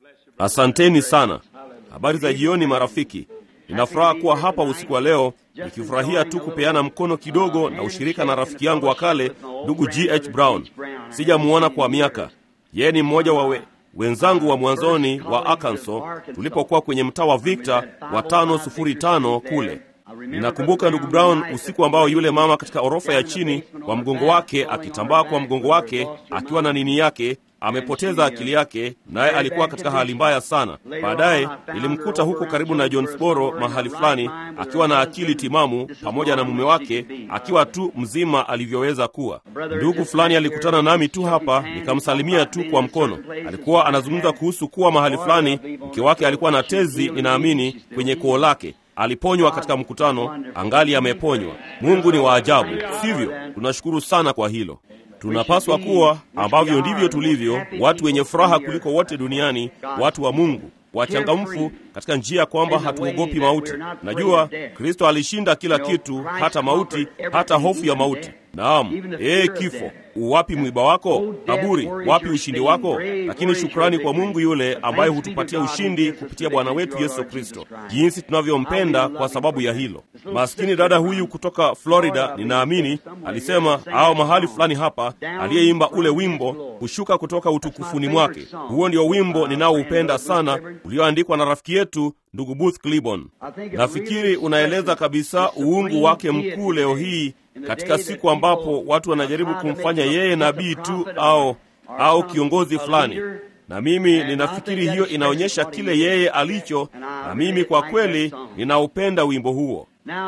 Asanteni sana. Habari za jioni, marafiki. Nina furaha kuwa hapa usiku wa leo, nikifurahia tu kupeana mkono kidogo na ushirika na rafiki yangu wa kale, ndugu G.H. Brown. Sijamuona kwa miaka. Yeye ni mmoja wa we, wenzangu wa mwanzoni wa Arkansas tulipokuwa kwenye mtaa wa Victor wa 505 kule. Ninakumbuka ndugu Brown, usiku ambao yule mama katika orofa ya chini kwa mgongo wake akitambaa kwa mgongo wake akiwa na nini yake amepoteza akili yake, naye alikuwa katika hali mbaya sana. Baadaye nilimkuta huko karibu na Jonesboro mahali fulani akiwa na akili timamu pamoja na mume wake, akiwa tu mzima alivyoweza kuwa. Ndugu fulani alikutana nami tu hapa, nikamsalimia tu kwa mkono. Alikuwa anazungumza kuhusu kuwa mahali fulani mke wake alikuwa na tezi, ninaamini kwenye koo lake aliponywa katika mkutano, angali ameponywa. Mungu ni wa ajabu, sivyo? Tunashukuru sana kwa hilo. Tunapaswa kuwa ambavyo ndivyo tulivyo, watu wenye furaha kuliko wote duniani, watu wa Mungu, wachangamfu katika njia ya kwamba hatuogopi mauti. Najua Kristo alishinda kila kitu, hata mauti, hata hofu ya mauti. Naam, ee kifo, uwapi mwiba wako? Kaburi, wapi ushindi wako? Lakini shukrani kwa Mungu yule ambaye hutupatia ushindi kupitia Bwana wetu Yesu Kristo. Jinsi tunavyompenda kwa sababu ya hilo. Maskini dada huyu kutoka Florida, ninaamini alisema, au mahali fulani hapa, aliyeimba ule wimbo kushuka kutoka utukufuni mwake. Huo ndio wimbo ninaoupenda sana, ulioandikwa na rafiki yetu ndugu Booth Cliburn. Nafikiri unaeleza kabisa uungu wake mkuu leo hii katika siku ambapo watu wanajaribu kumfanya yeye nabii tu au au kiongozi fulani, na mimi ninafikiri hiyo inaonyesha kile yeye alicho, na mimi kwa kweli ninaupenda wimbo huo.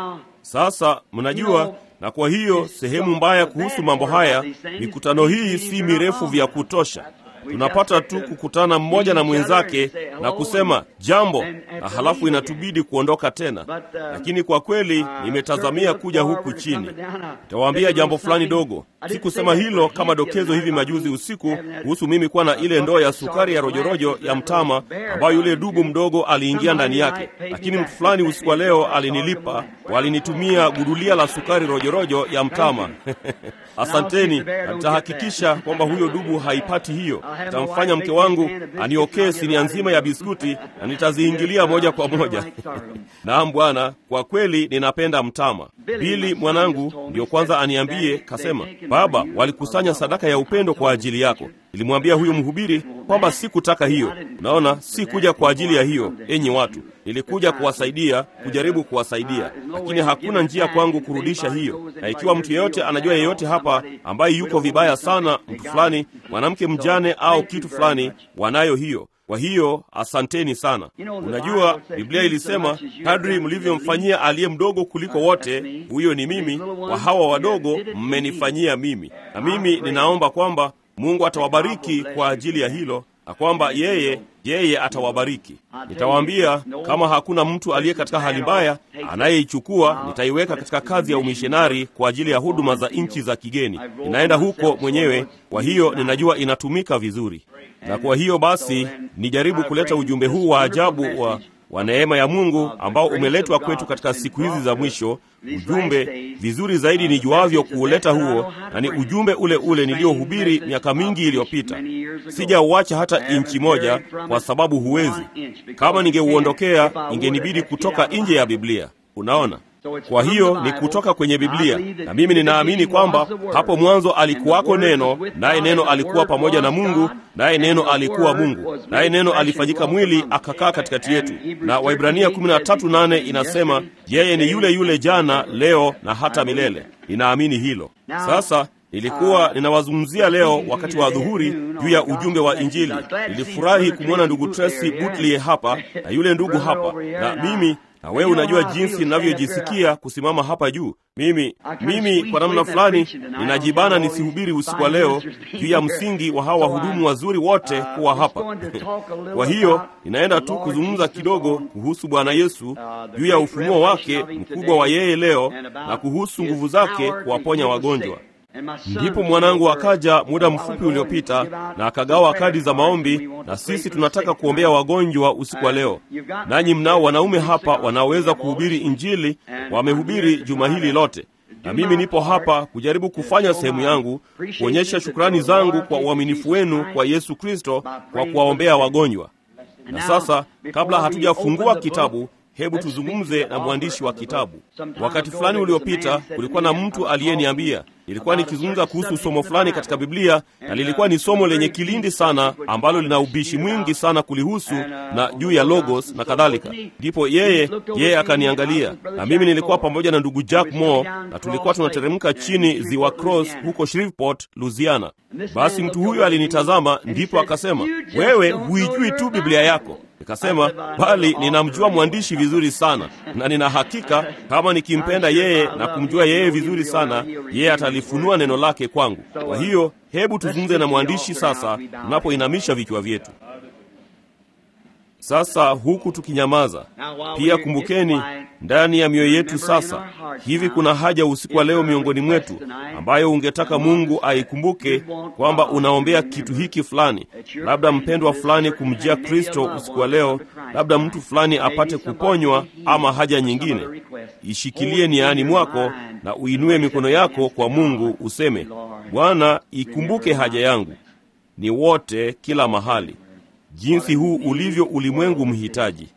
Sasa mnajua, na kwa hiyo sehemu mbaya kuhusu mambo haya, mikutano hii si mirefu vya kutosha. Tunapata tu kukutana mmoja na mwenzake na kusema jambo, na halafu inatubidi kuondoka tena. Lakini kwa kweli nimetazamia kuja huku chini. Nitawaambia jambo fulani dogo. Sikusema hilo kama dokezo hivi majuzi usiku kuhusu mimi kuwa na ile ndoo ya sukari ya rojorojo ya mtama ambayo yule dubu mdogo aliingia ndani yake, lakini mtu fulani usiku wa leo alinilipa, walinitumia gudulia la sukari rojorojo ya mtama Asanteni, na nitahakikisha kwamba huyo dubu haipati hiyo. Nitamfanya mke wangu aniokee sinia nzima ya biskuti na nitaziingilia moja kwa moja. Naam Bwana, kwa kweli ninapenda mtama. Bili mwanangu ndiyo kwanza aniambie, kasema, baba, walikusanya sadaka ya upendo kwa ajili yako. Nilimwambia huyu mhubiri kwamba sikutaka hiyo. Unaona, si kuja kwa ajili ya hiyo, enyi watu, nilikuja kuwasaidia, kujaribu kuwasaidia, lakini hakuna njia kwangu kurudisha hiyo. Na ikiwa mtu yeyote anajua yeyote hapa ambaye yuko vibaya sana, mtu fulani, mwanamke mjane au kitu fulani, wanayo hiyo. Kwa hiyo asanteni sana. Unajua, Biblia ilisema kadri mlivyomfanyia aliye mdogo kuliko wote, huyo ni mimi, wa hawa wadogo mmenifanyia mimi. Na mimi ninaomba kwamba Mungu atawabariki kwa ajili ya hilo na kwamba yeye yeye atawabariki. Nitawaambia kama hakuna mtu aliye katika hali mbaya anayeichukua, nitaiweka katika kazi ya umishonari kwa ajili ya huduma za nchi za kigeni. Ninaenda huko mwenyewe, kwa hiyo ninajua inatumika vizuri. Na kwa hiyo basi nijaribu kuleta ujumbe huu wa ajabu wa wa neema ya Mungu ambao umeletwa kwetu katika siku hizi za mwisho, ujumbe vizuri zaidi nijuavyo kuuleta huo, na ni ujumbe ule ule niliohubiri miaka mingi iliyopita. Sijauacha hata inchi moja, kwa sababu huwezi. Kama ningeuondokea, ingenibidi kutoka nje ya Biblia. Unaona? Kwa hiyo ni kutoka kwenye Biblia, na mimi ninaamini kwamba hapo mwanzo alikuwako Neno, naye Neno alikuwa pamoja na Mungu, naye Neno alikuwa Mungu, naye Neno alifanyika mwili akakaa katikati yetu. Na Waibrania 13:8 inasema yeye ni yule yule jana, leo na hata milele. Ninaamini hilo. Sasa nilikuwa ninawazungumzia leo wakati wa dhuhuri juu ya ujumbe wa Injili. Nilifurahi kumwona ndugu Tracy Butley hapa na yule ndugu hapa na mimi na wewe unajua jinsi ninavyojisikia kusimama hapa juu. Mimi mimi kwa namna fulani ninajibana nisihubiri usiku wa leo juu ya msingi wa hawa wahudumu wazuri wote kuwa hapa. Kwa hiyo ninaenda tu kuzungumza kidogo kuhusu Bwana Yesu, juu ya ufunuo wake mkubwa wa yeye leo na kuhusu nguvu zake kuwaponya wagonjwa. Ndipo mwanangu akaja muda mfupi uliopita na akagawa kadi za maombi, na sisi tunataka kuombea wagonjwa usiku wa leo. Nanyi mnao wanaume hapa wanaoweza kuhubiri Injili, wamehubiri juma hili lote, na mimi nipo hapa kujaribu kufanya sehemu yangu, kuonyesha shukrani zangu kwa uaminifu wenu kwa Yesu Kristo kwa kuwaombea wagonjwa. Na sasa, kabla hatujafungua kitabu, hebu tuzungumze na mwandishi wa kitabu. Wakati fulani uliopita, kulikuwa na mtu aliyeniambia nilikuwa nikizungumza kuhusu somo fulani katika Biblia, na lilikuwa ni somo lenye kilindi sana, ambalo lina ubishi mwingi sana kulihusu na juu ya logos na kadhalika. Ndipo yeye yeye akaniangalia, na mimi nilikuwa pamoja na ndugu Jack Moore, na tulikuwa tunateremka chini ziwa Cross huko Shreveport, Louisiana. Basi mtu huyo alinitazama, ndipo akasema, wewe huijui tu Biblia yako. Nikasema, bali ninamjua mwandishi vizuri sana, na nina hakika kama nikimpenda yeye na kumjua yeye vizuri sana, yeye atalifunua neno lake kwangu. Kwa hiyo hebu tuzungumze na mwandishi sasa, tunapoinamisha vichwa vyetu sasa, huku tukinyamaza. Pia kumbukeni, ndani ya mioyo yetu sasa hivi kuna haja usiku wa leo miongoni mwetu ambayo ungetaka Mungu aikumbuke kwamba unaombea kitu hiki fulani, labda mpendwa fulani kumjia Kristo usiku wa leo, labda mtu fulani apate kuponywa ama haja nyingine. Ishikilie niani mwako na uinue mikono yako kwa Mungu, useme, Bwana, ikumbuke haja yangu. Ni wote kila mahali, jinsi huu ulivyo ulimwengu mhitaji.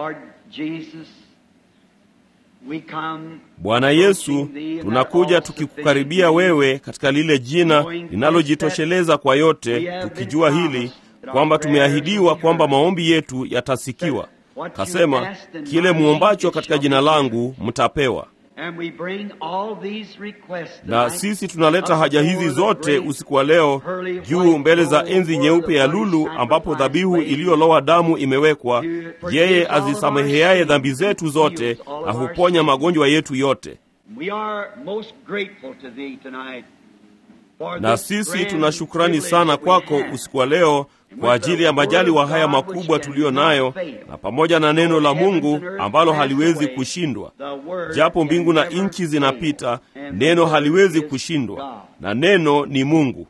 Bwana Yesu, tunakuja tukikukaribia wewe katika lile jina linalojitosheleza kwa yote, tukijua hili kwamba tumeahidiwa kwamba maombi yetu yatasikiwa. Kasema, kile muombacho katika jina langu mtapewa. Na sisi tunaleta haja hizi zote usiku wa leo juu mbele za enzi nyeupe ya lulu, ambapo dhabihu iliyolowa damu imewekwa, yeye azisameheaye dhambi zetu zote na huponya magonjwa yetu yote. Na sisi tuna shukrani sana kwako usiku wa leo kwa ajili ya majaliwa haya makubwa tuliyo nayo, na pamoja na neno la Mungu ambalo haliwezi kushindwa. Japo mbingu na nchi zinapita, neno haliwezi kushindwa, na neno ni Mungu.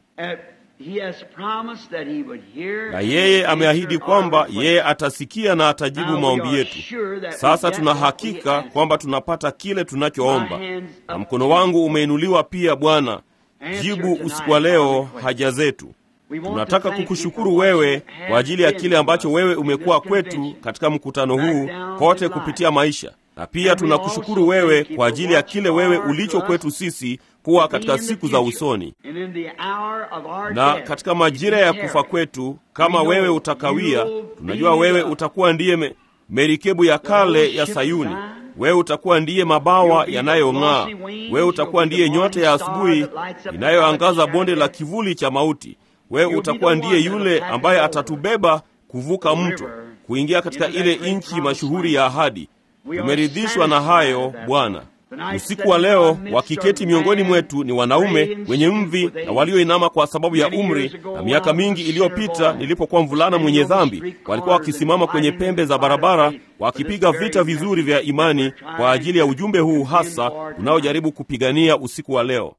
Na yeye ameahidi kwamba yeye atasikia na atajibu maombi yetu. Sasa tuna hakika kwamba tunapata kile tunachoomba, na mkono wangu umeinuliwa pia. Bwana, jibu usiku wa leo haja zetu. Tunataka kukushukuru wewe kwa ajili ya kile ambacho wewe umekuwa kwetu katika mkutano huu kote kupitia maisha, na pia tunakushukuru wewe kwa ajili ya kile wewe ulicho kwetu sisi kuwa katika siku za usoni na katika majira ya kufa kwetu. Kama wewe utakawia, tunajua wewe utakuwa ndiye me, merikebu ya kale ya Sayuni. Wewe utakuwa ndiye mabawa yanayong'aa. Wewe utakuwa ndiye nyota ya asubuhi inayoangaza bonde la kivuli cha mauti. Wewe utakuwa ndiye yule ambaye atatubeba kuvuka mto kuingia katika ile nchi mashuhuri ya ahadi. Tumeridhishwa na hayo Bwana. Usiku wa leo wakiketi miongoni mwetu ni wanaume wenye mvi na walioinama kwa sababu ya umri. Na miaka mingi iliyopita, nilipokuwa mvulana mwenye dhambi, walikuwa wakisimama kwenye pembe za barabara wakipiga vita vizuri vya imani kwa ajili ya ujumbe huu hasa unaojaribu kupigania usiku wa leo.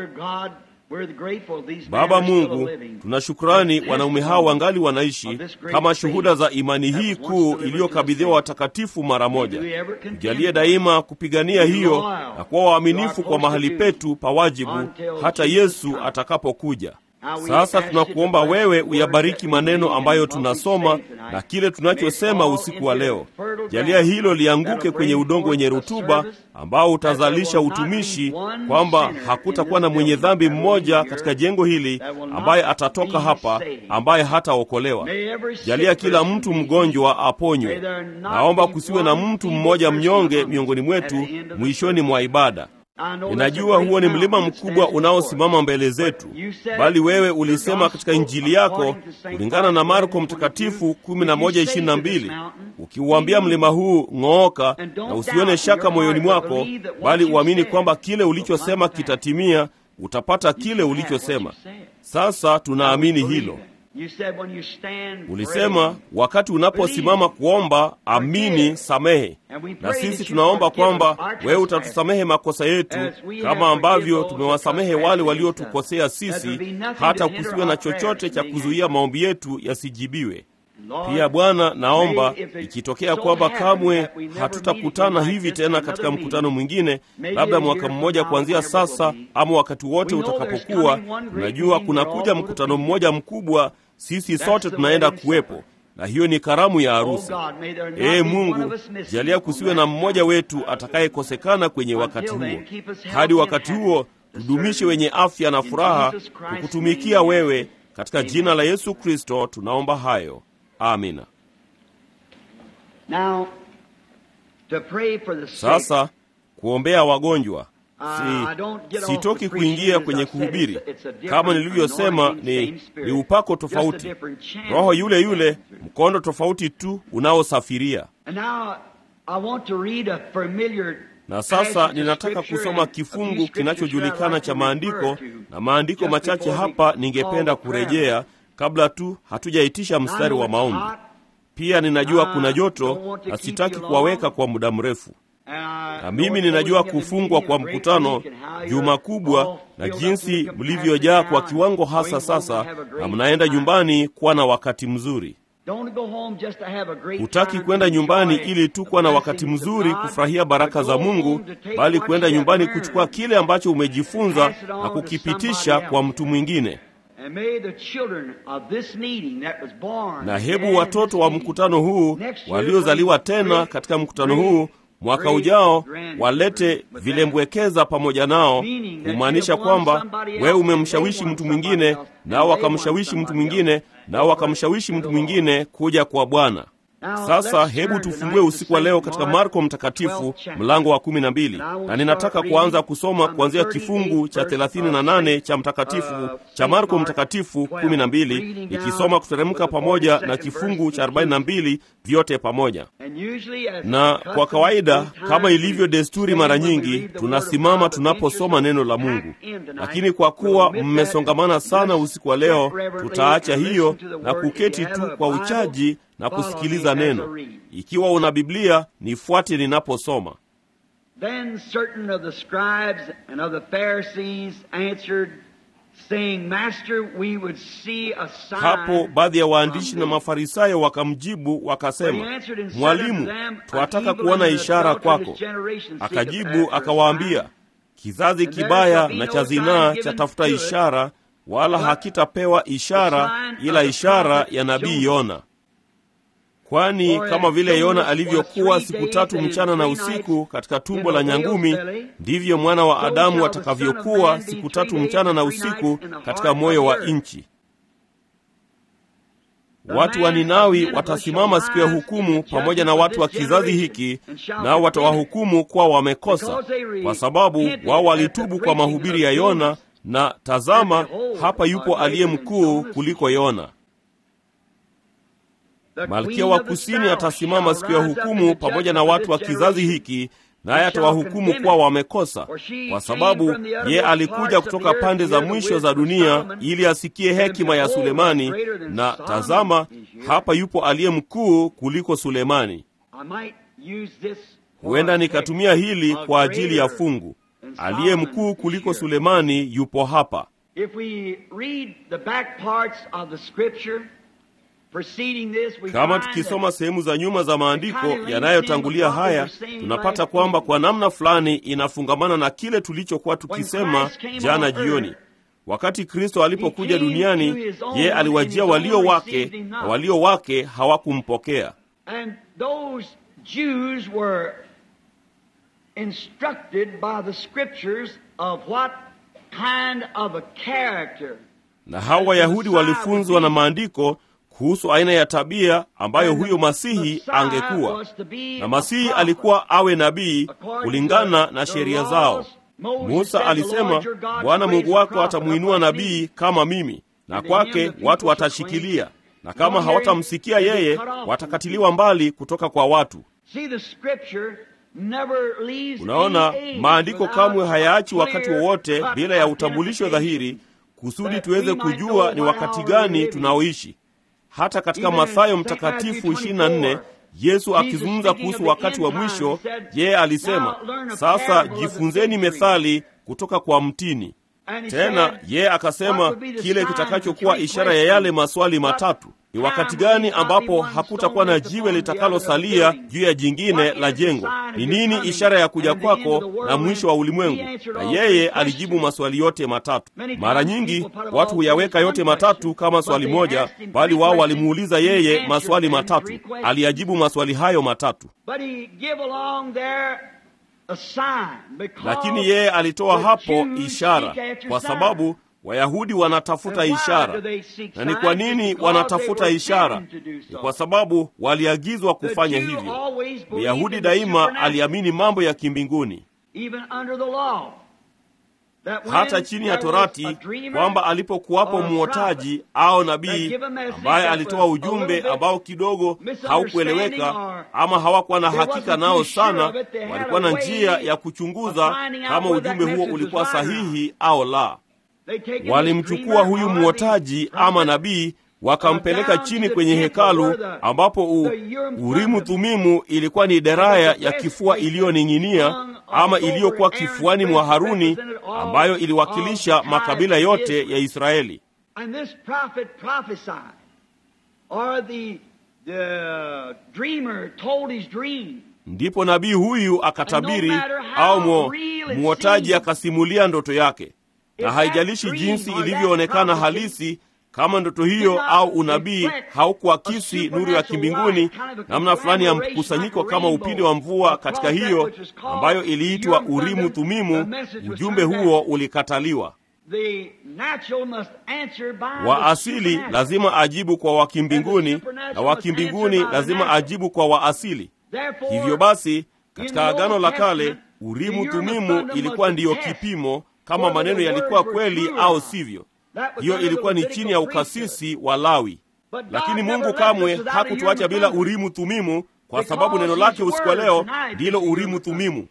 Baba Mungu, tuna shukrani wanaume hao wangali wanaishi kama shuhuda za imani hii kuu iliyokabidhiwa watakatifu mara moja. Tujalie daima kupigania hiyo na kuwa waaminifu kwa mahali petu pa wajibu hata Yesu atakapokuja. Sasa tunakuomba wewe uyabariki maneno ambayo tunasoma na kile tunachosema usiku wa leo. Jalia hilo lianguke kwenye udongo wenye rutuba ambao utazalisha utumishi, kwamba hakutakuwa na mwenye dhambi mmoja katika jengo hili ambaye atatoka hapa ambaye hataokolewa. Jalia kila mtu mgonjwa aponywe. Naomba kusiwe na mtu mmoja mnyonge miongoni mwetu mwishoni mwa ibada. Ninajua huo ni mlima mkubwa unaosimama mbele zetu, bali wewe ulisema katika Injili yako kulingana na Marko Mtakatifu 11:22 ukiuambia mlima huu ng'ooka, na usione shaka moyoni mwako, bali uamini kwamba kile ulichosema kitatimia, utapata kile ulichosema. Sasa tunaamini hilo. Ulisema wakati unaposimama kuomba, amini, samehe. Na sisi tunaomba kwamba wewe utatusamehe makosa yetu kama ambavyo tumewasamehe wale waliotukosea sisi, hata kusiwe na chochote cha kuzuia maombi yetu yasijibiwe. Pia Bwana, naomba ikitokea kwamba kamwe hatutakutana hivi tena katika mkutano mwingine, labda mwaka mmoja kuanzia sasa, ama wakati wote utakapokuwa, tunajua kunakuja mkutano mmoja mkubwa, sisi sote tunaenda kuwepo. na hiyo ni karamu ya Oh harusi. God, may there not Ee be one Mungu, of us missing jalia on kusiwe that na mmoja night. wetu atakayekosekana kwenye wakati Until huo. then, keep us healthy Hadi and wakati happy huo, to tudumishe serve wenye afya na In furaha Jesus Christ's kukutumikia name. wewe. Katika Amen. jina la Yesu Kristo tunaomba hayo, amina. Now, to pray for the sick. Sasa kuombea wagonjwa Uh, I don't get si, off sitoki the preaching, kuingia as kwenye I said, kuhubiri. it's a- it's a different Kama nilivyosema, anointing, ni, same spirit. ni upako Just a tofauti, different channel. roho yule yule, mkondo tofauti tu unaosafiria. And now, I want to read a familiar Na sasa passage of ninataka scripture kusoma and a few kifungu scriptures kinachojulikana here I'd like cha to maandiko, refer to na maandiko just machache before we hapa call ningependa the prayer. kurejea kabla tu hatujaitisha And I mstari know wa it's maombi. hot, Pia ninajua Ah, kuna don't joto want to na keep sitaki you long. kuwaweka kwa muda mrefu. and I Na know mimi it's ninajua closing in the kufungwa meeting, kwa a great mkutano, week, and how you're juma kubwa, all na filled up jinsi to the capacity mlivyojaa kwa now, kiwango hasa going home to sasa, have a na great mnaenda time. nyumbani kuwa na wakati mzuri. Don't go home just to have a great Hutaki time kwenda to nyumbani enjoy ili tu kuwa na the wakati blessings of mzuri God, kufurahia baraka but za go Mungu, home to take bali what kwenda you have nyumbani learned kuchukua kile ambacho umejifunza Pass it on na to kukipitisha somebody kwa else. mtu mwingine. And may the children of this meeting that was born Na again hebu in watoto this wa meeting, mkutano huu next year waliozaliwa bring tena great, katika mkutano great, huu mwaka great ujao grandchildren walete with them. vilembwekeza pamoja nao, Meaning that kumaanisha you have won kwamba somebody wewe else, umemshawishi and they mtu won mwingine, somebody else, nao and they won wakamshawishi mtu somebody mwingine, else, nao over wakamshawishi to mtu the Lord. mwingine kuja kwa Bwana. Now, Sasa let's hebu turn tufungue tonight to usiku wa leo Saint katika Mark, Marko Mtakatifu 12th chapter. mlango wa kumi na mbili, And I will na ninataka start kuanza reading kusoma from the kuanzia 38th kifungu cha verse thelathini na of nane Saint- cha mtakatifu uh, cha Saint Marko Mark Mtakatifu 12, kumi na mbili, reading down ikisoma kuteremka with the pamoja na 42nd kifungu verse cha arobaini na mbili vyote pamoja. And usually as Na custom, kwa kawaida sometimes kama we ilivyo desturi stand mara when we nyingi, read the word of tunasimama God, but tunaposoma preachers neno la packed Mungu. in tonight. Lakini kwa kuwa We'll omit that mmesongamana and sana just usiku wa leo, sit reverently tutaacha and hiyo listen to the na word. kuketi If you tu have a kwa Bible, uchaji na follow kusikiliza me as I neno. read. Ikiwa una Biblia, nifuate ninaposoma. Then certain of the scribes and of the Pharisees answered, saying, Master, we would see a sign. Hapo baadhi ya waandishi from na thee." Mafarisayo wakamjibu But he wakasema, answered and said Mwalimu, unto them, twataka "An evil kuona and ishara adulterous kwako. generation seeketh Akajibu after a akawaambia, sign, kizazi And there kibaya shall be na no cha sign zinaa given chatafuta to it, ishara, wala but hakitapewa ishara sign of ila the ishara prophet ya nabii Jonah. Yona. Kwani For kama as vile Yona Jonas alivyokuwa was siku three tatu days mchana na and three usiku nights katika tumbo in the la whale's nyangumi, belly, ndivyo mwana wa so Adamu shall the Son of atakavyokuwa Man be siku three tatu days mchana and na three usiku nights in the katika heart moyo of wa the earth. nchi. The Watu wa man of Ninawi Nineveh watasimama shall siku ya rise in hukumu the pamoja na judgment watu wa of this kizazi generation, hiki, and shall nao condemn it, watawahukumu kuwa wamekosa, because they re- kwa sababu repented wao at the walitubu kwa preaching mahubiri ya of Yona, Jonas. na tazama, And behold, hapa yupo a aliye greater than mkuu Jonas. kuliko Yona. The Malkia queen wa of the kusini south atasimama shall siku ya rise up in hukumu the pamoja na judgment of watu wa this kizazi generation, hiki, naye and shall atawahukumu condemn kuwa it. wamekosa, For she kwa came sababu from the ye uttermost alikuja parts of kutoka the pande earth za to hear the mwisho za wisdom of dunia Solomon, ili asikie and hekima ya behold, Sulemani, greater than na Solomon tazama, is here. hapa yupo aliye mkuu kuliko Sulemani. I might use this for Huenda a nikatumia text. hili A kwa ajili ya greater fungu. than Aliye Solomon mkuu is kuliko here. Sulemani yupo hapa. If we read the back parts of the scripture preceding this, we Kama find tukisoma that sehemu za nyuma za maandiko It kind of yanayotangulia links in with what we haya, were saying tunapata last kwamba evening. kwa namna fulani inafungamana na kile tulichokuwa tukisema Christ came jana on jioni. earth, Wakati Kristo alipokuja He came duniani, to his own, ye and aliwajia his walio own wake received him na not. walio wake hawakumpokea. and those Jews were instructed by the scriptures of what kind of a character Na hawa Wayahudi walifunzwa na maandiko kuhusu aina ya tabia ambayo huyo Masihi angekuwa. Na Masihi alikuwa awe nabii kulingana na sheria zao. Musa alisema, Bwana Mungu wako atamuinua nabii kama mimi, na kwake watu watashikilia, na kama hawatamsikia yeye, watakatiliwa mbali kutoka kwa watu. Unaona, maandiko kamwe hayaachi wakati wowote bila ya utambulisho dhahiri, kusudi tuweze kujua ni wakati gani tunaoishi. Hata katika Mathayo Mtakatifu 24 Yesu akizungumza kuhusu wakati wa mwisho, yeye alisema, sasa jifunzeni methali kutoka kwa mtini. Tena yeye akasema kile kitakachokuwa ishara ya yale maswali matatu. ni wakati gani ambapo hakutakuwa na jiwe litakalosalia juu ya jingine la jengo? Ni nini ishara ya kuja kwako na mwisho wa ulimwengu? Na yeye alijibu maswali yote matatu. Mara nyingi watu huyaweka yote matatu kama swali moja, bali wao walimuuliza yeye maswali matatu. Aliyajibu maswali hayo matatu, lakini yeye alitoa hapo ishara, kwa sababu Wayahudi wanatafuta ishara. Na ni kwa nini wanatafuta ishara? Ni kwa sababu waliagizwa kufanya hivyo. Myahudi daima aliamini mambo ya kimbinguni, hata chini ya Torati, kwamba alipokuwapo mwotaji au nabii ambaye alitoa ujumbe ambao kidogo haukueleweka ama hawakuwa na hakika nao sana, walikuwa na njia ya kuchunguza kama ujumbe huo ulikuwa sahihi au la. Walimchukua huyu mwotaji ama nabii wakampeleka chini kwenye hekalu ambapo u, Urimu Thumimu ilikuwa ni deraya ya kifua iliyoning'inia ama iliyokuwa kifuani mwa Haruni ambayo iliwakilisha makabila yote ya Israeli. Ndipo nabii huyu akatabiri au mwotaji akasimulia ndoto yake na haijalishi jinsi ilivyoonekana halisi, kama ndoto hiyo au unabii haukuakisi nuru ya kimbinguni, namna fulani ya mkusanyiko kama upinde wa mvua katika hiyo ambayo iliitwa Urimu Thumimu, ujumbe huo ulikataliwa. Wa asili lazima ajibu kwa wakimbinguni na wakimbinguni lazima ajibu kwa waasili. Hivyo basi, katika Agano la Kale Urimu Thumimu ilikuwa ndiyo kipimo kama maneno yalikuwa kweli au sivyo. Hiyo ilikuwa ni chini ya ukasisi wa Lawi, lakini Mungu kamwe hakutuacha bila Urimu Thumimu, kwa sababu neno lake usiku wa leo ndilo Urimu Thumimu.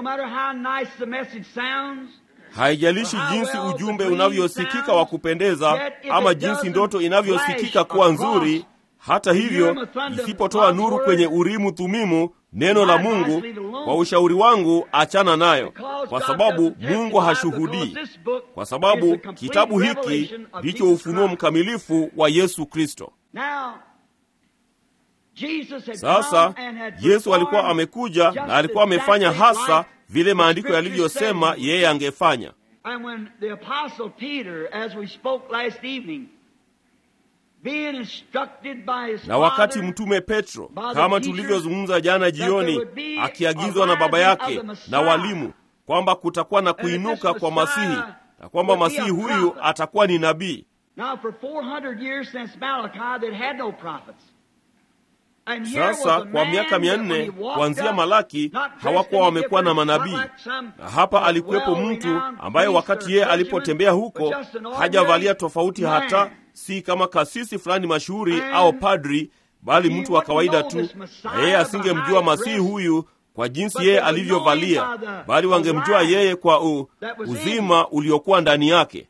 Haijalishi jinsi ujumbe unavyosikika wa kupendeza ama jinsi ndoto inavyosikika kuwa nzuri, hata hivyo, isipotoa nuru kwenye Urimu Thumimu, neno la Mungu, kwa ushauri wangu, achana nayo, kwa sababu Mungu hashuhudii, kwa sababu kitabu hiki ndicho ufunuo mkamilifu wa Yesu Kristo. Sasa Yesu alikuwa amekuja na alikuwa amefanya hasa vile maandiko yalivyosema yeye angefanya. Na wakati mtume Petro, kama tulivyozungumza jana jioni, akiagizwa na baba yake na walimu kwamba kutakuwa na kuinuka kwa Masihi na kwamba Masihi huyu atakuwa ni nabii. Sasa kwa miaka mia nne kuanzia Malaki hawakuwa wamekuwa na manabii, na hapa alikuwepo mtu ambaye wakati yeye alipotembea huko hajavalia tofauti, hata si kama kasisi fulani mashuhuri au padri, bali mtu wa kawaida tu, na yeye asingemjua Masihi huyu kwa jinsi yeye alivyovalia, bali wangemjua yeye kwa u, uzima uliokuwa ndani yake.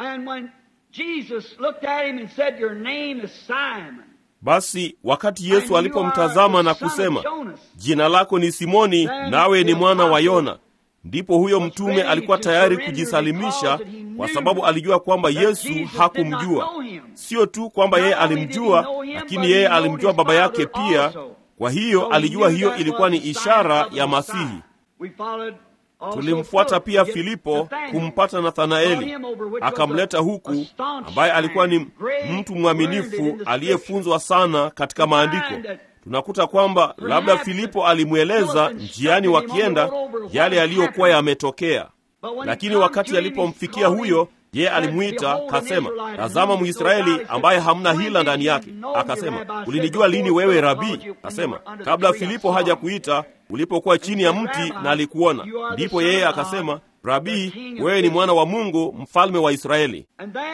Basi wakati Yesu alipomtazama na kusema, jina lako ni Simoni, nawe ni mwana wa Yona, ndipo huyo mtume alikuwa tayari kujisalimisha, kwa sababu alijua kwamba Yesu hakumjua. Sio tu kwamba yeye alimjua, lakini yeye alimjua baba yake pia. Kwa hiyo alijua hiyo ilikuwa ni ishara ya Masihi. Tulimfuata pia Filipo kumpata Nathanaeli, akamleta huku, ambaye alikuwa ni mtu mwaminifu aliyefunzwa sana katika maandiko. Tunakuta kwamba labda Filipo alimweleza njiani wakienda yale yaliyokuwa yametokea, lakini wakati alipomfikia huyo yeye alimwita kasema, tazama Mwisraeli ambaye hamna hila ndani yake. Akasema, ulinijua lini wewe Rabii? Akasema, kabla Filipo haja kuita, ulipokuwa chini ya mti na alikuona. Ndipo yeye akasema, Rabii, wewe ni mwana wa Mungu, mfalme wa Israeli.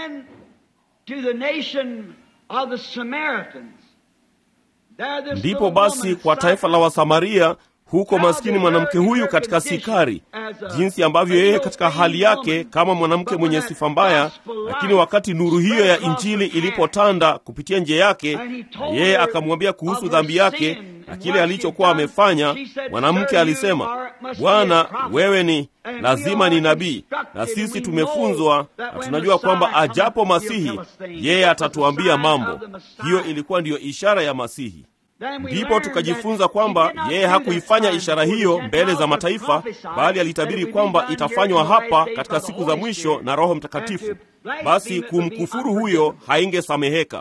Ndipo basi kwa taifa la Wasamaria huko maskini mwanamke huyu katika Sikari, jinsi ambavyo yeye katika hali yake kama mwanamke mwenye sifa mbaya, lakini wakati nuru hiyo ya Injili ilipotanda kupitia njia yake, na yeye akamwambia kuhusu dhambi yake na kile alichokuwa amefanya, mwanamke alisema, Bwana, wewe ni lazima ni nabii, na sisi tumefunzwa na tunajua kwamba ajapo Masihi yeye atatuambia mambo. Hiyo ilikuwa ndiyo ishara ya Masihi. Ndipo tukajifunza kwamba yeye hakuifanya ishara hiyo mbele za mataifa, bali alitabiri kwamba itafanywa hapa katika siku za mwisho na Roho Mtakatifu. Basi kumkufuru huyo haingesameheka.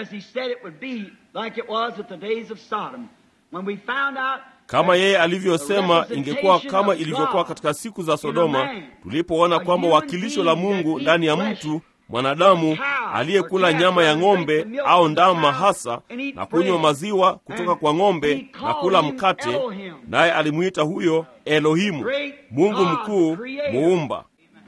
Kama yeye alivyosema, ingekuwa kama ilivyokuwa katika siku za Sodoma, tulipoona kwamba wakilisho la Mungu ndani ya mtu mwanadamu aliyekula nyama ya ng'ombe au ndama hasa na kunywa maziwa kutoka kwa ng'ombe na kula mkate, naye alimwita huyo Elohimu, Mungu mkuu, muumba.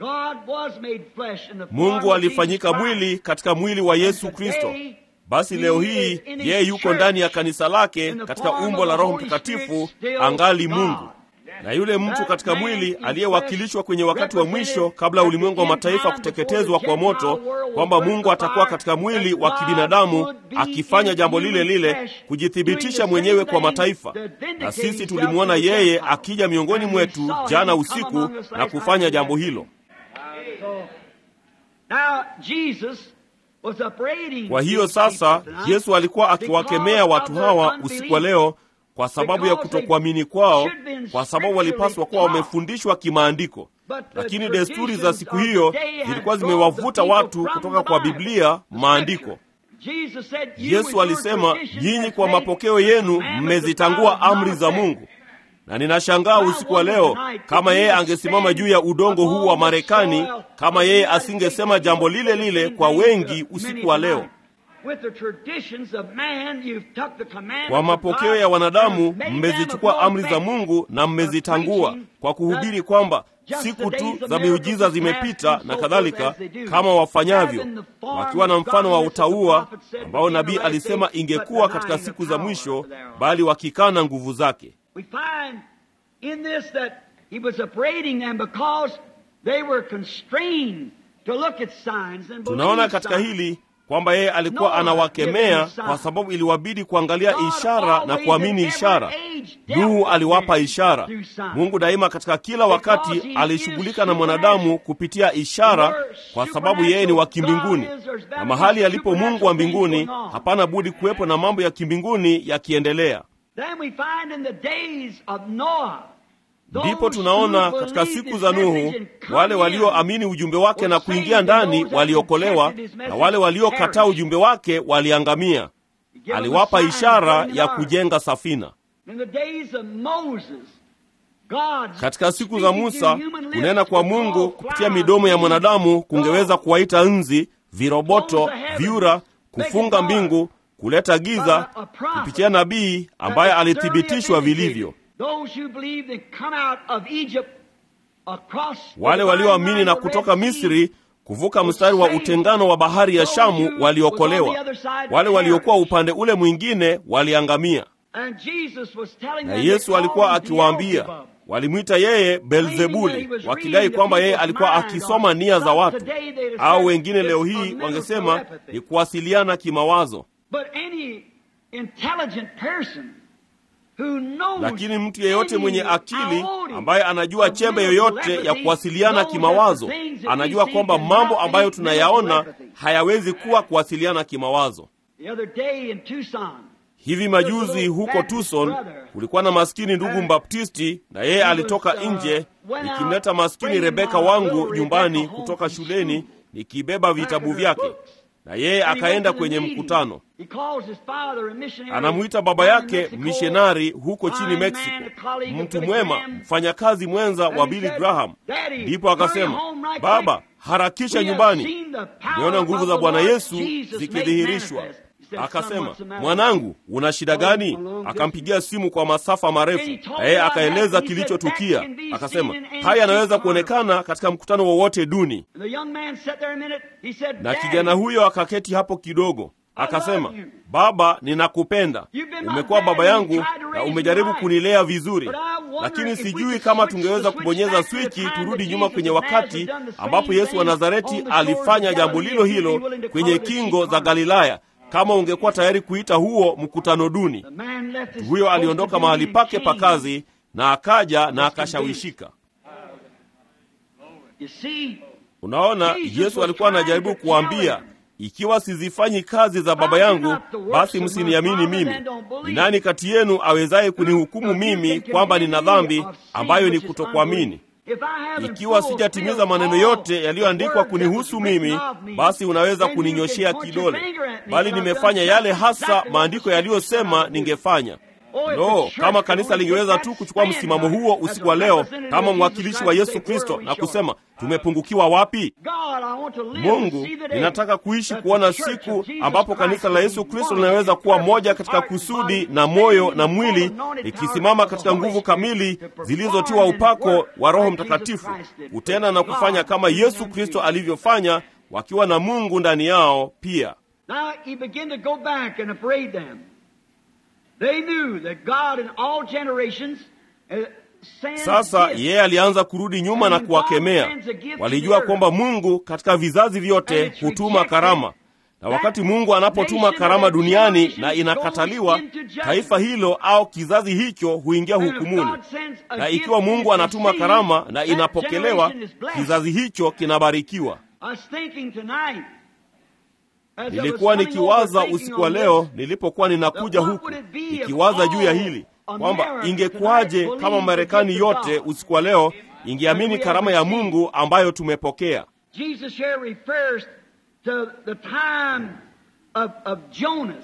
Mungu alifanyika mwili katika mwili wa Yesu Kristo. Basi leo hii yeye yuko ndani ya kanisa lake katika umbo la Roho Mtakatifu, angali Mungu na yule mtu katika mwili aliyewakilishwa kwenye wakati wa mwisho kabla ya ulimwengu wa mataifa kuteketezwa kwa moto, kwamba Mungu atakuwa katika mwili wa kibinadamu akifanya jambo lile lile, kujithibitisha mwenyewe kwa mataifa. Na sisi tulimwona yeye akija miongoni mwetu jana usiku na kufanya jambo hilo. Kwa hiyo sasa, Yesu alikuwa akiwakemea watu hawa usiku wa leo kwa sababu ya kutokuamini kwao, kwa sababu walipaswa kuwa wamefundishwa kimaandiko. Lakini desturi za siku hiyo zilikuwa zimewavuta watu kutoka kwa Biblia, maandiko. Yesu alisema, nyinyi kwa mapokeo yenu mmezitangua amri za Mungu. Na ninashangaa usiku wa leo, kama yeye angesimama juu ya udongo huu wa Marekani, kama yeye asingesema jambo lile lile kwa wengi usiku wa leo. Kwa mapokeo ya wanadamu mmezichukua amri za Mungu na mmezitangua kwa kuhubiri kwamba siku tu za miujiza zimepita na kadhalika, kama wafanyavyo, wakiwa na mfano wa utauwa ambao nabii alisema ingekuwa katika siku za mwisho, bali wakikana nguvu zake. Tunaona katika hili kwamba yeye alikuwa anawakemea kwa sababu iliwabidi kuangalia ishara na kuamini ishara. Nuhu aliwapa ishara. Mungu daima katika kila wakati alishughulika na mwanadamu kupitia ishara, kwa sababu yeye ni wa kimbinguni, na mahali alipo Mungu wa mbinguni hapana budi kuwepo na mambo ya kimbinguni yakiendelea. Ndipo tunaona katika siku za Nuhu wale walioamini ujumbe wake na kuingia ndani waliokolewa, na wale waliokataa ujumbe wake waliangamia. Aliwapa ishara ya kujenga safina. Katika siku za Musa, kunena kwa Mungu kupitia midomo ya mwanadamu kungeweza kuwaita nzi, viroboto, vyura, kufunga mbingu, kuleta giza kupitia nabii ambaye alithibitishwa vilivyo. Wale walioamini na kutoka Misri kuvuka mstari wa utengano wa bahari ya Shamu waliokolewa. Wale waliokuwa upande ule mwingine waliangamia. Na Yesu alikuwa akiwaambia, walimwita yeye Beelzebuli, wakidai kwamba yeye alikuwa akisoma nia za watu, au wengine leo hii wangesema ni kuwasiliana kimawazo. Lakini mtu yeyote mwenye akili ambaye anajua chembe yoyote ya kuwasiliana kimawazo anajua kwamba mambo ambayo tunayaona hayawezi kuwa kuwasiliana kimawazo. Hivi majuzi huko Tucson kulikuwa na maskini ndugu Mbaptisti, na yeye alitoka nje, nikimleta maskini Rebeka wangu nyumbani kutoka shuleni, nikibeba vitabu vyake na yeye akaenda kwenye mkutano. Anamwita baba yake mishonari huko chini Mexico, mtu mwema, mfanyakazi mwenza wa Billy Graham. Ndipo akasema, baba, harakisha nyumbani, nimeona nguvu za Bwana Yesu zikidhihirishwa. Akasema, mwanangu, una shida gani? Akampigia simu kwa masafa marefu, na yeye akaeleza kilichotukia. Akasema, haya yanaweza kuonekana katika mkutano wowote duni. Na kijana huyo akaketi hapo kidogo, akasema, baba, ninakupenda, umekuwa baba yangu na umejaribu kunilea vizuri, lakini sijui kama tungeweza kubonyeza swichi turudi nyuma kwenye wakati ambapo Yesu wa Nazareti alifanya jambo lilo hilo kwenye kingo za Galilaya kama ungekuwa tayari kuita huo mkutano duni. The man left his Huyo post aliondoka of mahali duty pake and pa changed. kazi na akaja na akashawishika. You see, Unaona, Yesu alikuwa anajaribu kuambia, ikiwa sizifanyi kazi za Baba yangu, basi msiniamini mimi. Ni nani kati yenu awezaye kunihukumu mimi kwamba nina dhambi ambayo ni kutokuamini? Ikiwa sijatimiza maneno yote yaliyoandikwa kunihusu mimi, basi unaweza kuninyoshea kidole, bali nimefanya yale hasa maandiko yaliyosema ningefanya. Lo, kama kanisa lingeweza tu kuchukua msimamo huo usiku wa leo kama mwakilishi wa Yesu Kristo na kusema tumepungukiwa wapi? Mungu, ninataka kuishi kuona siku ambapo kanisa la Yesu Kristo linaweza kuwa moja katika kusudi na moyo na mwili, likisimama katika nguvu kamili zilizotiwa upako wa Roho Mtakatifu, kutenda na kufanya kama Yesu Kristo alivyofanya, wakiwa na Mungu ndani yao pia. Now he began to go back and upbraid them. They knew that God in all generations uh, sends Sasa gifts. yeye alianza kurudi nyuma na kuwakemea. Walijua kwamba Mungu katika vizazi vyote hutuma karama, na wakati Mungu anapotuma karama duniani na inakataliwa, taifa hilo au kizazi hicho huingia And if hukumuni. God sends a Na gift ikiwa Mungu and anatuma it's karama received, na that inapokelewa, generation is blessed. kizazi hicho kinabarikiwa. I was thinking tonight, as I was Nilikuwa coming nikiwaza over, thinking usiku wa on leo this, nilipokuwa ninakuja What huku would it be if nikiwaza juu ya all hili kwamba America ingekuwaje tonight kama believed Marekani the gift of yote God? usiku wa leo ingeamini karama ya Mungu ambayo tumepokea. Jesus here refers to the time of, of Jonas.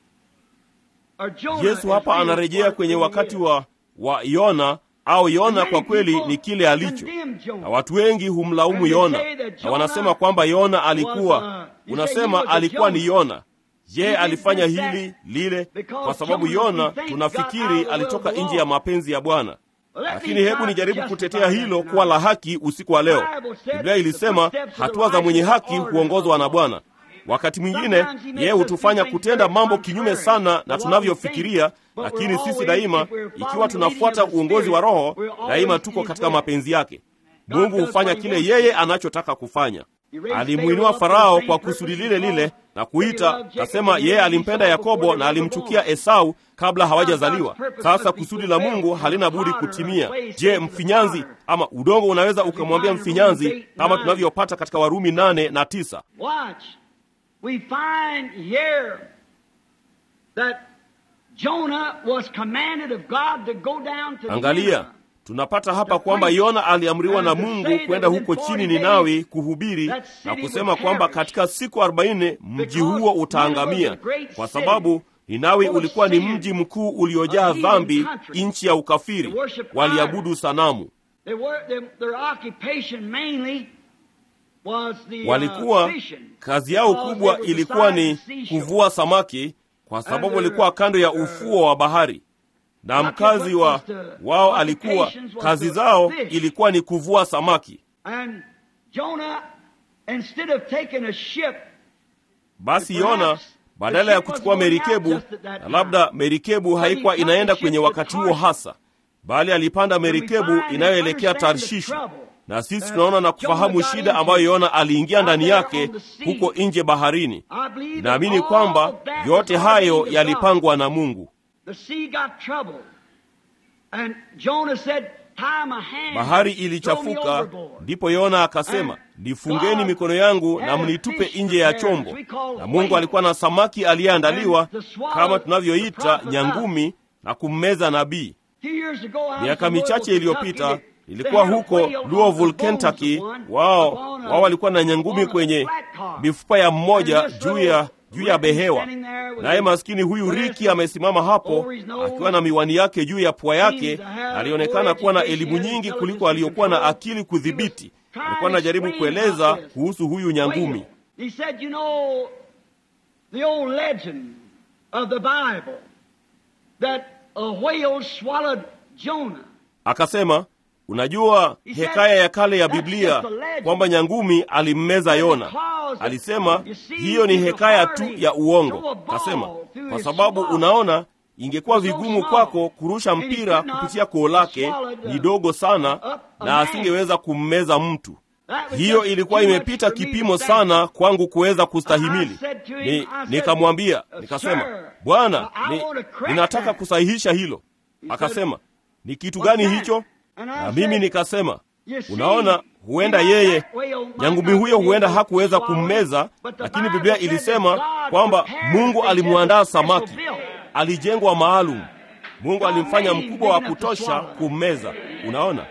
Or Jonah Yesu hapa is really anarejea what kwenye he wakati is. wa wa Yona au Yona kwa kweli ni kile alicho, na watu wengi humlaumu Yona na wanasema kwamba Yona alikuwa, unasema alikuwa ni Yona. Je, alifanya hili lile? Kwa sababu Yona tunafikiri alitoka nje ya mapenzi ya Bwana. Lakini hebu nijaribu kutetea hilo kuwa la haki usiku wa leo. Biblia ilisema hatua za mwenye haki huongozwa na Bwana. Wakati mwingine yeye hutufanya kutenda mambo kinyume sana na tunavyofikiria, lakini sisi daima, ikiwa tunafuata uongozi wa Roho, daima tuko katika mapenzi yake. Mungu hufanya kile yeye anachotaka kufanya. Alimwinua Farao kwa kusudi lile lile na kuita, nasema yeye alimpenda Yakobo na alimchukia Esau kabla hawajazaliwa. Sasa kusudi la Mungu halina budi kutimia. Je, mfinyanzi ama udongo unaweza ukamwambia mfinyanzi, kama tunavyopata katika Warumi nane na tisa Watch. We find here that Jonah was commanded of God to go down to Angalia, Nineveh. tunapata hapa kwamba Yona aliamriwa na Mungu kwenda huko chini Ninawi kuhubiri na kusema kwamba katika siku arobaini mji huo utaangamia, kwa sababu Ninawi ulikuwa ni mji mkuu uliojaa dhambi, nchi ya ukafiri, waliabudu sanamu. They were, they, their occupation mainly was the, Walikuwa uh, fishing. kazi yao Because kubwa they were ilikuwa beside ni the seashore. kuvua samaki, kwa sababu walikuwa kando ya ufuo wa bahari, na mkazi wa wao alikuwa kazi zao ilikuwa ni kuvua samaki. And Jonah, instead of taking a ship, Basi Yona badala ya kuchukua merikebu, na labda merikebu haikuwa inaenda kwenye wakati huo hasa, bali alipanda merikebu inayoelekea Tarshishi. Na sisi tunaona na kufahamu shida ambayo Yona aliingia ndani yake huko nje baharini. I believe that Naamini all kwamba that yote was hayo ordained of yalipangwa na Mungu. God. The sea got troubled. And Jonah said, tie my hands, Bahari throw me ilichafuka, overboard. ndipo Yona akasema, nifungeni mikono yangu na mnitupe nje ya chombo. Na Mungu alikuwa na samaki aliyeandaliwa kama tunavyoita nyangumi, na kummeza nabii. Few years ago, I was Miaka in michache Louisville, iliyopita Kentucky. nilikuwa They had a huko whale on Louisville, the bones of Kentucky. one Wao upon a- wao walikuwa na nyangumi upon a kwenye flat car. mifupa ya mmoja And this juu little ya juu ya Ricky behewa. standing there with Naye his maskini huyu glasses Riki amesimama hapo over his nose. akiwa na miwani yake juu ya pua yake, Seems to have na alionekana more kuwa na education elimu and nyingi intelligence kuliko to aliyokuwa na control. akili kudhibiti. He was Alikuwa anajaribu trying to explain kueleza about this. kuhusu huyu nyangumi. He said, you know, the old legend of the Bible that a whale swallowed Jonah. Akasema, unajua hekaya ya kale ya Biblia kwamba nyangumi alimmeza Yona. Alisema hiyo ni hekaya tu ya uongo. Kasema kwa sababu unaona, ingekuwa vigumu kwako kurusha mpira kupitia koo lake, ni dogo sana, na asingeweza kummeza mtu. hiyo ilikuwa imepita kipimo sana kwangu kuweza kustahimili. Ni, nikamwambia nikasema, Bwana, ni, ninataka kusahihisha hilo. Akasema, ni kitu gani hicho? Na mimi nikasema, unaona, huenda yeye nyangumi huyo huenda hakuweza kummeza, lakini Biblia ilisema kwamba Mungu alimwandaa samaki, alijengwa maalum. Mungu alimfanya mkubwa wa kutosha kummeza. Unaona,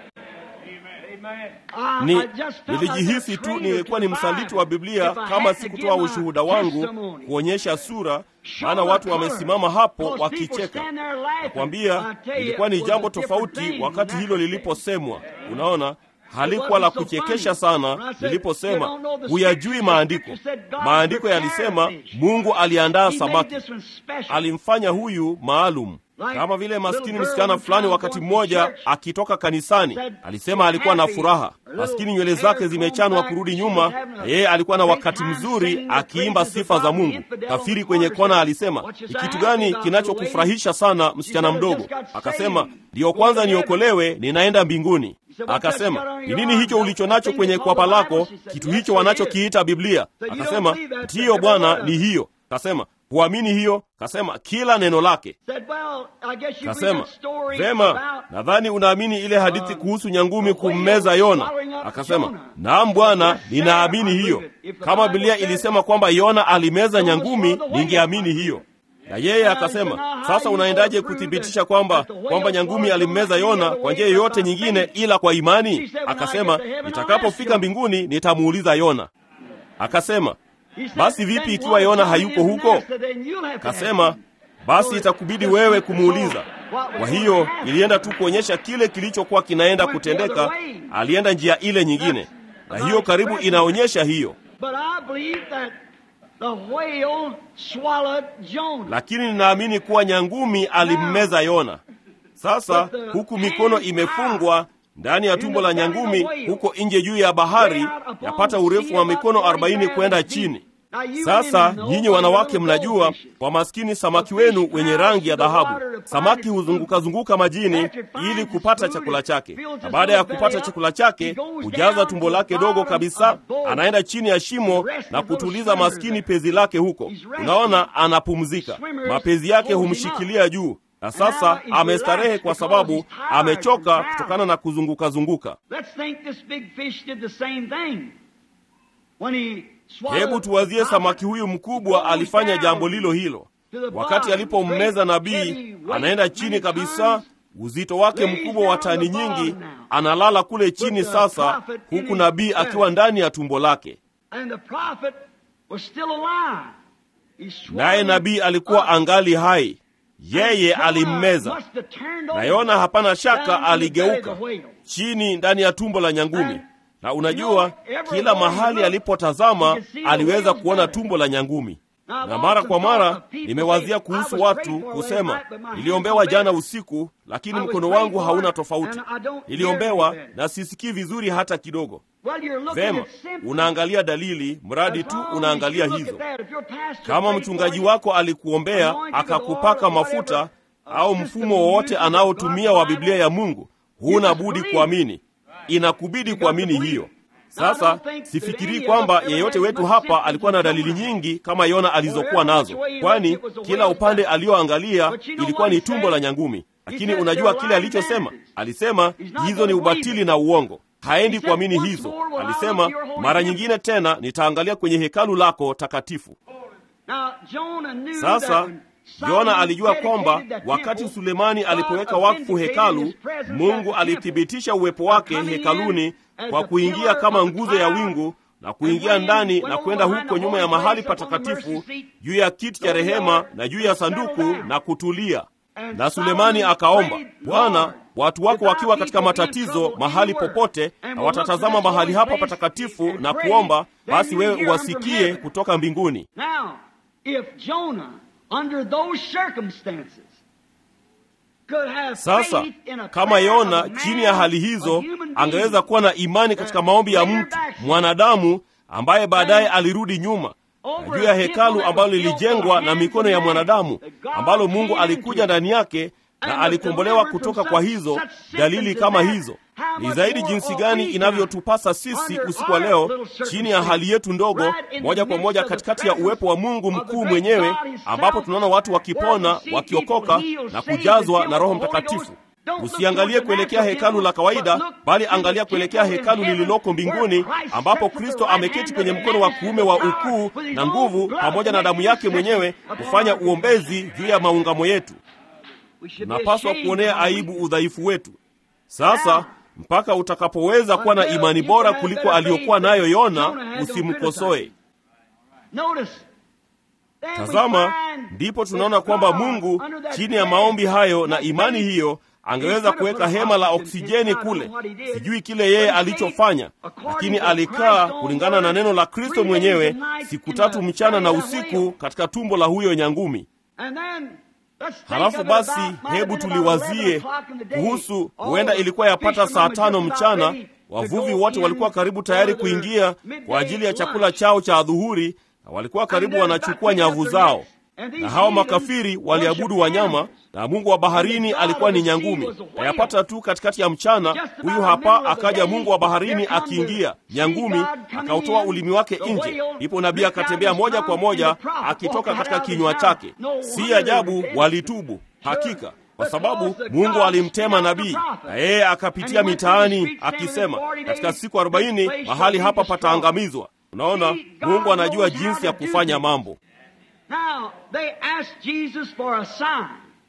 ni nilijihisi tu nilikuwa ni msaliti wa Biblia kama sikutoa ushuhuda wangu kuonyesha sura, maana watu wamesimama hapo wakicheka. Nakwambia ilikuwa ni jambo tofauti wakati hilo liliposemwa. Unaona, halikuwa la kuchekesha sana niliposema huyajui maandiko. Maandiko yalisema Mungu aliandaa samaki, alimfanya huyu maalum kama vile maskini msichana fulani wakati mmoja akitoka kanisani alisema alikuwa na furaha, maskini nywele zake zimechanwa kurudi nyuma, na yeye alikuwa na wakati mzuri akiimba sifa za Mungu. Kafiri kwenye kona alisema, ni kitu gani kinachokufurahisha sana msichana mdogo? Akasema, ndiyo kwanza niokolewe, ninaenda mbinguni. Akasema, ni nini hicho ulicho nacho kwenye kwapa lako, kitu hicho wanachokiita Biblia? Akasema, ndiyo Bwana, ni hiyo. Kasema, huamini hiyo? Kasema, kila neno lake. Kasema, vema, nadhani unaamini ile hadithi kuhusu nyangumi kummeza Yona. Akasema, naam Bwana, ninaamini hiyo. Kama Biblia ilisema kwamba Yona alimeza nyangumi, ningeamini hiyo. Na yeye akasema, sasa unaendaje kuthibitisha kwamba kwamba nyangumi alimmeza Yona kwa njia yoyote nyingine ila kwa imani? Akasema, nitakapofika mbinguni nitamuuliza Yona. Akasema, basi vipi ikiwa Yona hayuko huko? Kasema, basi itakubidi wewe kumuuliza. Kwa hiyo ilienda tu kuonyesha kile kilichokuwa kinaenda kutendeka. Alienda njia ile nyingine, na hiyo karibu inaonyesha hiyo. Lakini ninaamini kuwa nyangumi alimmeza Yona. Sasa huku mikono imefungwa ndani ya tumbo la nyangumi, huko nje juu ya bahari, yapata urefu wa mikono arobaini kwenda chini. Sasa nyinyi wanawake mnajua, kwa maskini samaki wenu wenye rangi ya dhahabu, samaki huzungukazunguka majini ili kupata chakula chake, na baada ya kupata chakula chake hujaza tumbo lake dogo kabisa, anaenda chini ya shimo na kutuliza maskini pezi lake huko. Unaona, anapumzika, mapezi yake humshikilia juu na sasa amestarehe kwa sababu amechoka kutokana na kuzunguka zunguka. Hebu tuwazie samaki huyu mkubwa alifanya jambo lilo hilo. Wakati alipommeza nabii, anaenda chini kabisa, uzito wake mkubwa wa tani nyingi, analala kule chini sasa, huku nabii akiwa ndani ya tumbo lake. Naye nabii alikuwa angali hai. Yeye alimmeza na Yona, hapana shaka, aligeuka chini ndani ya tumbo la nyangumi. Na unajua, kila mahali alipotazama aliweza kuona tumbo la nyangumi. Na mara kwa mara nimewazia kuhusu watu kusema, niliombewa jana usiku, lakini mkono wangu hauna tofauti. Niliombewa na sisikii vizuri hata kidogo. Vema, unaangalia dalili, mradi tu unaangalia hizo. Kama mchungaji wako alikuombea akakupaka mafuta au mfumo wowote anaotumia wa Biblia ya Mungu, huna budi kuamini, inakubidi kuamini hiyo. Sasa sifikirii kwamba yeyote wetu hapa alikuwa na dalili nyingi kama Yona alizokuwa nazo, kwani kila upande aliyoangalia ilikuwa ni tumbo la nyangumi. Lakini unajua kile alichosema? Alisema hizo ni ubatili na uongo haendi kuamini hizo. Alisema mara nyingine tena, nitaangalia kwenye hekalu lako takatifu. Sasa Yona alijua kwamba wakati Sulemani alipoweka wakfu hekalu, Mungu alithibitisha uwepo wake hekaluni kwa kuingia kama nguzo ya wingu na kuingia ndani na kwenda huko nyuma ya mahali patakatifu juu ya kiti cha rehema na juu ya sanduku na kutulia. Na Sulemani akaomba, Bwana, watu wako wakiwa katika matatizo mahali popote, na watatazama mahali hapa patakatifu na kuomba, basi wewe uwasikie kutoka mbinguni. Sasa kama Yona chini ya hali hizo angeweza kuwa na imani katika maombi ya mtu mwanadamu ambaye baadaye alirudi nyuma na juu ya hekalu ambalo lilijengwa na mikono ya mwanadamu ambalo Mungu alikuja ndani yake na alikombolewa kutoka kwa hizo dalili kama hizo. Ni zaidi jinsi gani inavyotupasa sisi usiku wa leo, chini ya hali yetu ndogo, moja kwa moja katikati ya uwepo wa Mungu mkuu mwenyewe, ambapo tunaona watu wakipona, wakiokoka na kujazwa na Roho Mtakatifu. Usiangalie kuelekea hekalu la kawaida, bali angalia kuelekea hekalu lililoko mbinguni, ambapo Kristo ameketi kwenye mkono wa kuume wa ukuu na nguvu, pamoja na damu yake mwenyewe kufanya uombezi juu ya maungamo yetu. Tunapaswa kuonea aibu udhaifu wetu. Sasa mpaka utakapoweza kuwa na imani bora kuliko aliyokuwa nayo Yona, usimkosoe. Tazama, ndipo tunaona kwamba Mungu chini ya maombi hayo na imani hiyo angeweza kuweka hema la oksijeni kule. Sijui kile yeye alichofanya, lakini alikaa kulingana na neno la Kristo mwenyewe siku tatu mchana na usiku katika tumbo la huyo nyangumi. Halafu basi, hebu tuliwazie kuhusu, huenda ilikuwa yapata saa tano mchana. Wavuvi wote walikuwa karibu tayari kuingia kwa ajili ya chakula chao cha adhuhuri, na walikuwa karibu wanachukua nyavu zao na hawa makafiri waliabudu wanyama na mungu wa baharini alikuwa ni nyangumi. Na yapata tu katikati ya mchana, huyu hapa akaja mungu wa baharini akiingia, nyangumi akautoa ulimi wake nje, ndipo nabii akatembea moja kwa moja akitoka katika kinywa chake. Si ajabu walitubu hakika, kwa sababu Mungu alimtema nabii na yeye akapitia mitaani akisema, katika siku arobaini mahali hapa pataangamizwa. Unaona, Mungu anajua jinsi ya kufanya mambo. Now, they asked Jesus for a sign.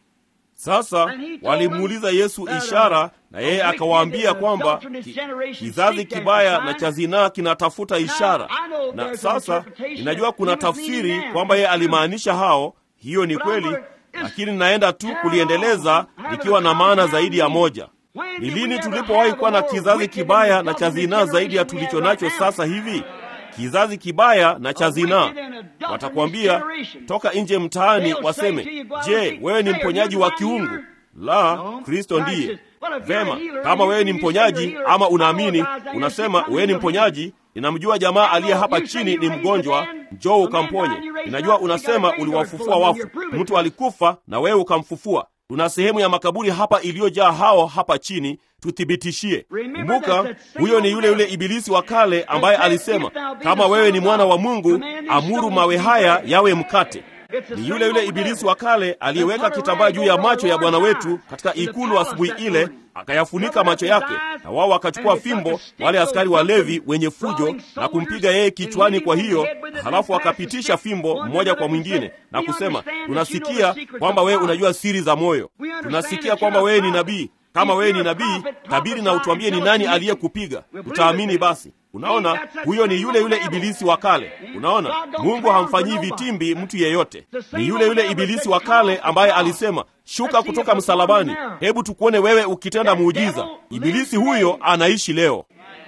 Sasa walimuuliza Yesu ishara, na yeye akawaambia kwamba ki, kizazi kibaya na cha zinaa kinatafuta ishara. Na sasa ninajua kuna tafsiri kwamba yeye alimaanisha hao, hiyo ni kweli, lakini naenda tu kuliendeleza likiwa na maana zaidi ya moja. Ni lini tulipowahi kuwa na kizazi kibaya na cha zinaa zaidi ya tulicho nacho sasa hivi? Kizazi kibaya na cha zinaa. Watakwambia toka nje mtaani, waseme, je, wewe ni mponyaji wa kiungu? La, Kristo ndiye. Vema, kama wewe ni mponyaji ama unaamini, unasema wewe ni mponyaji. Ninamjua jamaa aliye hapa chini ni mgonjwa, njoo ukamponye. Ninajua unasema uliwafufua wafu, mtu alikufa na wewe ukamfufua. Tuna sehemu ya makaburi hapa iliyojaa hao hapa chini, tuthibitishie. Kumbuka, huyo ni yule yule ibilisi wa kale ambaye alisema, kama wewe ni mwana wa Mungu, amuru mawe haya yawe mkate. Ni yule yule ibilisi wa kale aliyeweka kitambaa juu ya macho ya Bwana wetu katika ikulu asubuhi ile, akayafunika macho yake, na wao wakachukua fimbo, wale askari walevi wenye fujo, na kumpiga yeye kichwani. Kwa hiyo halafu akapitisha fimbo mmoja kwa mwingine na kusema, tunasikia kwamba wewe unajua siri za moyo, tunasikia kwamba wewe ni nabii. Kama wewe ni nabii, tabiri na utuambie ni nani aliyekupiga, tutaamini basi. Unaona, huyo ni yule yule ibilisi wa kale. Unaona, Mungu hamfanyii vitimbi mtu yeyote. Ni yule yule ibilisi wa kale ambaye alisema, shuka kutoka msalabani, hebu tukuone wewe ukitenda muujiza. Ibilisi huyo anaishi leo.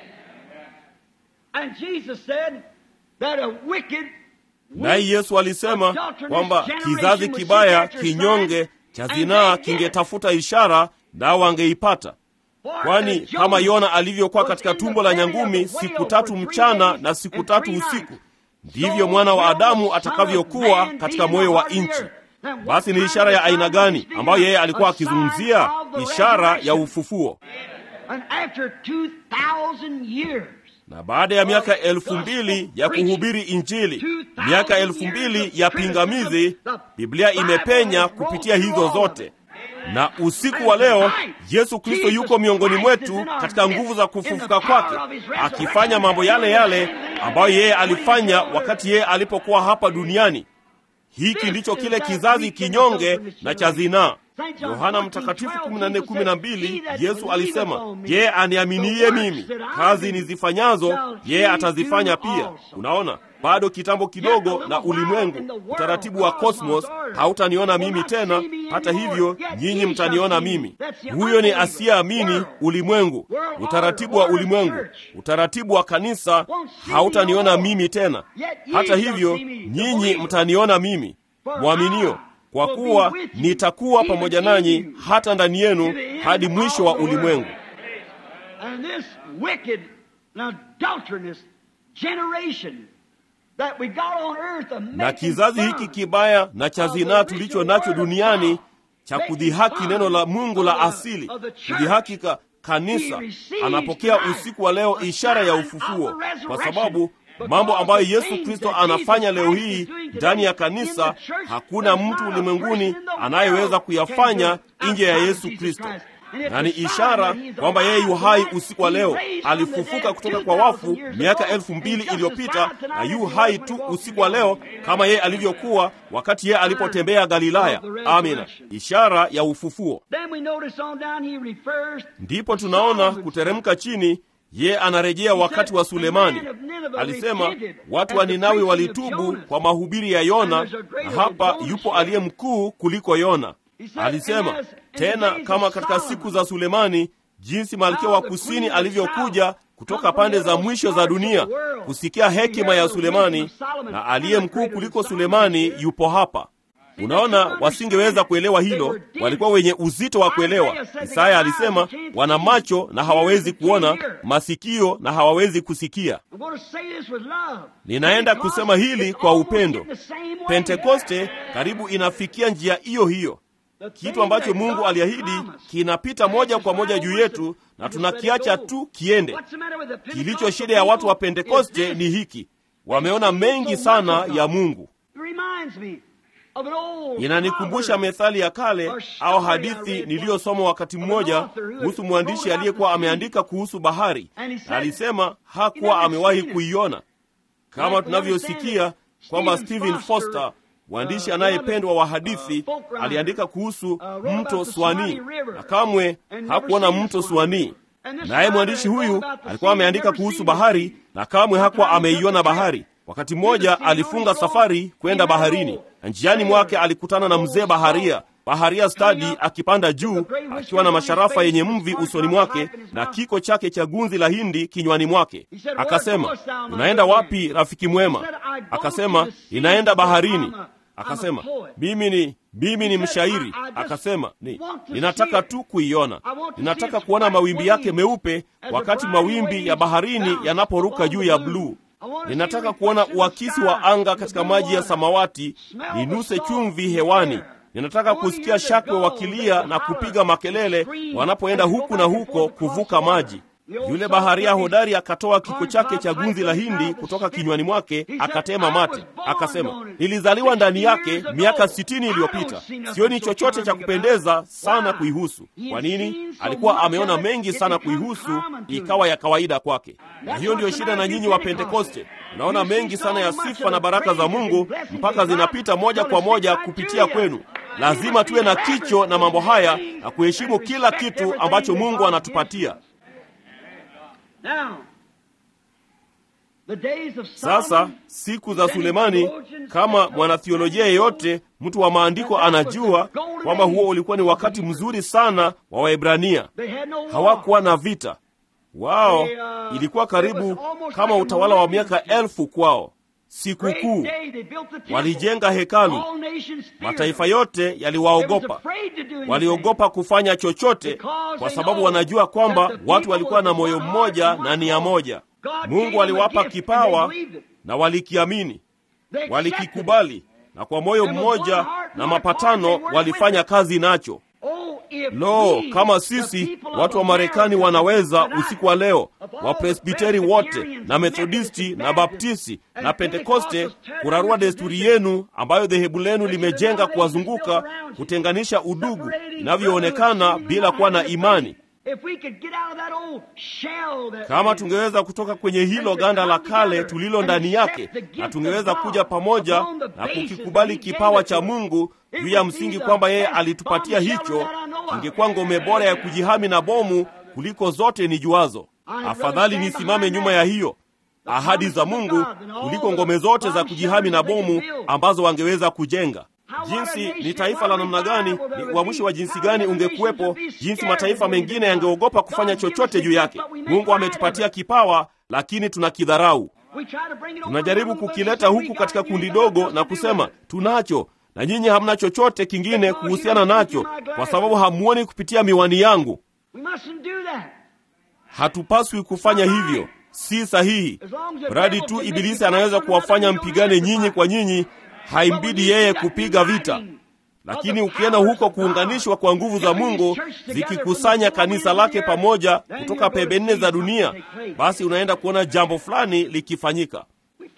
Naye Yesu alisema kwamba kizazi kibaya, kinyonge cha zinaa kingetafuta ishara, nao wangeipata Kwani kama Yona alivyokuwa katika tumbo la nyangumi siku tatu mchana na siku tatu usiku, ndivyo mwana wa Adamu atakavyokuwa katika moyo wa nchi. Basi ni ishara ya aina gani ambayo yeye alikuwa akizungumzia? Ishara ya ufufuo. Na baada ya miaka elfu mbili ya kuhubiri Injili, miaka elfu mbili ya pingamizi, Biblia imepenya kupitia hizo zote na usiku wa leo Yesu Kristo yuko miongoni mwetu katika nguvu za kufufuka kwake, akifanya mambo yale yale ambayo yeye alifanya wakati yeye alipokuwa hapa duniani. Hiki ndicho kile kizazi kinyonge na cha zinaa. Yohana Mtakatifu 14:12, Yesu alisema, yeye aniaminiye mimi, kazi nizifanyazo yeye atazifanya pia. Unaona, bado kitambo kidogo na ulimwengu, utaratibu wa kosmos, hautaniona mimi tena, hata hivyo nyinyi mtaniona mimi. Huyo ni asiyeamini ulimwengu, utaratibu wa ulimwengu, utaratibu wa kanisa, hautaniona mimi tena, hata hivyo nyinyi mtaniona mimi. Mwaminio, kwa kuwa nitakuwa pamoja nanyi hata ndani yenu hadi mwisho wa ulimwengu. Na kizazi hiki kibaya na cha zinaa tulicho nacho duniani cha kudhihaki neno la Mungu la asili, kudhihaki ka kanisa. Anapokea usiku wa leo ishara ya ufufuo, kwa sababu mambo ambayo Yesu Kristo anafanya leo hii ndani ya kanisa, hakuna mtu ulimwenguni anayeweza kuyafanya nje ya Yesu Kristo na ni ishara kwamba yeye yu hai usiku wa leo. Alifufuka kutoka kwa wafu miaka elfu mbili iliyopita na yu hai tu usiku wa leo kama yeye alivyokuwa wakati yeye alipotembea Galilaya. Amina, ishara ya ufufuo. Ndipo tunaona kuteremka chini, yeye anarejea wakati wa Sulemani. Alisema watu wa Ninawi walitubu kwa mahubiri ya Yona, na hapa yupo aliye mkuu kuliko Yona. Alisema tena kama katika siku za Sulemani, jinsi malkia wa kusini alivyokuja kutoka pande za mwisho za dunia kusikia hekima ya Sulemani, na aliye mkuu kuliko Sulemani yupo hapa. Unaona, wasingeweza kuelewa hilo, walikuwa wenye uzito wa kuelewa. Isaya alisema wana macho na hawawezi kuona, masikio na hawawezi kusikia. Ninaenda kusema hili kwa upendo. Pentekoste karibu inafikia njia hiyo hiyo. Kitu ambacho Mungu aliahidi kinapita moja kwa moja juu yetu na tunakiacha tu kiende. Kilicho shida ya watu wa Pentekoste ni hiki, wameona mengi sana ya Mungu. Inanikumbusha methali ya kale au hadithi niliyosoma wakati mmoja kuhusu mwandishi aliyekuwa ameandika kuhusu bahari, na alisema hakuwa amewahi kuiona, kama tunavyosikia kwamba Stephen Foster mwandishi anayependwa wa hadithi aliandika kuhusu mto Swani na kamwe hakuona mto Swani. Naye mwandishi huyu alikuwa ameandika kuhusu bahari na kamwe hakuwa ameiona bahari. Wakati mmoja alifunga safari kwenda baharini, na njiani mwake alikutana na mzee baharia baharia stadi akipanda juu akiwa na masharafa yenye mvi usoni mwake na kiko chake cha gunzi la hindi kinywani mwake. Akasema, unaenda wapi rafiki mwema? Akasema, ninaenda baharini. Akasema, mimi ni mimi ni mshairi. Akasema, ni ninataka tu kuiona, ninataka kuona mawimbi yake meupe wakati mawimbi ya baharini yanaporuka juu ya bluu. Ninataka kuona uakisi wa anga katika maji ya samawati, ninuse chumvi hewani. Ninataka kusikia shakwe wakilia na kupiga makelele wanapoenda huku na huko kuvuka maji. Yule baharia hodari akatoa kiko chake cha gunzi la hindi kutoka kinywani mwake, akatema mate, akasema, nilizaliwa ndani yake miaka sitini iliyopita. Sioni chochote cha kupendeza sana kuihusu. Kwa nini? Alikuwa ameona mengi sana kuihusu, ikawa ya kawaida kwake. Na hiyo ndiyo shida na nyinyi wa Pentekoste. Unaona mengi sana ya sifa na baraka za Mungu mpaka zinapita moja kwa moja kupitia kwenu. Lazima tuwe na kicho na mambo haya na kuheshimu kila kitu ambacho Mungu anatupatia. Sasa siku za Sulemani, kama mwanathiolojia yeyote, mtu wa maandiko anajua kwamba huo ulikuwa ni wakati mzuri sana wa Waebrania. Hawakuwa na vita wao, ilikuwa karibu kama utawala wa miaka elfu kwao. Sikukuu, walijenga hekalu. Mataifa yote yaliwaogopa, waliogopa kufanya chochote, kwa sababu wanajua kwamba watu walikuwa na moyo mmoja na nia moja. Mungu aliwapa kipawa na walikiamini, walikikubali, na kwa moyo mmoja na mapatano walifanya kazi nacho. Lo, kama sisi watu wa Marekani wanaweza usiku wa leo, Wapresbiteri wote na Methodisti na Baptisti na Pentekoste, kurarua desturi yenu ambayo dhehebu lenu limejenga kuwazunguka, kutenganisha udugu inavyoonekana bila kuwa na imani. Kama tungeweza kutoka kwenye hilo ganda la kale tulilo ndani yake, na tungeweza kuja pamoja na kukikubali kipawa cha Mungu juu ya msingi kwamba yeye alitupatia hicho, ingekuwa ngome bora ya kujihami na bomu kuliko zote nijuazo. Afadhali nisimame nyuma ya hiyo ahadi za Mungu kuliko ngome zote za kujihami na bomu ambazo wangeweza kujenga. Jinsi ni taifa la namna gani, ni uamsho wa jinsi gani ungekuwepo, jinsi mataifa mengine yangeogopa kufanya chochote juu yake. Mungu ametupatia kipawa, lakini tunakidharau. Tunajaribu kukileta huku katika kundi dogo na kusema tunacho, na nyinyi hamna chochote kingine kuhusiana nacho, kwa sababu hamuoni kupitia miwani yangu. Hatupaswi kufanya hivyo, si sahihi. Mradi tu Ibilisi anaweza kuwafanya mpigane nyinyi kwa nyinyi, haimbidi yeye kupiga vita. lakini ukienda huko kuunganishwa kwa nguvu za Mungu zikikusanya kanisa lake pamoja kutoka pembe nne za dunia, basi unaenda kuona jambo fulani likifanyika.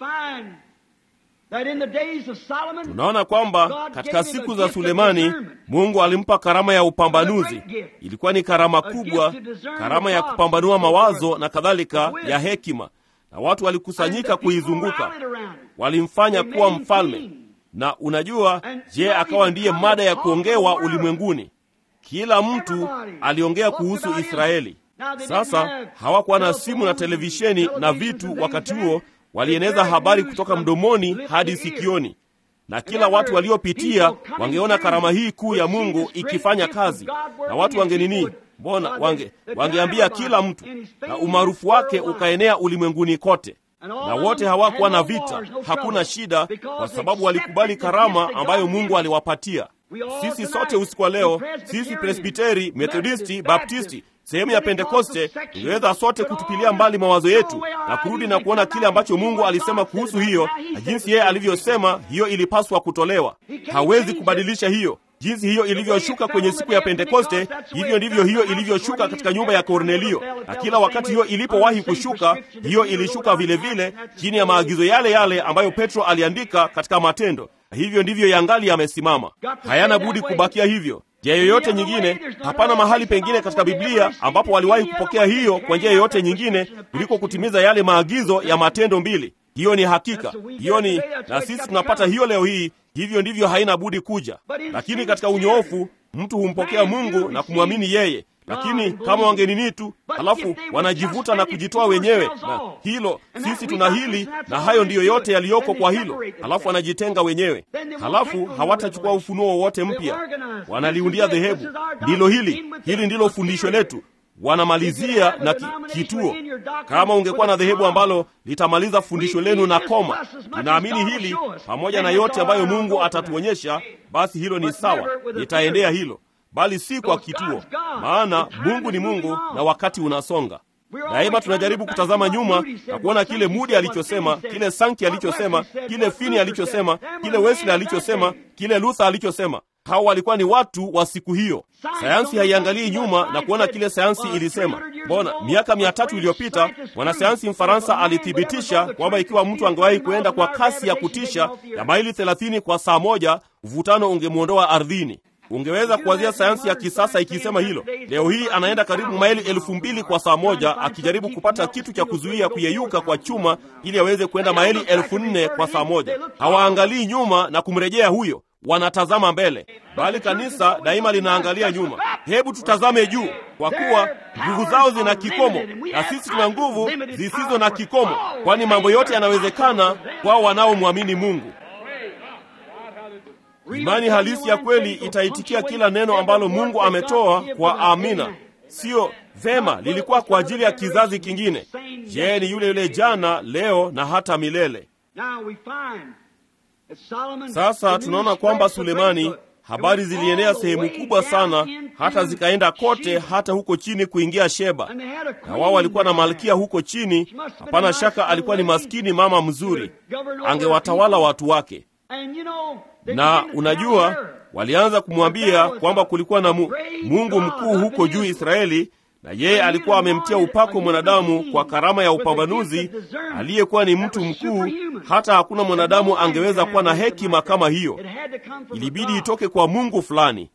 Tunaona kwamba katika siku za Sulemani Mungu alimpa karama ya upambanuzi. Ilikuwa ni karama kubwa, karama ya kupambanua mawazo na kadhalika, ya hekima, na watu walikusanyika kuizunguka, walimfanya kuwa mfalme. Na unajua, je, akawa ndiye mada ya kuongewa ulimwenguni. Kila mtu aliongea kuhusu Israeli. Sasa hawakuwa na simu na televisheni na vitu wakati huo walieneza habari kutoka mdomoni hadi sikioni, na kila watu waliopitia wangeona karama hii kuu ya Mungu ikifanya kazi, na watu wangenini, mbona wange wangeambia kila mtu, na umaarufu wake ukaenea ulimwenguni kote. Na wote hawakuwa na vita, hakuna shida, kwa sababu walikubali karama ambayo Mungu aliwapatia. Sisi sote usiku wa leo, sisi Presbiteri, Methodisti, Baptisti sehemu ya Pentekoste tungeweza sote kutupilia mbali mawazo yetu na kurudi na kuona kile ambacho Mungu alisema kuhusu hiyo na jinsi yeye alivyosema hiyo ilipaswa kutolewa. Hawezi kubadilisha hiyo. Jinsi hiyo ilivyoshuka kwenye siku ya Pentekoste, hivyo ndivyo hiyo ilivyoshuka katika nyumba ya Kornelio, na kila wakati hiyo ilipowahi kushuka, hiyo ilishuka vilevile vile, chini ya maagizo yale yale ambayo Petro aliandika katika Matendo. Hivyo ndivyo yangali yamesimama, hayana budi kubakia hivyo. Njia yoyote nyingine, hapana mahali pengine katika Biblia ambapo waliwahi kupokea hiyo kwa njia yoyote nyingine kuliko kutimiza yale maagizo ya Matendo mbili. Hiyo ni hakika, hiyo ni na sisi tunapata hiyo leo hii. Hivyo ndivyo haina budi kuja, lakini katika unyoofu mtu humpokea Mungu na kumwamini yeye. Lakini kama wangenini tu, halafu wanajivuta na kujitoa wenyewe, na hilo sisi tuna hili na hayo ndiyo yote yaliyoko kwa hilo, halafu wanajitenga wenyewe, halafu hawatachukua ufunuo wowote mpya, wanaliundia dhehebu. Ndilo hili, hili ndilo fundisho letu. Wanamalizia na ki, kituo. Kama ungekuwa na dhehebu ambalo litamaliza fundisho lenu na koma, ninaamini hili pamoja na yote ambayo Mungu atatuonyesha, basi hilo ni sawa, nitaendea hilo bali si kwa kituo, maana Mungu ni Mungu na wakati unasonga. Daima tunajaribu kutazama nyuma na kuona kile Mudi alichosema, kile Sanki alichosema, kile Fini alichosema, kile Wesley alichosema, kile Luther alichosema. Hao walikuwa ni watu wa siku hiyo. Sayansi haiangalii nyuma na kuona kile sayansi ilisema. Mbona miaka mia tatu iliyopita mwanasayansi Mfaransa alithibitisha kwamba ikiwa mtu angewahi kuenda kwa kasi ya kutisha ya maili 30 kwa saa moja, uvutano ungemwondoa ardhini. Ungeweza kuwazia sayansi ya kisasa ikisema hilo. Leo hii anaenda karibu maili elfu mbili kwa saa moja akijaribu kupata kitu cha kuzuia kuyeyuka kwa chuma ili aweze kwenda maili elfu nne kwa saa moja. Hawaangalii nyuma na kumrejea huyo, wanatazama mbele, bali kanisa daima linaangalia nyuma. Hebu tutazame juu, kwa kuwa nguvu zao zina kikomo na sisi tuna nguvu zisizo na kikomo, kwani mambo yote yanawezekana kwao wanaomwamini Mungu. Imani halisi ya kweli itaitikia kila neno ambalo Mungu ametoa kwa amina. Sio vema, lilikuwa kwa ajili ya kizazi kingine. Je, ni yule yule jana, leo na hata milele. Sasa tunaona kwamba Sulemani, habari zilienea sehemu kubwa sana, hata zikaenda kote, hata huko chini kuingia Sheba, na wao walikuwa na malkia huko chini. Hapana shaka alikuwa ni maskini mama mzuri, angewatawala watu wake na unajua, walianza kumwambia kwamba kulikuwa na mu, Mungu mkuu huko juu Israeli, na yeye alikuwa amemtia upako mwanadamu kwa karama ya upambanuzi, aliyekuwa ni mtu mkuu. Hata hakuna mwanadamu angeweza kuwa na hekima kama hiyo, ilibidi itoke kwa Mungu fulani.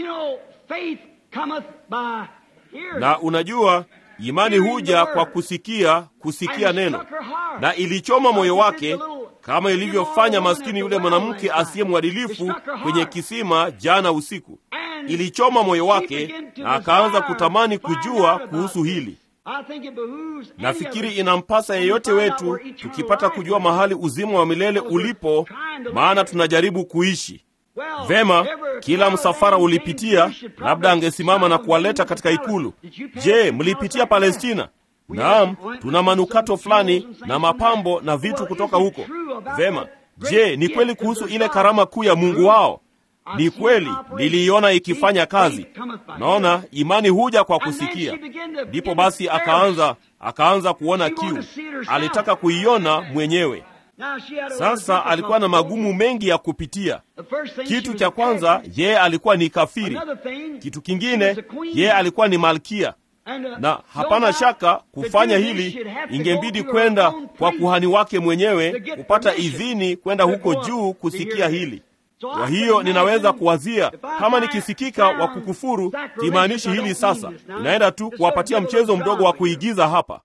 Na unajua imani huja kwa kusikia, kusikia neno, na ilichoma moyo wake kama ilivyofanya maskini yule mwanamke asiye mwadilifu kwenye kisima jana usiku. Ilichoma moyo wake na akaanza kutamani kujua kuhusu hili. Nafikiri inampasa yeyote wetu, tukipata kujua mahali uzima wa milele ulipo, maana tunajaribu kuishi vema. Kila msafara ulipitia, labda angesimama na kuwaleta katika ikulu. Je, mlipitia Palestina? Naam, tuna manukato fulani na mapambo na vitu kutoka huko. Vema, je, ni kweli kuhusu ile karama kuu ya Mungu wao? Ni kweli, niliiona ikifanya kazi. Naona imani huja kwa kusikia. Ndipo basi akaanza akaanza kuona kiu, alitaka kuiona mwenyewe. Sasa alikuwa na magumu mengi ya kupitia. Kitu cha kwanza, yeye alikuwa ni kafiri. Kitu kingine, yeye alikuwa ni malkia, na hapana shaka kufanya hili ingembidi kwenda kwa kuhani wake mwenyewe kupata idhini kwenda huko juu kusikia hili. Kwa hiyo ninaweza kuwazia kama nikisikika wa kukufuru, kimaanishi hili sasa. Inaenda tu kuwapatia mchezo mdogo wa kuigiza hapa.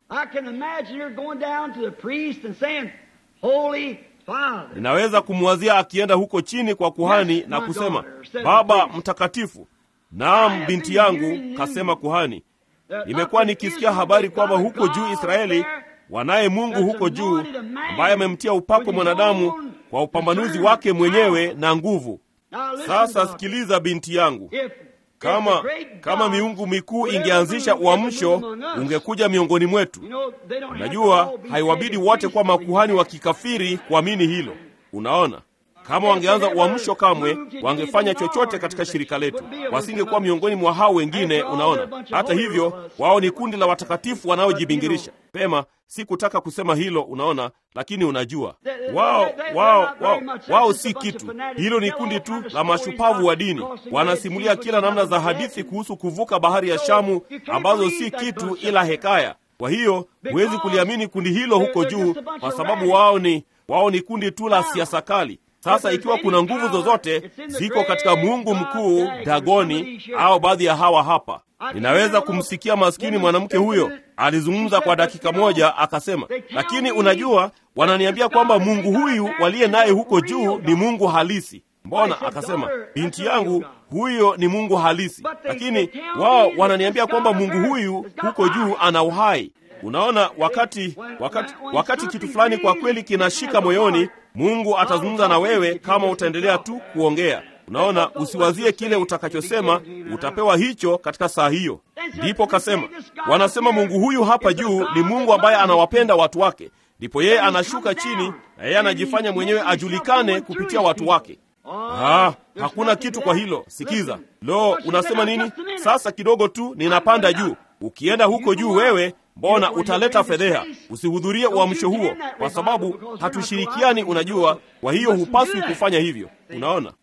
Ninaweza kumwazia akienda huko chini kwa kuhani na kusema, Baba Mtakatifu. Naam, binti yangu, kasema kuhani, nimekuwa nikisikia habari kwamba huko juu Israeli wanaye Mungu huko juu ambaye amemtia upako mwanadamu kwa upambanuzi wake mwenyewe na nguvu. Sasa sikiliza, binti yangu, kama kama miungu mikuu ingeanzisha uamsho, ungekuja miongoni mwetu. Unajua, haiwabidi wote kuwa makuhani wa kikafiri kuamini hilo. Unaona, kama wangeanza uamsho, kamwe wangefanya chochote katika shirika letu, wasingekuwa miongoni mwa hao wengine. Unaona, hata hivyo, wao ni kundi la watakatifu wanaojibingirisha. Pema, si kutaka kusema hilo, unaona, lakini unajua, wao wao wao wao si kitu. Hilo ni kundi tu la mashupavu wa dini, wanasimulia kila namna za hadithi kuhusu kuvuka bahari ya Shamu ambazo si kitu ila hekaya. Kwa hiyo huwezi kuliamini kundi hilo huko juu, kwa sababu wao ni wao ni kundi tu la siasa kali. Sasa ikiwa kuna nguvu zozote ziko katika Mungu mkuu Dagoni au baadhi ya hawa hapa, ninaweza kumsikia maskini mwanamke huyo alizungumza kwa dakika moja, akasema, lakini unajua, wananiambia kwamba Mungu huyu waliye naye huko juu ni Mungu halisi. Mbona? Akasema, binti yangu, huyo ni Mungu halisi, lakini wao wananiambia kwamba Mungu huyu huko juu ana uhai. Unaona, wakati wakati wakati kitu fulani kwa kweli kinashika moyoni, Mungu atazungumza na wewe kama utaendelea tu kuongea. Unaona, usiwazie kile utakachosema, utapewa hicho katika saa hiyo. Ndipo kasema, wanasema Mungu huyu hapa juu ni Mungu ambaye anawapenda watu wake, ndipo yeye anashuka chini na yeye anajifanya mwenyewe ajulikane kupitia watu wake. Ah, hakuna kitu kwa hilo. Sikiza, lo, unasema nini? Sasa kidogo tu ninapanda juu. Ukienda huko juu wewe Mbona utaleta fedheha? Usihudhurie uamsho huo, kwa sababu hatushirikiani. Unajua, kwa hiyo hupaswi kufanya hivyo. Unaona,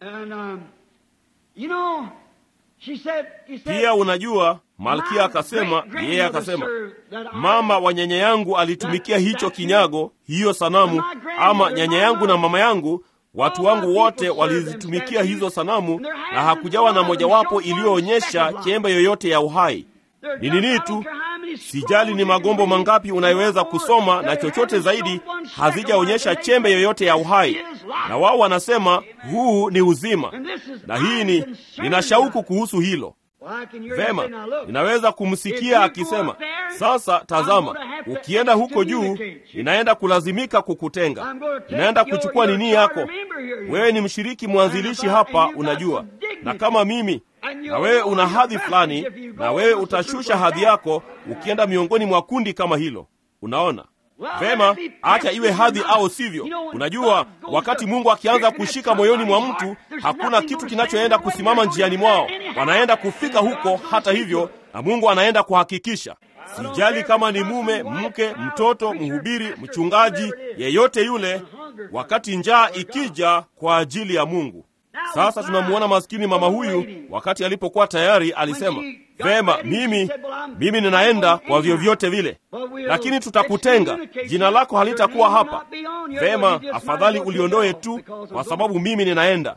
pia unajua, Malkia akasema, yeye akasema, mama wa nyanya yangu alitumikia hicho kinyago, hiyo sanamu, ama nyanya yangu na mama yangu watu wangu wote walizitumikia hizo sanamu, na hakujawa na mojawapo iliyoonyesha chembe yoyote ya uhai. Ni nini tu, sijali ni magombo mangapi unayoweza kusoma na chochote zaidi, hazijaonyesha chembe yoyote ya uhai, na wao wanasema huu ni uzima, na hii ni nina shauku kuhusu hilo. Vema, ninaweza kumsikia akisema, sasa tazama, ukienda huko juu, ninaenda kulazimika kukutenga, ninaenda kuchukua nini yako. Wewe ni mshiriki mwanzilishi hapa, unajua, na kama mimi na wewe una hadhi fulani, na wewe utashusha hadhi yako ukienda miongoni mwa kundi kama hilo. Unaona vema, acha iwe hadhi au sivyo. Unajua, wakati Mungu akianza kushika moyoni mwa mtu, hakuna kitu kinachoenda kusimama njiani mwao. Wanaenda kufika huko hata hivyo, na Mungu anaenda kuhakikisha. Sijali kama ni mume, mke, mtoto, mhubiri, mchungaji, yeyote yule, wakati njaa ikija kwa ajili ya Mungu sasa tunamuona maskini mama huyu, wakati alipokuwa tayari alisema, vema, mimi mimi ninaenda kwa vyovyote vile, lakini tutakutenga, jina lako halitakuwa hapa. Vema, afadhali uliondoe tu, kwa sababu mimi ninaenda.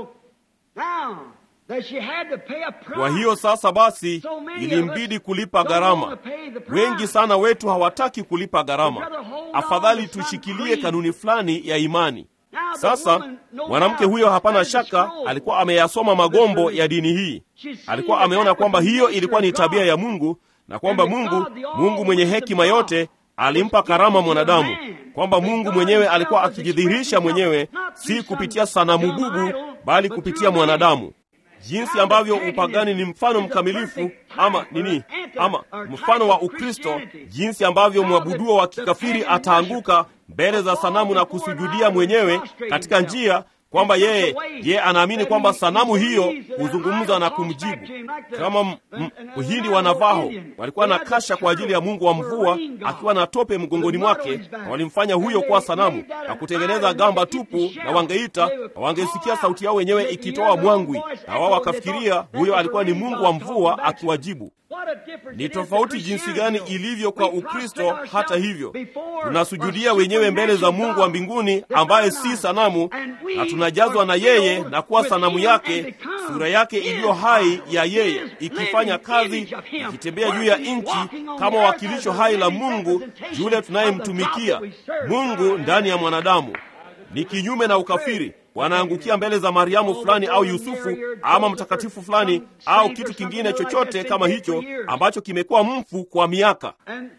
Kwa hiyo sasa basi, ilimbidi kulipa gharama. Wengi sana wetu hawataki kulipa gharama. Afadhali tushikilie kanuni fulani ya imani. Sasa mwanamke huyo, hapana shaka, alikuwa ameyasoma magombo ya dini hii. Alikuwa ameona kwamba hiyo ilikuwa ni tabia ya Mungu na kwamba Mungu, Mungu mwenye hekima yote, alimpa karama mwanadamu, kwamba Mungu mwenyewe alikuwa akijidhihirisha mwenyewe, si kupitia sanamu bubu, bali kupitia mwanadamu. Jinsi ambavyo upagani ni mfano mkamilifu ama nini, ama mfano wa Ukristo, jinsi ambavyo mwabuduo wa kikafiri ataanguka mbele za sanamu na kusujudia mwenyewe katika njia kwamba yeye yeye anaamini kwamba sanamu hiyo huzungumza na kumjibu, kama Mhindi wa Navaho walikuwa na kasha kwa ajili ya mungu wa mvua akiwa na tope mgongoni mwake, na walimfanya huyo kuwa sanamu na kutengeneza gamba tupu, na wangeita na wangesikia sauti yao wenyewe ikitoa mwangwi, na wao wakafikiria huyo alikuwa ni mungu wa mvua akiwajibu. Ni tofauti jinsi gani ilivyo kwa Ukristo. Hata hivyo, tunasujudia wenyewe mbele za Mungu wa mbinguni ambaye si sanamu, na tunajazwa na yeye na kuwa sanamu yake, sura yake iliyo hai ya yeye, ikifanya kazi, ikitembea juu ya nchi kama wakilisho hai la Mungu yule tunayemtumikia, Mungu ndani ya mwanadamu. Ni kinyume na ukafiri wanaangukia mbele za Mariamu fulani au Yusufu ama mtakatifu fulani au kitu kingine chochote kama hicho ambacho kimekuwa mfu kwa miaka.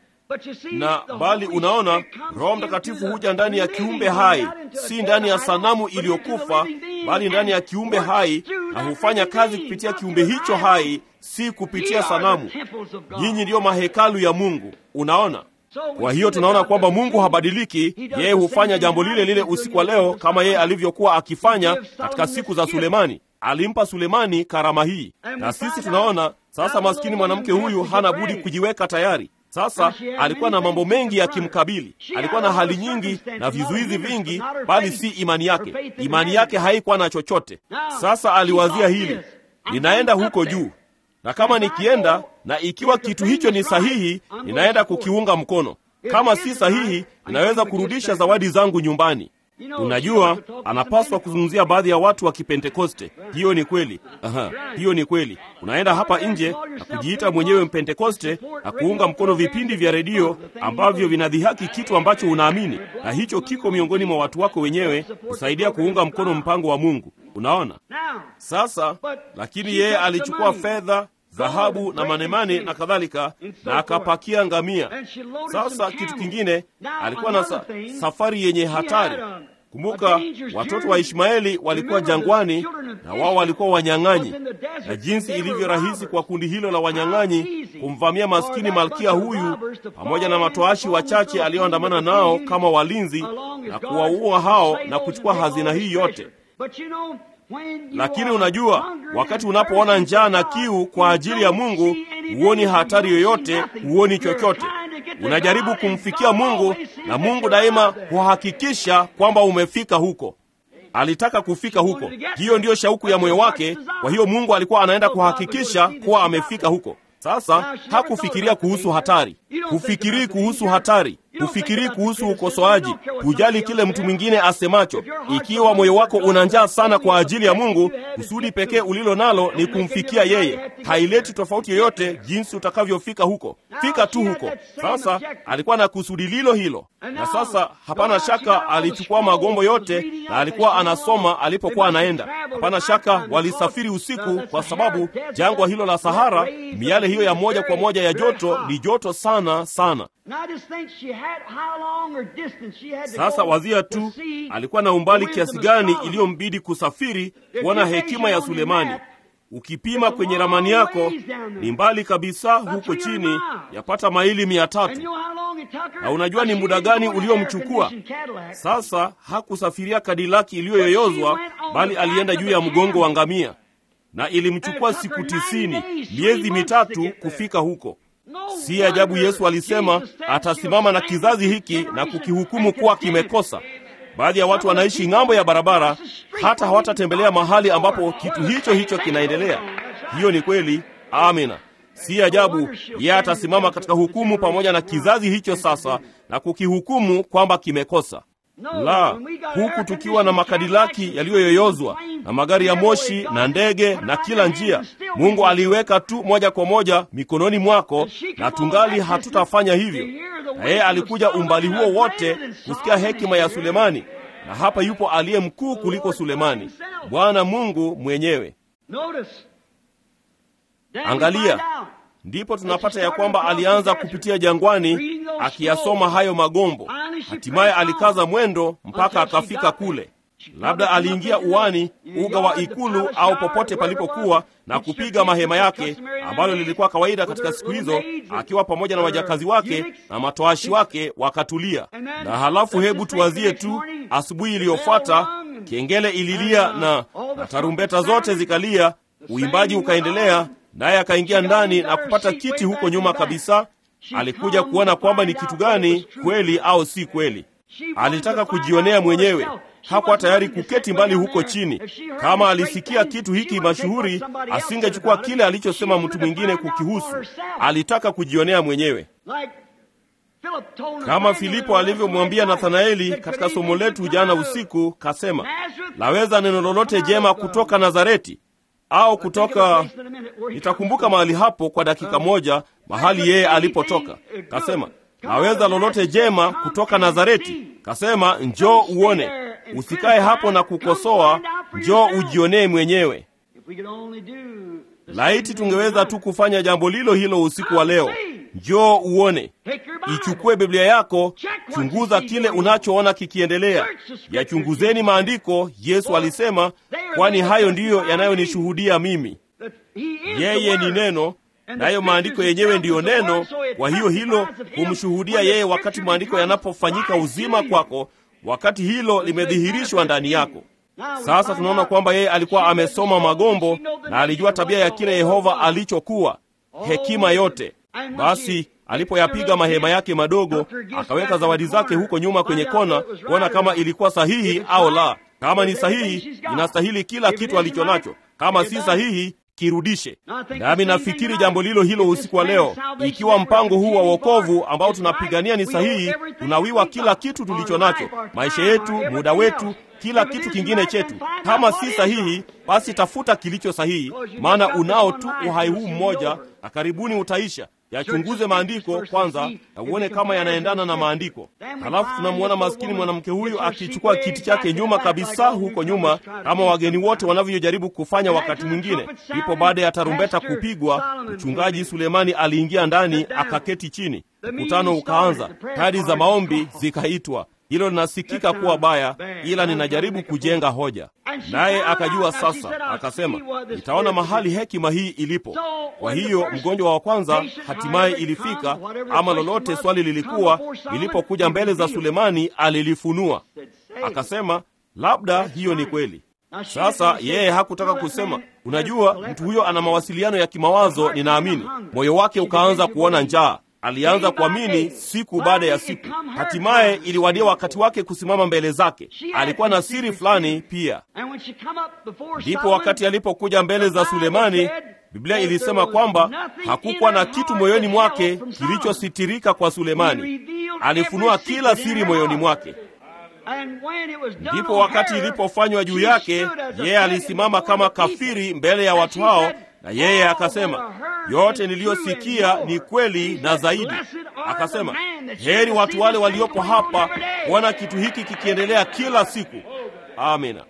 Na bali unaona, Roho Mtakatifu huja ndani ya kiumbe hai, si ndani ya sanamu iliyokufa, bali ndani ya kiumbe hai, na hufanya kazi kupitia kiumbe hicho hai, si kupitia sanamu. Nyinyi ndiyo mahekalu ya Mungu. Unaona? Kwa hiyo tunaona kwamba Mungu habadiliki. Yeye hufanya jambo lile lile usiku wa leo kama yeye alivyokuwa akifanya katika siku za Sulemani. Alimpa Sulemani karama hii, na sisi tunaona sasa, maskini mwanamke huyu hana budi kujiweka tayari. Sasa alikuwa na mambo mengi yakimkabili, alikuwa na hali nyingi na vizuizi vingi, bali si imani yake. Imani yake haikuwa na chochote. Sasa aliwazia hili, ninaenda huko juu na kama nikienda na ikiwa kitu hicho ni sahihi, ninaenda kukiunga mkono. Kama si sahihi, ninaweza kurudisha zawadi zangu nyumbani. Unajua, anapaswa kuzungumzia baadhi ya watu wa Kipentekoste. Hiyo ni kweli. Aha, hiyo ni kweli. Unaenda hapa nje na kujiita mwenyewe Mpentekoste na kuunga mkono vipindi vya redio ambavyo vinadhihaki kitu ambacho unaamini, na hicho kiko miongoni mwa watu wako wenyewe kusaidia kuunga mkono mpango wa Mungu. Unaona sasa, lakini yeye alichukua fedha dhahabu na manemane na kadhalika, na akapakia ngamia. Sasa kitu kingine, alikuwa na sa safari yenye hatari. Kumbuka, watoto wa Ishmaeli walikuwa jangwani na wao walikuwa wanyang'anyi, na jinsi ilivyo rahisi kwa kundi hilo la wanyang'anyi kumvamia maskini malkia huyu pamoja na matoashi wachache aliyoandamana nao kama walinzi na kuwaua hao na kuchukua hazina hii yote. Lakini unajua, wakati unapoona njaa na kiu kwa ajili ya Mungu, huoni hatari yoyote, huoni chochote. Unajaribu kumfikia Mungu, na Mungu daima huhakikisha kwamba umefika huko. Alitaka kufika huko, hiyo ndiyo shauku ya moyo wake. Kwa hiyo Mungu alikuwa anaenda kuhakikisha kuwa amefika huko. Sasa hakufikiria kuhusu hatari, hufikirii kuhusu hatari, hufikirii kuhusu ukosoaji, hujali kile mtu mwingine asemacho. Ikiwa moyo wako una njaa sana kwa ajili ya Mungu, kusudi pekee ulilo nalo ni kumfikia yeye. Haileti tofauti yoyote jinsi utakavyofika huko, fika tu huko. Sasa alikuwa na kusudi lilo hilo, na sasa hapana shaka alichukua magombo yote na alikuwa anasoma alipokuwa anaenda. Hapana shaka walisafiri usiku, kwa sababu jangwa hilo la Sahara, miale hiyo ya moja kwa moja ya joto ni joto sana sana. Sasa wazia tu alikuwa na umbali kiasi gani iliyombidi kusafiri kuona hekima ya Sulemani. Ukipima kwenye ramani yako ni mbali kabisa huko chini, yapata maili mia tatu. Na unajua ni muda gani uliomchukua? Sasa hakusafiria kadilaki iliyoyoyozwa, bali alienda juu ya mgongo wa ngamia, na ilimchukua siku tisini, miezi mitatu kufika huko. Si ajabu Yesu alisema atasimama na kizazi hiki na kukihukumu kuwa kimekosa. Baadhi ya watu wanaishi ng'ambo ya barabara, hata hawatatembelea mahali ambapo kitu hicho hicho kinaendelea. Hiyo ni kweli. Amina. Si ajabu yeye atasimama katika hukumu pamoja na kizazi hicho sasa na kukihukumu kwamba kimekosa. La, huku tukiwa na makadilaki yaliyoyoyozwa na magari ya moshi na ndege na kila njia, Mungu aliiweka tu moja kwa moja mikononi mwako, na tungali hatutafanya hivyo. Na yeye alikuja umbali huo wote kusikia hekima ya Sulemani, na hapa yupo aliye mkuu kuliko Sulemani, Bwana Mungu mwenyewe. Angalia, ndipo tunapata ya kwamba alianza kupitia jangwani akiyasoma hayo magombo. Hatimaye alikaza mwendo mpaka akafika kule. Labda aliingia uwani, uga wa ikulu au popote palipokuwa na kupiga mahema yake, ambalo lilikuwa kawaida katika siku hizo, akiwa pamoja na wajakazi wake na matoashi wake wakatulia. Na halafu hebu tuwazie tu asubuhi iliyofuata, kengele ililia na, na tarumbeta zote zikalia, uimbaji ukaendelea, naye akaingia ndani na kupata kiti huko nyuma kabisa. Alikuja kuona kwamba ni kitu gani kweli au si kweli. Alitaka kujionea mwenyewe. Hakuwa tayari kuketi mbali huko chini. Kama alisikia kitu hiki mashuhuri, asingechukua kile alichosema mtu mwingine kukihusu. Alitaka kujionea mwenyewe, kama Filipo alivyomwambia Nathanaeli katika somo letu jana usiku. Kasema, laweza neno lolote jema kutoka Nazareti au kutoka nitakumbuka mahali hapo kwa dakika moja, mahali yeye alipotoka. Kasema, laweza lolote jema kutoka Nazareti. Kasema, njoo uone, usikae hapo na kukosoa, njoo ujionee mwenyewe. Laiti tungeweza tu kufanya jambo lilo hilo usiku wa leo. Njoo uone, ichukue Biblia yako, chunguza kile unachoona kikiendelea. Yachunguzeni maandiko, Yesu alisema, kwani hayo ndiyo yanayonishuhudia mimi. Yeye ni neno, nayo maandiko yenyewe ndiyo neno. Kwa hiyo hilo humshuhudia yeye wakati maandiko yanapofanyika uzima kwako, wakati hilo limedhihirishwa ndani yako. Sasa tunaona kwamba yeye alikuwa amesoma magombo na alijua tabia ya kile Yehova alichokuwa, hekima yote. Basi alipoyapiga mahema yake madogo, akaweka zawadi zake huko nyuma kwenye kona, kuona kama ilikuwa sahihi au la. Kama ni sahihi, inastahili kila kitu alicho nacho. Kama si sahihi, kirudishe. Nami nafikiri jambo lilo hilo usiku wa leo. Ikiwa mpango huu wa wokovu ambao tunapigania ni sahihi, tunawiwa kila kitu tulicho nacho, maisha yetu, muda wetu kila kitu kingine chetu. Kama si sahihi, basi tafuta kilicho sahihi, maana unao tu uhai huu mmoja, na karibuni utaisha. Yachunguze maandiko kwanza na uone kama yanaendana na maandiko. Halafu tunamwona maskini mwanamke huyu akichukua kiti chake nyuma kabisa, huko nyuma, kama wageni wote wanavyojaribu kufanya wakati mwingine. Ndipo baada ya tarumbeta kupigwa, mchungaji Sulemani aliingia ndani, akaketi chini. Mkutano ukaanza, kadi za maombi zikaitwa. Hilo linasikika kuwa baya, ila ninajaribu kujenga hoja. Naye akajua sasa, akasema, nitaona mahali hekima hii ilipo. Kwa hiyo mgonjwa wa kwanza hatimaye ilifika, ama lolote swali lilikuwa, lilipokuja mbele za Sulemani alilifunua. Akasema, labda hiyo ni kweli. Sasa yeye hakutaka kusema, unajua, mtu huyo ana mawasiliano ya kimawazo, ninaamini. Moyo wake ukaanza kuona njaa alianza kuamini siku baada ya siku. Hatimaye iliwadia wakati wake kusimama mbele zake. Alikuwa na siri fulani pia. Ndipo wakati alipokuja mbele za Sulemani, Biblia ilisema kwamba hakukuwa na kitu moyoni mwake kilichositirika kwa Sulemani. Alifunua kila siri moyoni mwake. Ndipo wakati ilipofanywa juu yake, yeye alisimama kama kafiri mbele ya watu hao na yeye akasema, yote niliyosikia ni kweli na zaidi. Akasema, heri watu wale waliopo hapa kuona kitu hiki kikiendelea kila siku. Amina.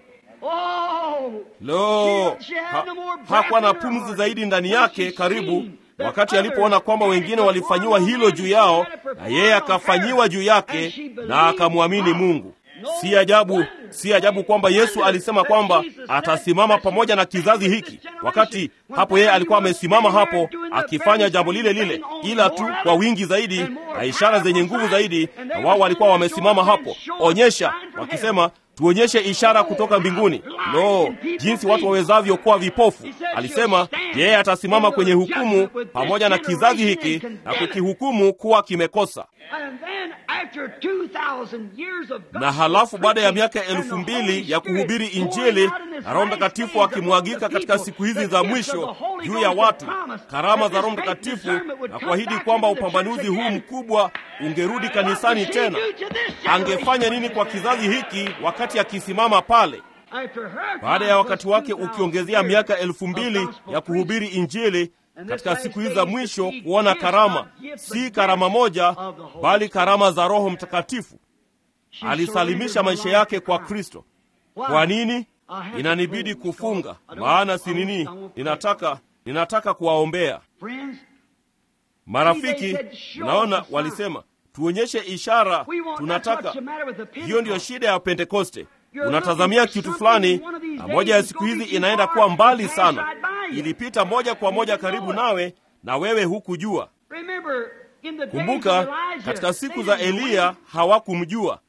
Lo, ha, hakuwa na pumzi zaidi ndani yake karibu, wakati alipoona kwamba wengine walifanyiwa hilo juu yao, na yeye akafanyiwa juu yake na akamwamini Mungu. Si ajabu, si ajabu kwamba Yesu alisema kwamba atasimama pamoja na kizazi hiki. Wakati hapo yeye alikuwa amesimama hapo akifanya jambo lile lile, ila tu kwa wingi zaidi na ishara zenye nguvu zaidi, na wao walikuwa wamesimama hapo, onyesha, wakisema tuonyeshe ishara kutoka mbinguni. Lo, jinsi watu wawezavyo kuwa vipofu! Alisema yeye atasimama kwenye hukumu pamoja na kizazi hiki na kukihukumu kuwa kimekosa. Na halafu baada ya miaka elfu mbili ya kuhubiri Injili na Roho Mtakatifu akimwagika katika siku hizi za mwisho juu ya watu, karama za Roho Mtakatifu na kuahidi kwamba upambanuzi huu mkubwa ungerudi kanisani tena, angefanya nini kwa kizazi hiki wakati akisimama pale? Baada ya wakati wake ukiongezea miaka elfu mbili ya kuhubiri Injili katika siku hizi za mwisho, kuona karama, si karama moja, bali karama za Roho Mtakatifu. Alisalimisha maisha yake kwa Kristo. Kwa nini? Inanibidi kufunga, maana si nini, ninataka ninataka kuwaombea marafiki. Unaona, walisema tuonyeshe ishara, tunataka hiyo. Ndiyo shida ya Pentekoste. Unatazamia kitu fulani, na moja ya siku hizi inaenda kuwa mbali sana. Ilipita moja kwa moja karibu nawe, na wewe hukujua. Kumbuka, katika siku za Eliya hawakumjua.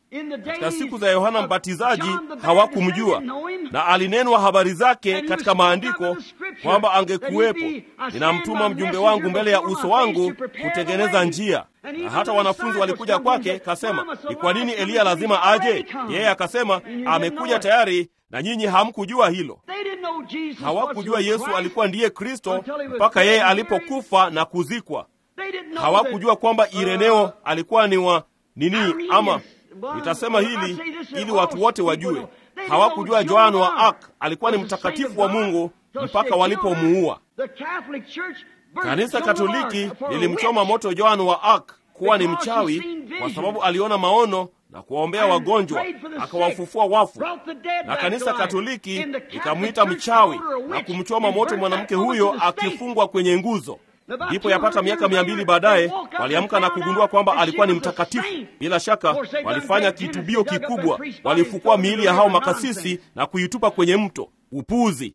katika siku za Yohana Mbatizaji hawakumjua, na alinenwa habari zake katika maandiko kwamba angekuwepo, ninamtuma mjumbe wangu mbele ya uso wangu kutengeneza njia. Na hata wanafunzi walikuja kwake, kasema, ni kwa nini Eliya lazima aje? Yeye akasema, amekuja tayari na nyinyi hamkujua hilo. Hawakujua Yesu alikuwa ndiye Kristo mpaka yeye alipokufa na kuzikwa. Hawakujua kwamba Ireneo alikuwa ni wa nini, ama nitasema hili ili watu wote wajue. Hawakujua Yohana wa Ark alikuwa ni mtakatifu wa Mungu mpaka walipomuua. Kanisa Katoliki lilimchoma moto Yohana wa Ark kuwa ni mchawi kwa sababu aliona maono na kuwaombea wagonjwa akawafufua wafu, na kanisa Katoliki likamwita mchawi na kumchoma moto mwanamke huyo akifungwa kwenye nguzo. Ndipo yapata miaka mia mbili baadaye waliamka na kugundua kwamba alikuwa ni mtakatifu. Bila shaka walifanya kitubio kikubwa, walifukua miili ya hao makasisi na kuitupa kwenye mto. Upuzi!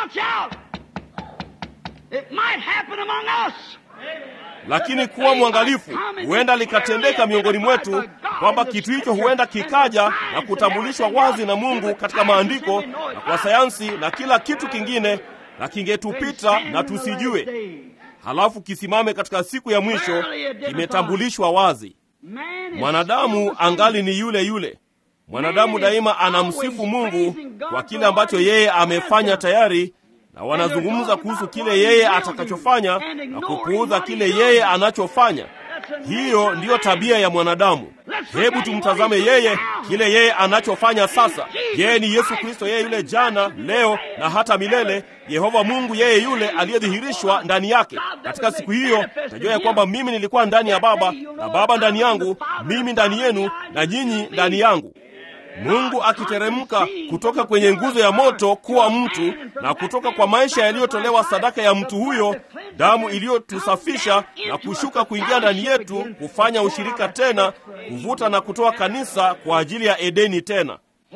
Lakini kuwa mwangalifu, huenda likatendeka miongoni mwetu kwamba kitu hicho huenda kikaja na kutambulishwa wazi na Mungu katika maandiko na kwa sayansi na kila kitu kingine, na kingetupita na tusijue halafu kisimame katika siku ya mwisho kimetambulishwa wazi. Mwanadamu angali ni yule yule. Mwanadamu daima anamsifu Mungu kwa kile ambacho yeye amefanya tayari, na wanazungumza kuhusu kile yeye atakachofanya na kupuuza kile yeye anachofanya. Hiyo ndiyo tabia ya mwanadamu. Hebu tumtazame yeye, kile yeye anachofanya sasa. Yeye ni Yesu Kristo, yeye yule jana, leo na hata milele. Yehova Mungu, yeye yule aliyedhihirishwa ndani yake. Katika siku hiyo najua ya kwamba mimi nilikuwa ndani ya Baba na Baba ndani yangu, mimi ndani yenu na nyinyi ndani yangu. Mungu akiteremka kutoka kwenye nguzo ya moto kuwa mtu, na kutoka kwa maisha yaliyotolewa sadaka ya mtu huyo, damu iliyotusafisha na kushuka kuingia ndani yetu, kufanya ushirika tena, kuvuta na kutoa kanisa kwa ajili ya Edeni tena.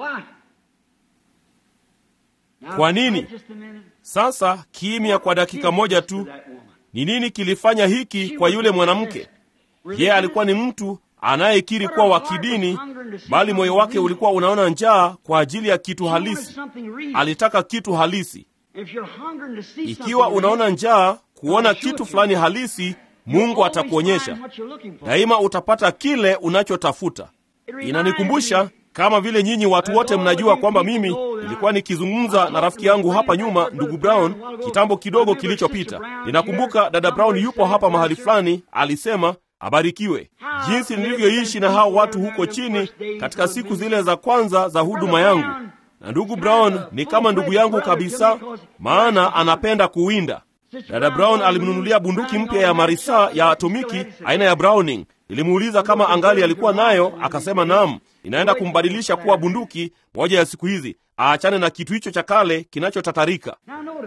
Kwa nini? Sasa kimya kwa dakika moja tu. Ni nini kilifanya hiki kwa yule mwanamke? Yeye alikuwa ni mtu anayekiri kuwa wa kidini, bali moyo wake ulikuwa unaona njaa kwa ajili ya kitu halisi. Alitaka kitu halisi. Ikiwa unaona njaa kuona kitu fulani halisi, Mungu atakuonyesha daima, utapata kile unachotafuta. Inanikumbusha kama vile nyinyi watu wote mnajua kwamba mimi nilikuwa nikizungumza na rafiki yangu hapa nyuma, ndugu Brown, kitambo kidogo kilichopita. Ninakumbuka dada Brown yupo hapa mahali fulani, alisema abarikiwe jinsi nilivyoishi na hao watu huko chini katika siku zile za kwanza za huduma yangu. Na ndugu Brown ni kama ndugu yangu kabisa, maana anapenda kuwinda. Dada Brown alimnunulia bunduki mpya ya marisa ya atomiki aina ya Browning. Nilimuuliza kama angali alikuwa nayo, akasema naam, inaenda kumbadilisha kuwa bunduki moja ya siku hizi, aachane na kitu hicho cha kale kinachotatarika.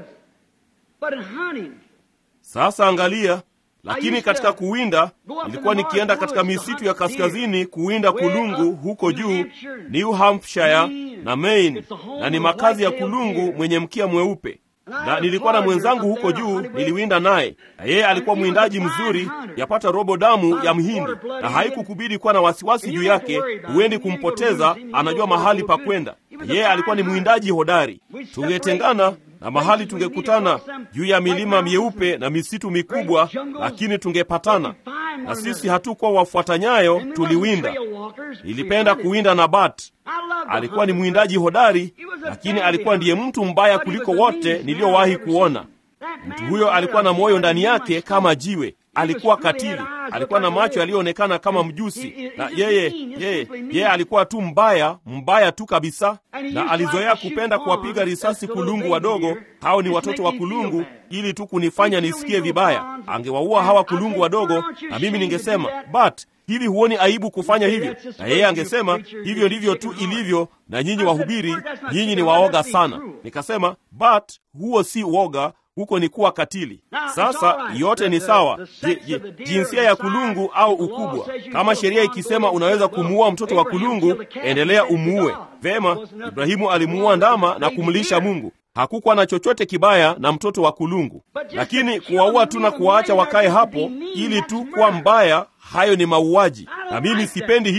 Sasa angalia lakini katika kuwinda nilikuwa nikienda katika misitu ya kaskazini kuwinda kulungu huko juu New Hampshire na Maine, na ni makazi ya kulungu mwenye mkia mweupe. Na nilikuwa na mwenzangu huko juu, niliwinda naye, na yeye alikuwa mwindaji mzuri, yapata robo damu ya Mhindi, na haikukubidi kuwa na wasiwasi juu yake. Huendi kumpoteza, anajua mahali pa kwenda. Yeye alikuwa ni mwindaji hodari. Tungetengana na mahali tungekutana juu ya milima myeupe na misitu mikubwa, lakini tungepatana. Na sisi hatukuwa wafuata nyayo, tuliwinda. Nilipenda kuwinda na Bat. Alikuwa ni mwindaji hodari, lakini alikuwa ndiye mtu mbaya kuliko wote niliyowahi kuona. Mtu huyo alikuwa na moyo ndani yake kama jiwe. Alikuwa katili, alikuwa na macho yaliyoonekana kama mjusi, na yeye yeye yeye alikuwa tu mbaya, mbaya tu kabisa, na alizoea kupenda kuwapiga risasi kulungu wadogo. Hao ni watoto wa kulungu, ili tu kunifanya nisikie vibaya. Angewaua hawa kulungu wadogo, na mimi ningesema but hivi huoni aibu kufanya hivyo? Na yeye angesema hivyo ndivyo tu ilivyo, na nyinyi wahubiri, nyinyi ni waoga sana. Nikasema but huo si woga, huko ni kuwa katili. Sasa yote ni sawa. Je, je, jinsia ya kulungu au ukubwa? Kama sheria ikisema unaweza kumuua mtoto wa kulungu, endelea umuue. Vema, Ibrahimu alimuua ndama na kumlisha Mungu. Hakukuwa na chochote kibaya na mtoto wa kulungu, lakini kuwaua tu na kuwaacha wakae hapo ili tu kuwa mbaya, hayo ni mauaji, na mimi sipendi hilo.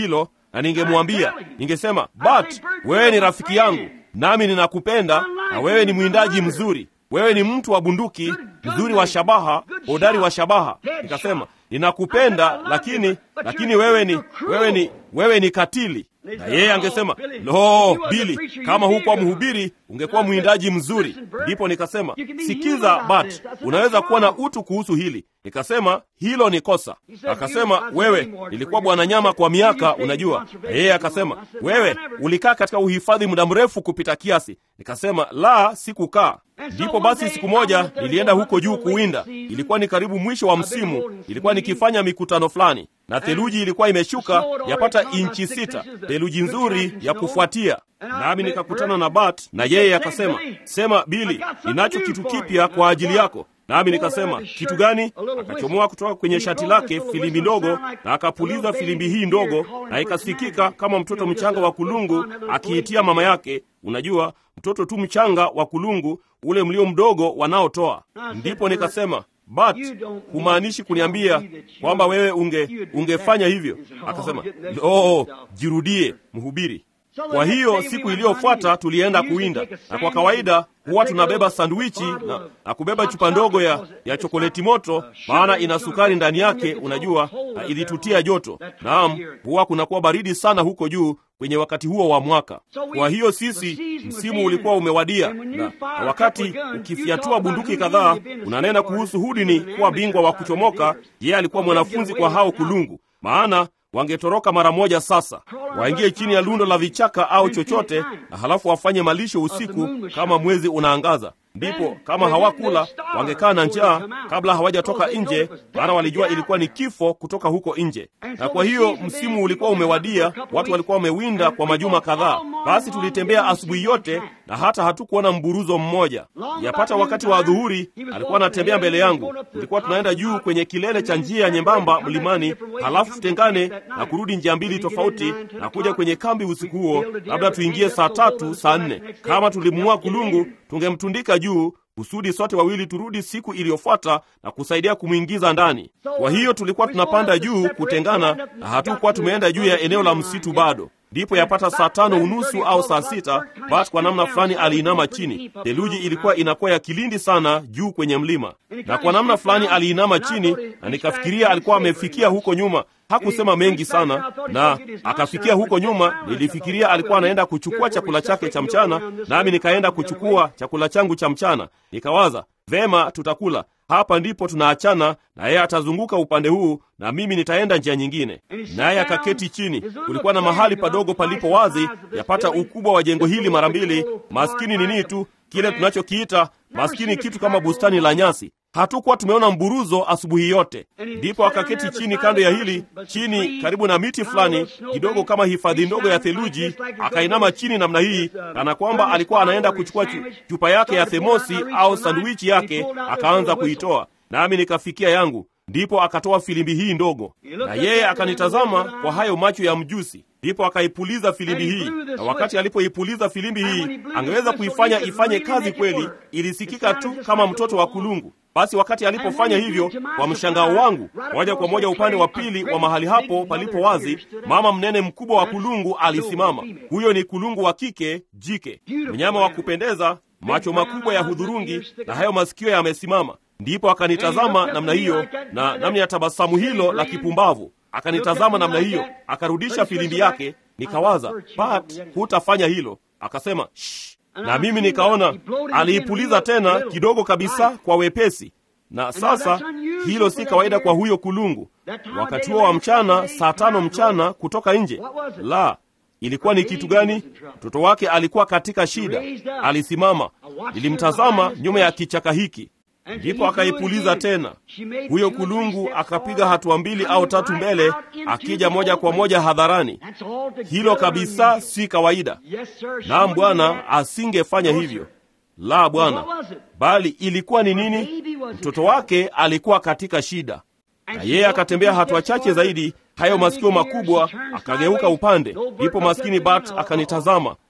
na ningemwambia, ningesema, Bat, wewe ni rafiki yangu, nami ninakupenda, na wewe ni mwindaji mzuri, wewe ni mtu wa bunduki mzuri wa shabaha, hodari wa shabaha. Nikasema, ninakupenda, lakini lakini wewe ni wewe ni wewe ni katili. Na yeye angesema lo, Bili, kama hukuwa mhubiri ungekuwa mwindaji mzuri. Ndipo nikasema sikiza, Bat, unaweza kuwa na utu kuhusu hili. Nikasema hilo ni kosa. Akasema wewe, nilikuwa bwana nyama kwa miaka, unajua. Na yeye akasema wewe ulikaa katika uhifadhi muda mrefu kupita kiasi. Nikasema la, sikukaa. Ndipo basi siku moja nilienda huko juu kuwinda. Ilikuwa ni karibu mwisho wa msimu, ilikuwa nikifanya mikutano fulani, na theluji ilikuwa imeshuka yapata inchi sita, theluji nzuri ya kufuatia. Nami nikakutana na Bat na yeye akasema, sema Bili, ninacho kitu kipya kwa ajili yako. Nami nikasema kitu gani? Akachomoa kutoka kwenye shati lake filimbi ndogo na akapuliza filimbi hii ndogo, na ikasikika kama mtoto mchanga wa kulungu akiitia mama yake. Unajua, mtoto tu mchanga wa kulungu, ule mlio mdogo wanaotoa. Ndipo nikasema Bat, humaanishi kuniambia kwamba wewe unge ungefanya hivyo? Akasema oh, jirudie mhubiri. Kwa hiyo siku iliyofuata tulienda kuwinda, na kwa kawaida huwa tunabeba sandwichi na, na kubeba chupa ndogo ya, ya chokoleti moto, maana ina sukari ndani yake, unajua, na ilitutia joto. Naam, huwa kunakuwa baridi sana huko juu kwenye wakati huo wa mwaka. Kwa hiyo sisi, msimu ulikuwa umewadia, na, na wakati ukifyatua bunduki kadhaa, unanena kuhusu Hudini kuwa bingwa wa kuchomoka. Yeye alikuwa mwanafunzi kwa hao kulungu, maana wangetoroka mara moja sasa, waingie chini ya lundo la vichaka au chochote, na halafu wafanye malisho usiku kama mwezi unaangaza. Ndipo kama hawakula wangekaa na njaa kabla hawajatoka nje, maana walijua ilikuwa ni kifo kutoka huko nje. Na kwa hiyo msimu ulikuwa umewadia, watu walikuwa wamewinda kwa majuma kadhaa. Basi tulitembea asubuhi yote na hata hatukuona mburuzo mmoja. Yapata wakati wa adhuhuri, alikuwa anatembea mbele yangu. Tulikuwa tunaenda juu kwenye kilele cha njia nyembamba mlimani, halafu tutengane na kurudi njia mbili tofauti na kuja kwenye kambi usiku huo, labda tuingie saa tatu, saa nne. Kama tulimua kulungu, tungemtundika juu kusudi sote wawili turudi siku iliyofuata na kusaidia kumwingiza ndani. Kwa hiyo tulikuwa tunapanda juu kutengana, na hatukuwa tumeenda juu ya eneo la msitu bado. Ndipo yapata saa tano unusu au saa sita, Bat kwa namna fulani aliinama chini. Theluji ilikuwa inakuwa ya kilindi sana juu kwenye mlima, na kwa namna fulani aliinama chini, na nikafikiria alikuwa amefikia huko nyuma. Hakusema mengi sana, na akafikia huko nyuma. Nilifikiria alikuwa anaenda kuchukua chakula chake cha mchana, nami nikaenda kuchukua chakula changu cha mchana. Nikawaza vema, tutakula hapa, ndipo tunaachana, na yeye atazunguka upande huu na mimi nitaenda njia nyingine. Naye akaketi chini. Kulikuwa na mahali padogo palipo wazi, yapata ukubwa wa jengo hili mara mbili. Maskini nini tu kile tunachokiita maskini, kitu kama bustani la nyasi. Hatukuwa tumeona mburuzo asubuhi yote. Ndipo akaketi chini kando ya hili, chini karibu na miti fulani kidogo, kama hifadhi ndogo ya theluji. Akainama chini namna hii, kana kwamba alikuwa anaenda kuchukua chupa yake ya themosi au sandwichi yake, akaanza kuitoa, nami nikafikia yangu. Ndipo akatoa filimbi hii ndogo, na yeye akanitazama kwa hayo macho ya mjusi. Ndipo akaipuliza filimbi hii, na wakati alipoipuliza filimbi hii, angeweza kuifanya ifanye kazi kweli. Ilisikika tu kama mtoto wa kulungu. Basi wakati alipofanya hivyo, kwa mshangao wangu, moja kwa moja upande wa pili wa mahali hapo palipo wazi, mama mnene mkubwa wa kulungu alisimama. Huyo ni kulungu wa kike jike, mnyama wa kupendeza, macho makubwa ya hudhurungi na hayo masikio yamesimama. Ndipo akanitazama namna hiyo, na namna ya tabasamu hilo la kipumbavu akanitazama namna hiyo, akarudisha filimbi yake. Nikawaza, Pat, hutafanya hilo. Akasema shh, na mimi nikaona aliipuliza tena kidogo kabisa kwa wepesi. Na sasa hilo si kawaida kwa huyo kulungu, wakati huo wa mchana, saa tano mchana, kutoka nje. La, ilikuwa ni kitu gani? Mtoto wake alikuwa katika shida. Alisimama, nilimtazama nyuma ya kichaka hiki ndipo akaipuliza tena. Huyo kulungu akapiga hatua mbili au tatu mbele, akija moja kwa moja hadharani. Hilo kabisa si kawaida. Naam Bwana, asingefanya hivyo. La Bwana, bali ilikuwa ni nini? Mtoto wake alikuwa katika shida, na yeye akatembea hatua chache zaidi, hayo masikio makubwa, akageuka upande. Ndipo maskini Bat akanitazama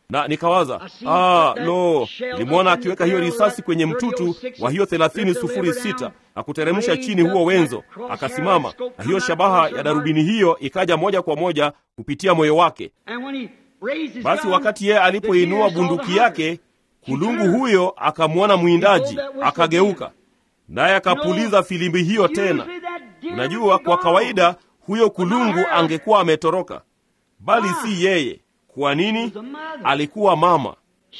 na nikawaza ah, lo, nilimwona akiweka hiyo risasi kwenye mtutu wa hiyo thelathini sufuri sita na kuteremsha chini huo wenzo, akasimama na hiyo shabaha ya darubini hiyo ikaja moja kwa moja kupitia moyo wake. Basi wakati yeye alipoinua bunduki yake, kulungu huyo akamwona mwindaji, akageuka naye akapuliza filimbi hiyo tena. Unajua, kwa kawaida huyo kulungu angekuwa ametoroka, bali si yeye. Kwa nini? Alikuwa mama,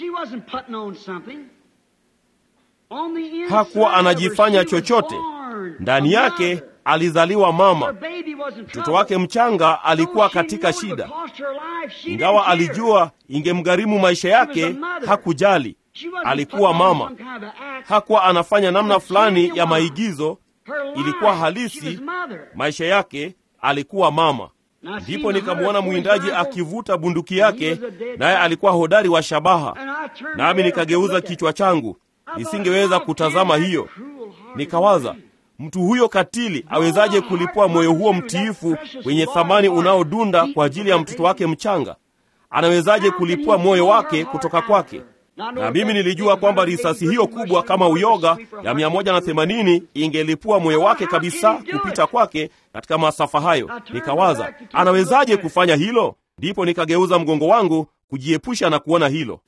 hakuwa anajifanya chochote. Ndani yake alizaliwa mama. Mtoto wake mchanga alikuwa katika shida, ingawa alijua ingemgharimu maisha yake, hakujali. Alikuwa mama, hakuwa anafanya namna fulani ya maigizo, ilikuwa halisi. Maisha yake alikuwa mama. Ndipo nikamwona mwindaji akivuta bunduki yake, naye alikuwa hodari wa shabaha, nami nikageuza kichwa changu, nisingeweza kutazama hiyo. Nikawaza, mtu huyo katili awezaje kulipua moyo huo mtiifu wenye thamani unaodunda kwa ajili ya mtoto wake mchanga? Anawezaje kulipua moyo wake kutoka kwake? Na mimi nilijua kwamba risasi hiyo kubwa kama uyoga ya mia moja na themanini ingelipua moyo wake kabisa kupita kwake katika masafa hayo. Nikawaza, anawezaje kufanya hilo? Ndipo nikageuza mgongo wangu kujiepusha na kuona hilo.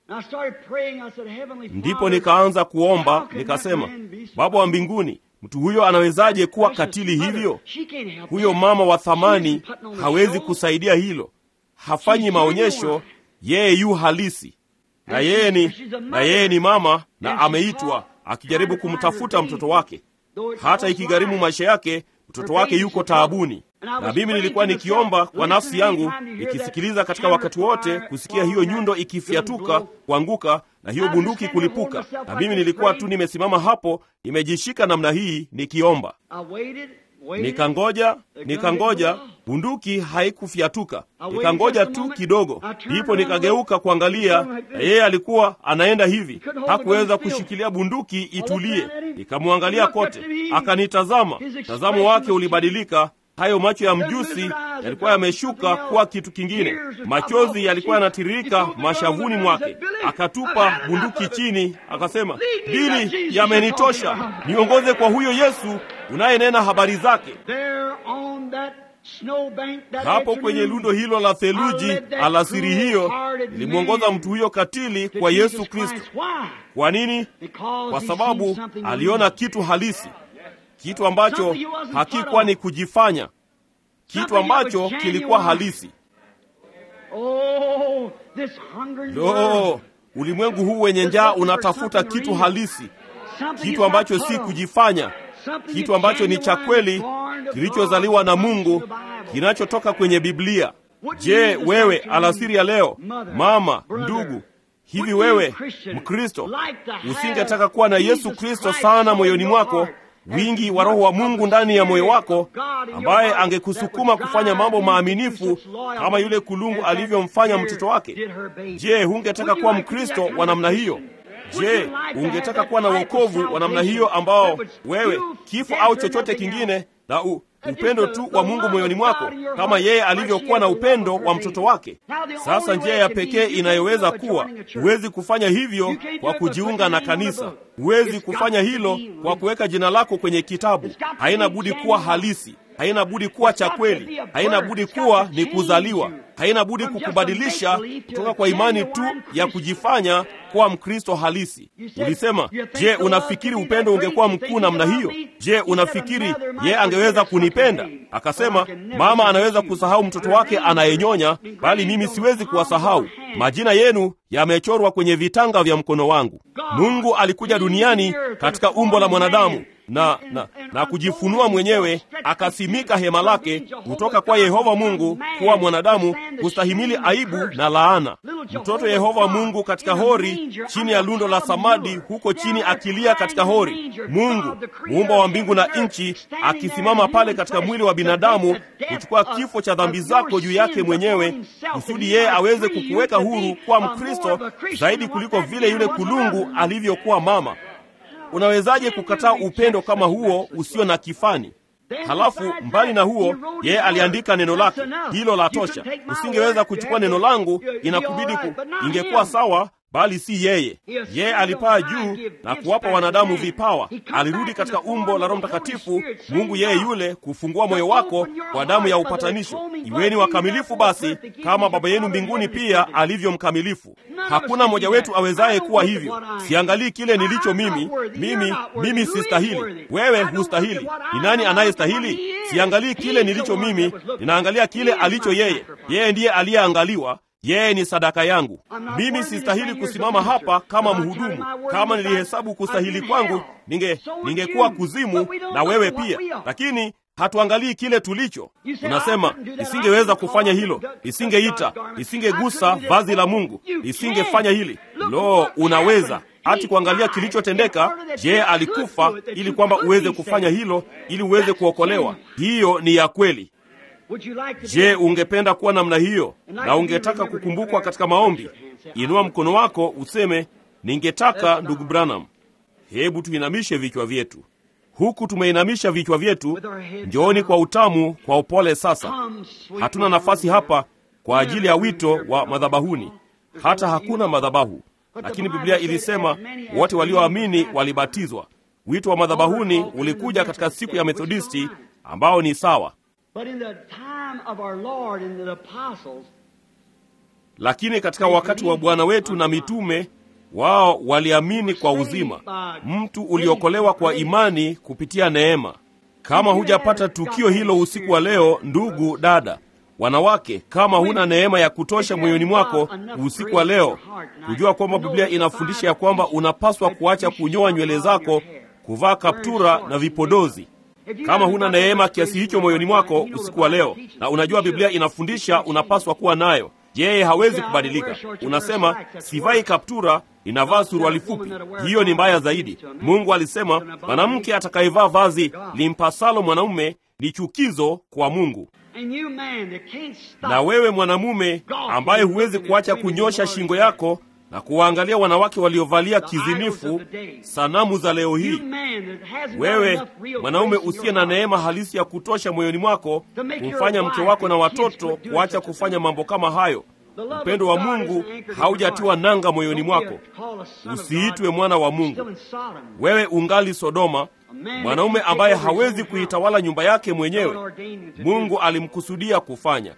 Ndipo nikaanza kuomba, nikasema, Baba wa mbinguni, mtu huyo anawezaje kuwa katili hivyo? Huyo mama wa thamani hawezi kusaidia hilo, hafanyi maonyesho, yeye yu halisi na yeye ni na yeye ni mama na ameitwa akijaribu kumtafuta mtoto wake, hata ikigharimu maisha yake. Mtoto wake yuko taabuni, na mimi nilikuwa nikiomba kwa nafsi yangu, nikisikiliza katika wakati wote kusikia hiyo nyundo ikifyatuka, kuanguka na hiyo bunduki kulipuka, na mimi nilikuwa tu nimesimama hapo, nimejishika namna hii nikiomba. Nikangoja, nikangoja, bunduki haikufyatuka. Nikangoja tu kidogo, ndipo nikageuka kuangalia, na yeye alikuwa anaenda hivi, hakuweza kushikilia bunduki itulie. Nikamwangalia kote, akanitazama. Mtazamo wake ulibadilika. Hayo macho ya mjusi yalikuwa yameshuka kuwa kitu kingine, machozi yalikuwa yanatiririka mashavuni mwake. Akatupa bunduki chini, akasema, Bili, yamenitosha, niongoze kwa huyo Yesu unayenena habari zake. Hapo kwenye lundo hilo la theluji alasiri hiyo, nilimwongoza mtu huyo katili kwa Yesu Kristo. Kwa nini? Kwa sababu aliona kitu halisi, kitu ambacho hakikuwa ni kujifanya, kitu ambacho kilikuwa halisi. Lo, ulimwengu huu wenye njaa unatafuta kitu halisi, kitu ambacho si kujifanya, kitu ambacho ni cha kweli, kilichozaliwa na Mungu, kinachotoka kwenye Biblia. Je, wewe alasiri ya leo, mama, ndugu, hivi wewe Mkristo usingetaka kuwa na Yesu Kristo sana moyoni mwako, wingi wa Roho wa Mungu ndani ya moyo wako, ambaye angekusukuma kufanya mambo maaminifu kama yule kulungu alivyomfanya mtoto wake? Je, hungetaka kuwa Mkristo wa namna hiyo? Je, ungetaka kuwa na wokovu wa namna hiyo ambao wewe kifo au chochote kingine na u, upendo tu wa Mungu moyoni mwako kama yeye alivyokuwa na upendo wa mtoto wake? Sasa njia ya pekee inayoweza kuwa, huwezi kufanya hivyo kwa kujiunga na kanisa, huwezi kufanya hilo kwa kuweka jina lako kwenye kitabu. Haina budi kuwa halisi, haina budi kuwa cha kweli, haina budi kuwa ni kuzaliwa, haina budi kukubadilisha kutoka kwa imani tu ya kujifanya kuwa Mkristo halisi. Ulisema, je, unafikiri upendo ungekuwa mkuu namna hiyo? Je, unafikiri ye angeweza kunipenda? Akasema, mama anaweza kusahau mtoto wake anayenyonya, bali mimi siwezi kuwasahau. Majina yenu yamechorwa kwenye vitanga vya mkono wangu. Mungu alikuja duniani katika umbo la mwanadamu na, na, na kujifunua mwenyewe, akasimika hema lake kutoka kwa Yehova Mungu kuwa mwanadamu kustahimili aibu na laana. Mtoto Yehova Mungu katika hori, chini ya lundo la samadi huko chini, akilia katika hori. Mungu muumba wa mbingu na nchi, akisimama pale katika mwili wa binadamu kuchukua kifo cha dhambi zako juu yake mwenyewe, kusudi yeye aweze kukuweka huru kuwa Mkristo zaidi kuliko vile yule kulungu alivyokuwa mama. Unawezaje kukataa upendo kama huo usio na kifani? Halafu mbali na huo, yeye aliandika neno lake, hilo la tosha. Usingeweza kuchukua neno langu, inakubidi ku, ingekuwa sawa bali si yeye. Yeye alipaa juu na kuwapa wanadamu vipawa. Alirudi katika umbo la Roho Mtakatifu, Mungu yeye yule, kufungua moyo wako kwa damu ya upatanisho. Iweni wakamilifu basi kama Baba yenu mbinguni pia alivyo mkamilifu. Hakuna mmoja wetu awezaye kuwa hivyo. Siangalii kile nilicho mimi, mimi mimi sistahili, wewe hustahili. Ni nani anayestahili? Siangalii kile nilicho mimi, ninaangalia kile alicho yeye. Yeye ndiye aliyeangaliwa yeye ni sadaka yangu. Mimi sistahili kusimama hapa kama mhudumu. Kama nilihesabu kustahili kwangu, ninge ningekuwa kuzimu na wewe pia, lakini hatuangalii kile tulicho. Unasema nisingeweza kufanya hilo, nisingeita, nisingegusa vazi la Mungu, nisingefanya hili. Lo, unaweza hati kuangalia kilichotendeka. Je, alikufa ili kwamba uweze kufanya hilo, ili uweze kuokolewa? Hiyo ni ya kweli. Je, ungependa kuwa namna hiyo na ungetaka kukumbukwa katika maombi? Inua mkono wako useme, ningetaka ndugu Branham. Hebu tuinamishe vichwa vyetu. Huku tumeinamisha vichwa vyetu, njooni kwa utamu, kwa upole. Sasa hatuna nafasi hapa kwa ajili ya wito wa madhabahuni, hata hakuna madhabahu, lakini Biblia ilisema wote walioamini walibatizwa. Wito wa madhabahuni ulikuja katika siku ya Methodisti, ambao ni sawa But in the time of our Lord and the apostles, lakini katika wakati wa Bwana wetu na mitume wao waliamini kwa uzima. Mtu uliokolewa kwa imani kupitia neema. Kama hujapata tukio hilo usiku wa leo, ndugu dada, wanawake, kama huna neema ya kutosha moyoni mwako usiku wa leo, kujua kwamba Biblia inafundisha ya kwamba unapaswa kuacha kunyoa nywele zako, kuvaa kaptura na vipodozi kama huna neema kiasi hicho moyoni mwako usiku wa leo, na unajua Biblia inafundisha unapaswa kuwa nayo, yeye hawezi kubadilika. Unasema sivai kaptura, inavaa suruali fupi. Hiyo ni mbaya zaidi. Mungu alisema mwanamke atakayevaa vazi limpasalo mwanaume ni chukizo kwa Mungu. Na wewe mwanamume ambaye huwezi kuacha kunyosha shingo yako na kuwaangalia wanawake waliovalia kizinifu, sanamu za leo hii. Wewe mwanaume usiye na neema halisi ya kutosha moyoni mwako kumfanya mke wako na watoto kuacha kufanya mambo kama hayo, upendo wa Mungu haujatiwa nanga moyoni mwako, usiitwe mwana wa Mungu. Wewe ungali Sodoma, mwanaume ambaye hawezi kuitawala nyumba yake mwenyewe. Mungu alimkusudia kufanya.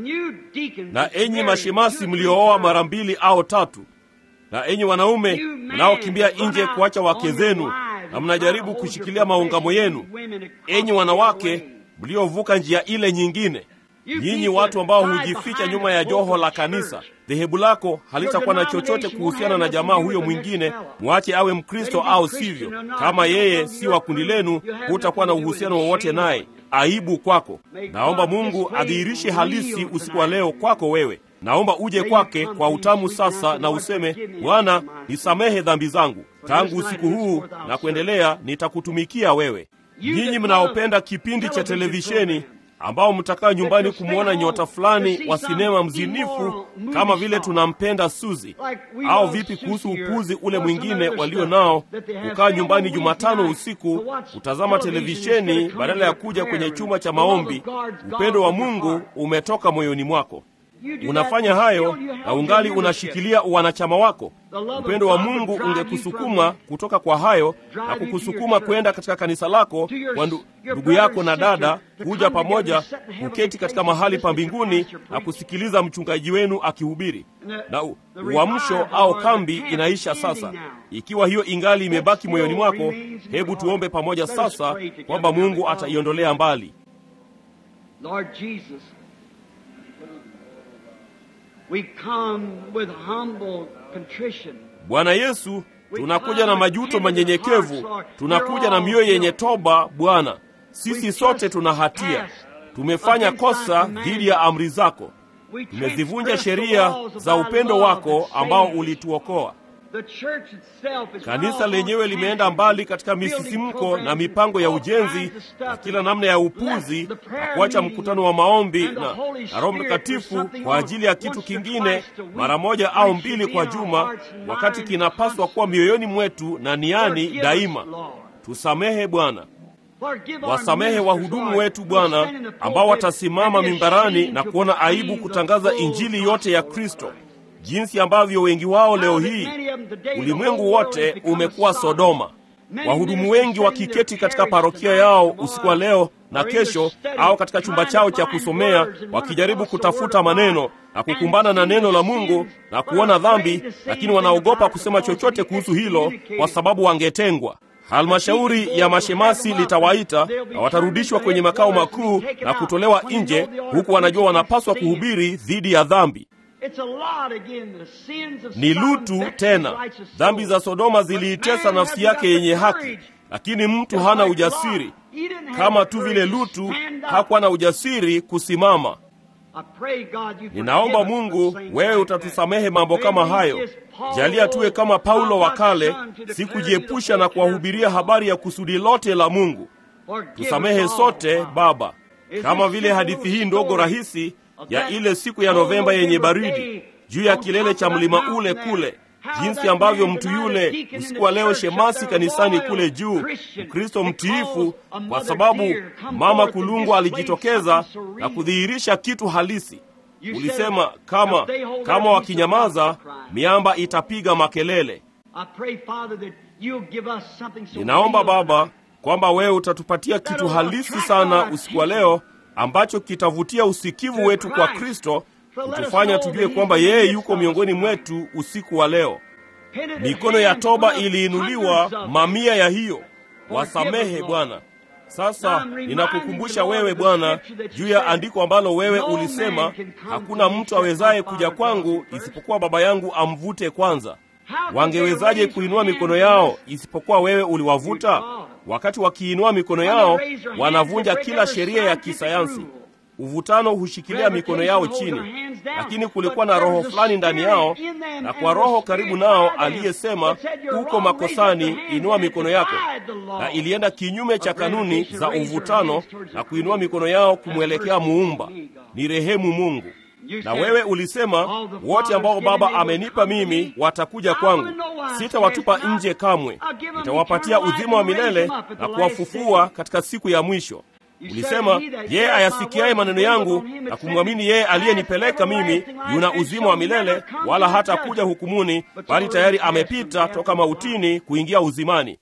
Na enyi mashemasi mliooa mara mbili au tatu na enyi wanaume mnaokimbia nje kuacha wake zenu na mnajaribu kushikilia maungamo yenu, enyi wanawake mliovuka njia ile nyingine, nyinyi watu ambao hujificha nyuma ya joho la kanisa, dhehebu lako halitakuwa na chochote kuhusiana na jamaa huyo mwingine, mwache awe Mkristo au sivyo. Kama yeye si wa kundi lenu, hutakuwa na uhusiano wowote naye. Aibu kwako. Naomba Mungu adhihirishe halisi usiku wa leo kwako wewe. Naomba uje kwake kwa utamu sasa na useme, Bwana, nisamehe dhambi zangu. Tangu usiku huu na kuendelea nitakutumikia wewe. Nyinyi mnaopenda kipindi cha televisheni ambao mtakaa nyumbani kumwona nyota fulani wa sinema mzinifu kama vile tunampenda Suzi, au vipi kuhusu upuzi ule mwingine walio nao, kukaa nyumbani Jumatano usiku kutazama televisheni badala ya kuja kwenye chumba cha maombi? Upendo wa Mungu umetoka moyoni mwako. Unafanya hayo na ungali unashikilia uwanachama wako. Upendo wa Mungu ungekusukuma kutoka kwa hayo na kukusukuma kwenda katika kanisa lako kwa ndugu yako na dada, kuja pamoja kuketi katika mahali pa mbinguni na kusikiliza mchungaji wenu akihubiri. Na uamsho au kambi inaisha sasa. Ikiwa hiyo ingali imebaki moyoni mwako, hebu tuombe pamoja sasa kwamba Mungu ataiondolea mbali. Lord Jesus, we come with humble contrition. Bwana Yesu, tunakuja na majuto manyenyekevu, tunakuja na mioyo yenye toba. Bwana, sisi sote tuna hatia, tumefanya kosa dhidi ya amri zako, tumezivunja sheria za upendo wako ambao ulituokoa. Kanisa lenyewe limeenda mbali katika misisimko na mipango ya ujenzi na kila namna ya upuzi na kuacha mkutano wa maombi na, na Roho Mtakatifu kwa ajili ya kitu kingine mara moja au mbili kwa juma, wakati kinapaswa kuwa mioyoni mwetu na niani daima. Tusamehe Bwana. Wasamehe wahudumu wetu Bwana, ambao watasimama mimbarani na kuona aibu kutangaza injili yote ya Kristo, jinsi ambavyo wengi wao leo hii, ulimwengu wote umekuwa Sodoma. Wahudumu wengi wakiketi katika parokia yao usiku wa leo na kesho, au katika chumba chao cha kusomea, wakijaribu kutafuta maneno na kukumbana na neno la Mungu na kuona dhambi, lakini wanaogopa kusema chochote kuhusu hilo kwa sababu wangetengwa. Halmashauri ya mashemasi litawaita na watarudishwa kwenye makao makuu na kutolewa nje, huku wanajua wanapaswa kuhubiri dhidi ya dhambi. Ni Lutu tena. Dhambi za Sodoma ziliitesa nafsi yake yenye haki, lakini mtu hana ujasiri, kama tu vile Lutu hakuwa na ujasiri kusimama. Ninaomba Mungu, wewe utatusamehe mambo kama hayo. Jalia tuwe kama Paulo wa kale, si kujiepusha na kuwahubiria habari ya kusudi lote la Mungu. Tusamehe sote Baba, kama vile hadithi hii ndogo rahisi ya ile siku ya Novemba yenye baridi juu ya kilele cha mlima ule kule, jinsi ambavyo mtu yule usiku wa leo shemasi kanisani kule juu, Mkristo mtiifu, kwa sababu mama kulungwa alijitokeza na kudhihirisha kitu halisi. Ulisema kama kama wakinyamaza, miamba itapiga makelele. Ninaomba Baba kwamba wewe utatupatia kitu halisi sana usiku wa leo ambacho kitavutia usikivu wetu kwa Kristo, kutufanya tujue kwamba yeye yuko miongoni mwetu usiku wa leo. Mikono ya toba iliinuliwa, mamia ya hiyo. Wasamehe Bwana. Sasa ninakukumbusha wewe Bwana juu ya andiko ambalo wewe ulisema, hakuna mtu awezaye kuja kwangu isipokuwa Baba yangu amvute kwanza. Wangewezaje kuinua mikono yao isipokuwa wewe uliwavuta? Wakati wakiinua mikono yao, wanavunja kila sheria ya kisayansi. Uvutano hushikilia mikono yao chini, lakini kulikuwa na roho fulani ndani yao, na kwa roho karibu nao aliyesema, uko makosani, inua mikono yako, na ilienda kinyume cha kanuni za uvutano na kuinua mikono yao kumwelekea Muumba. Ni rehemu Mungu. Na wewe ulisema wote ambao Baba amenipa mimi watakuja kwangu, sitawatupa nje kamwe, nitawapatia uzima wa milele na kuwafufua katika siku ya mwisho. Ulisema yeye ayasikiaye maneno yangu na kumwamini yeye aliyenipeleka mimi yuna uzima wa milele, wala hata kuja hukumuni, bali tayari amepita toka mautini kuingia uzimani.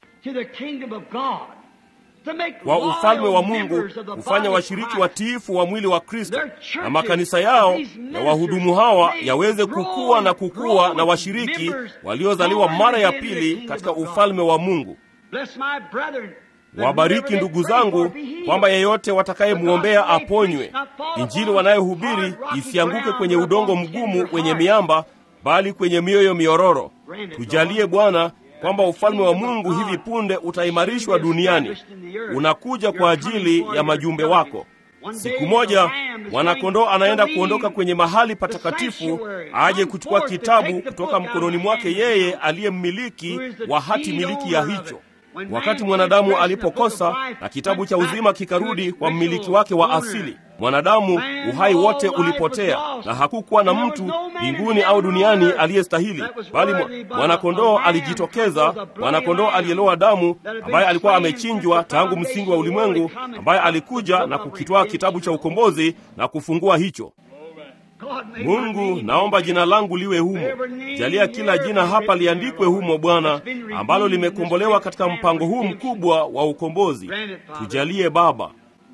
Kwa ufalme wa Mungu hufanya washiriki watiifu wa mwili wa Kristo, na makanisa yao na wahudumu hawa yaweze kukua na kukua na washiriki waliozaliwa mara ya pili katika ufalme wa Mungu. Wabariki ndugu zangu, kwamba yeyote watakayemwombea aponywe. Injili wanayohubiri isianguke kwenye udongo mgumu wenye miamba, bali kwenye mioyo miororo. Tujalie Bwana kwamba ufalme wa Mungu hivi punde utaimarishwa duniani. Unakuja kwa ajili ya majumbe wako. Siku moja mwanakondoo anaenda kuondoka kwenye mahali patakatifu, aje kuchukua kitabu kutoka mkononi mwake yeye aliye mmiliki wa hati miliki ya hicho. Wakati mwanadamu alipokosa na kitabu cha uzima kikarudi kwa mmiliki wake wa asili, mwanadamu uhai wote ulipotea, na hakukuwa na mtu mbinguni au duniani aliyestahili, bali mwanakondoo alijitokeza, mwanakondoo aliyelowa damu, ambaye alikuwa amechinjwa tangu msingi wa ulimwengu, ambaye alikuja na kukitwaa kitabu cha ukombozi na kufungua hicho. Mungu, naomba jina langu liwe humo. Jalia kila jina hapa liandikwe humo, Bwana, ambalo limekombolewa katika mpango huu mkubwa wa ukombozi. Tujalie Baba.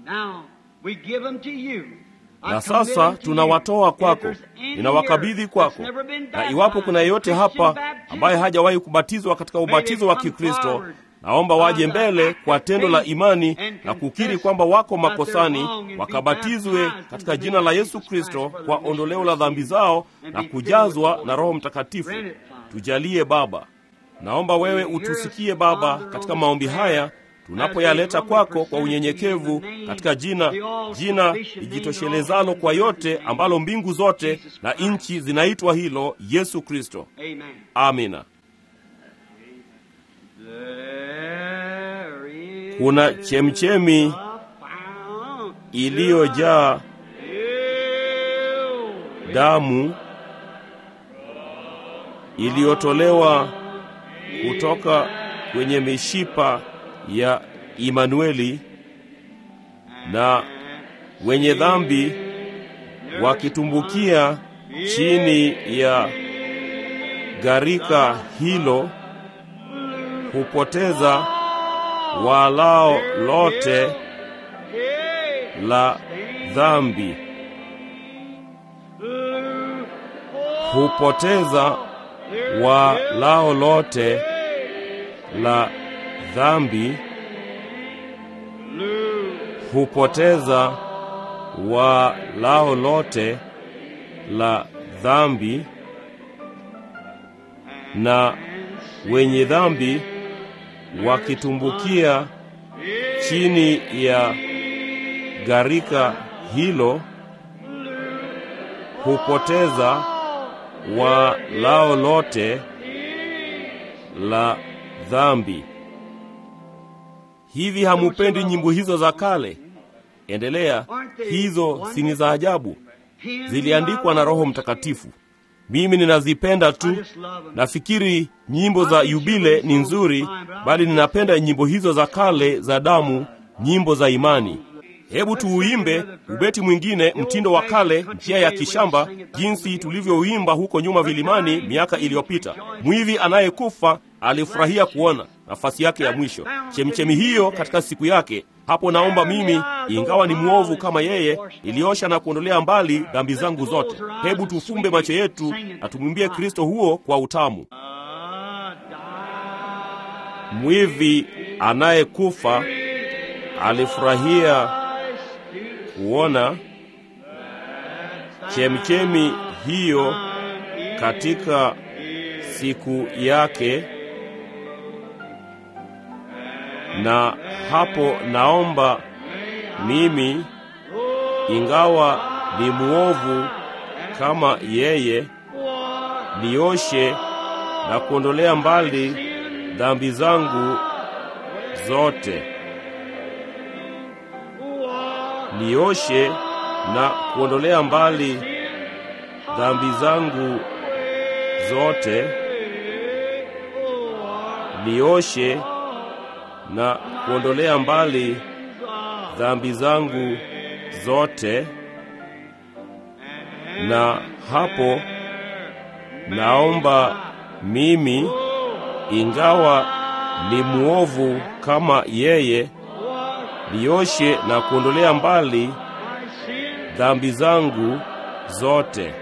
Na sasa tunawatoa kwako, ninawakabidhi kwako, na iwapo kuna yeyote hapa ambaye hajawahi kubatizwa katika ubatizo wa Kikristo, naomba waje mbele kwa tendo la imani na kukiri kwamba wako makosani, wakabatizwe katika jina la Yesu Kristo kwa ondoleo la dhambi zao na kujazwa na Roho Mtakatifu. Tujalie Baba. Naomba wewe utusikie Baba katika maombi haya tunapoyaleta kwako kwa unyenyekevu, katika jina jina lijitoshelezalo kwa yote, ambalo mbingu zote na nchi zinaitwa hilo, Yesu Kristo. Amina. Kuna chemchemi iliyojaa damu iliyotolewa kutoka kwenye mishipa ya Imanueli, na wenye dhambi wakitumbukia chini ya gharika hilo hupoteza walao lote la dhambi, hupoteza walao lote la dhambi, hupoteza walao lote la dhambi, na wenye dhambi wakitumbukia chini ya gharika hilo hupoteza walao lote la dhambi. Hivi hamupendi nyimbo hizo za kale? Endelea, hizo si ni za ajabu? Ziliandikwa na Roho Mtakatifu. Mimi ninazipenda tu. Nafikiri nyimbo za yubile ni nzuri, bali ninapenda nyimbo hizo za kale za damu, nyimbo za imani. Hebu tuuimbe ubeti mwingine, mtindo wa kale, njia ya kishamba, jinsi tulivyouimba huko nyuma vilimani miaka iliyopita. Mwivi anayekufa alifurahia kuona nafasi yake ya mwisho, chemichemi hiyo katika siku yake. Hapo naomba mimi, ingawa ni mwovu kama yeye, iliosha na kuondolea mbali dhambi zangu zote. Hebu tufumbe macho yetu na tumwimbie Kristo huo kwa utamu. Mwivi anayekufa alifurahia kuona chemchemi hiyo katika siku yake, na hapo naomba mimi, ingawa ni mwovu kama yeye, nioshe na kuondolea mbali dhambi zangu zote, nioshe na kuondolea mbali dhambi zangu zote, nioshe na kuondolea mbali dhambi zangu zote, na hapo naomba mimi, ingawa ni mwovu kama yeye, nioshe na kuondolea mbali dhambi zangu zote.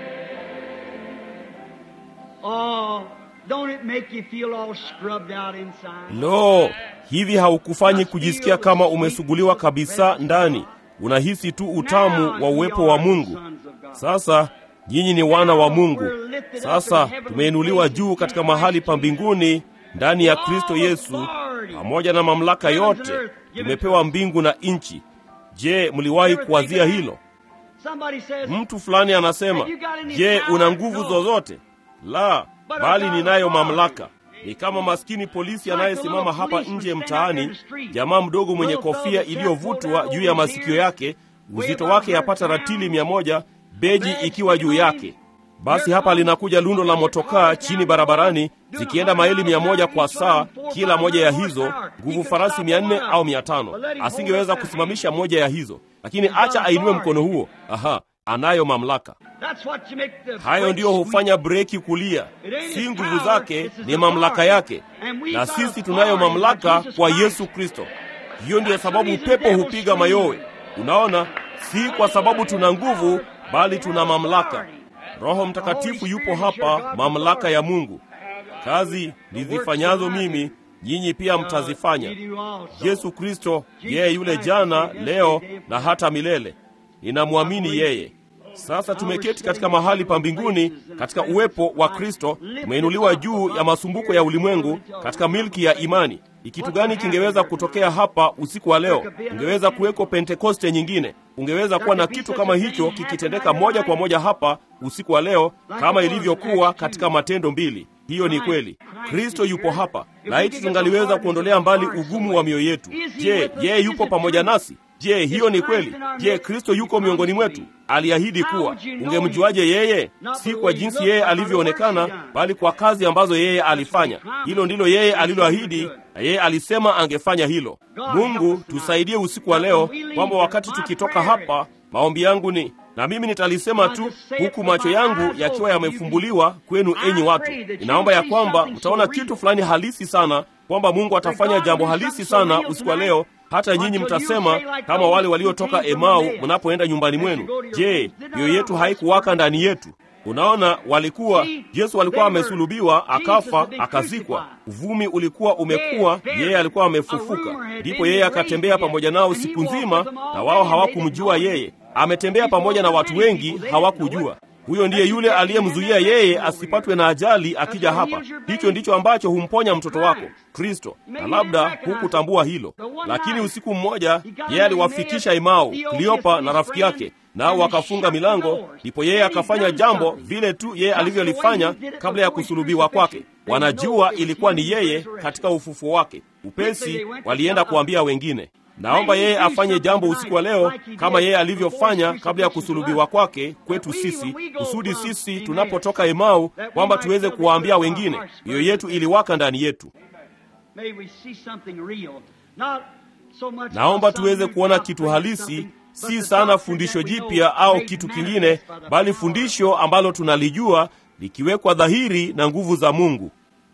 Oh, don't it make you feel all scrubbed out inside? Lo, hivi haukufanyi kujisikia kama umesuguliwa kabisa ndani? Unahisi tu utamu wa uwepo wa Mungu. Sasa nyinyi ni wana wa Mungu. Sasa tumeinuliwa juu katika mahali pa mbinguni ndani ya Kristo Yesu, pamoja na mamlaka yote tumepewa mbingu na nchi. Je, mliwahi kuwazia hilo? Somebody says, Mtu fulani anasema, je, una nguvu zozote? La, bali ninayo mamlaka. Ni kama maskini polisi anayesimama hapa nje mtaani, jamaa mdogo mwenye kofia iliyovutwa juu ya masikio yake, uzito wake yapata ratili mia moja, beji ikiwa juu yake. Basi hapa linakuja lundo la motokaa chini barabarani zikienda maili mia moja kwa saa, kila moja ya hizo nguvu farasi mia nne au mia tano. Asingeweza kusimamisha moja ya hizo, lakini acha ainue mkono huo. Aha, anayo mamlaka. That's what you make the Hayo brakes ndiyo hufanya breki kulia, si nguvu zake, ni mamlaka yake, na sisi tunayo mamlaka kwa Yesu Kristo. Hiyo ndiyo sababu pepo hupiga mayowe. Unaona, si kwa sababu tuna nguvu, bali tuna mamlaka. Roho Mtakatifu yupo hapa, mamlaka ya Mungu. Kazi nizifanyazo mimi, nyinyi pia mtazifanya. Yesu Kristo yeye yule jana, leo na hata milele. Ninamwamini yeye. Sasa tumeketi katika mahali pa mbinguni katika uwepo wa Kristo, tumeinuliwa juu ya masumbuko ya ulimwengu katika milki ya imani. Ni kitu gani kingeweza kutokea hapa usiku wa leo? Ungeweza kuweko Pentekoste nyingine, ungeweza kuwa na kitu kama hicho kikitendeka moja kwa moja hapa usiku wa leo, kama ilivyokuwa katika Matendo mbili. Hiyo ni kweli. Kristo yupo hapa. Laiti tungaliweza kuondolea mbali ugumu wa mioyo yetu. Je, yeye yupo pamoja nasi? Je, hiyo ni kweli? Je, Kristo yuko miongoni mwetu? Aliahidi kuwa. Ungemjuaje yeye? Si kwa jinsi yeye alivyoonekana, bali kwa kazi ambazo yeye alifanya. Hilo ndilo yeye aliloahidi, na yeye alisema angefanya hilo. Mungu tusaidie usiku wa leo, kwamba wakati tukitoka hapa, maombi yangu ni na mimi nitalisema tu huku macho yangu yakiwa yamefumbuliwa kwenu, enyi watu. Ninaomba ya kwamba mtaona kitu fulani halisi sana, kwamba Mungu atafanya jambo halisi sana usiku wa leo. Hata nyinyi mtasema kama wale waliotoka Emau mnapoenda nyumbani mwenu, je, mioyo yetu haikuwaka ndani yetu? Unaona, walikuwa Yesu alikuwa amesulubiwa, akafa, akazikwa. Uvumi ulikuwa umekuwa, yeye alikuwa amefufuka. Ndipo yeye akatembea pamoja nao siku nzima, na wao hawakumjua yeye. Ametembea pamoja na watu wengi, hawakujua huyo ndiye yule aliyemzuia yeye asipatwe na ajali akija hapa. Hicho ndicho ambacho humponya mtoto wako Kristo, na labda hukutambua hilo, lakini usiku mmoja yeye aliwafikisha Emau, Kleopa na rafiki yake, nao wakafunga milango. Ndipo yeye akafanya jambo vile tu yeye alivyolifanya kabla ya kusulubiwa kwake. Wanajua ilikuwa ni yeye katika ufufuo wake. Upesi walienda kuambia wengine. Naomba yeye afanye jambo usiku wa leo kama yeye alivyofanya kabla ya kusulubiwa kwake kwetu sisi, kusudi sisi tunapotoka Emau kwamba tuweze kuwaambia wengine. Mioyo yetu iliwaka ndani yetu. Naomba tuweze kuona kitu halisi, si sana fundisho jipya au kitu kingine, bali fundisho ambalo tunalijua likiwekwa dhahiri na nguvu za Mungu.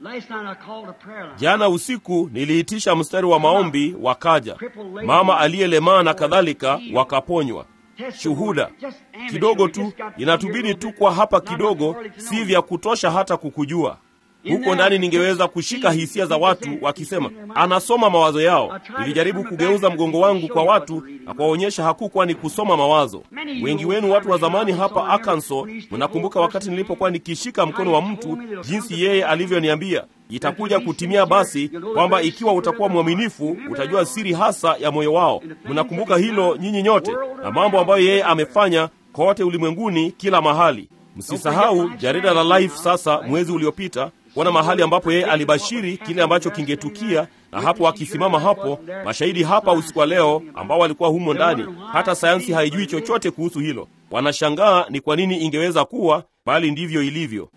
Jana usiku niliitisha mstari wa maombi, wakaja mama aliyelemaa na kadhalika, wakaponywa. Shuhuda kidogo tu, inatubidi tu kwa hapa kidogo, si vya kutosha hata kukujua huko ndani. Ningeweza kushika hisia za watu wakisema anasoma mawazo yao. Nilijaribu kugeuza mgongo wangu kwa watu na kuwaonyesha hakukuwa ni kusoma mawazo. Wengi wenu watu wa zamani hapa Arkansas, mnakumbuka wakati nilipokuwa nikishika mkono wa mtu, jinsi yeye alivyoniambia itakuja kutimia, basi kwamba ikiwa utakuwa mwaminifu utajua siri hasa ya moyo wao. Mnakumbuka hilo nyinyi nyote, na mambo ambayo yeye amefanya kote ulimwenguni, kila mahali. Msisahau jarida la Life sasa, mwezi uliopita kuona mahali ambapo yeye alibashiri kile ambacho kingetukia, na hapo akisimama hapo, mashahidi hapa usiku wa leo ambao walikuwa humo ndani. Hata sayansi haijui chochote kuhusu hilo, wanashangaa ni kwa nini ingeweza kuwa, bali ndivyo ilivyo.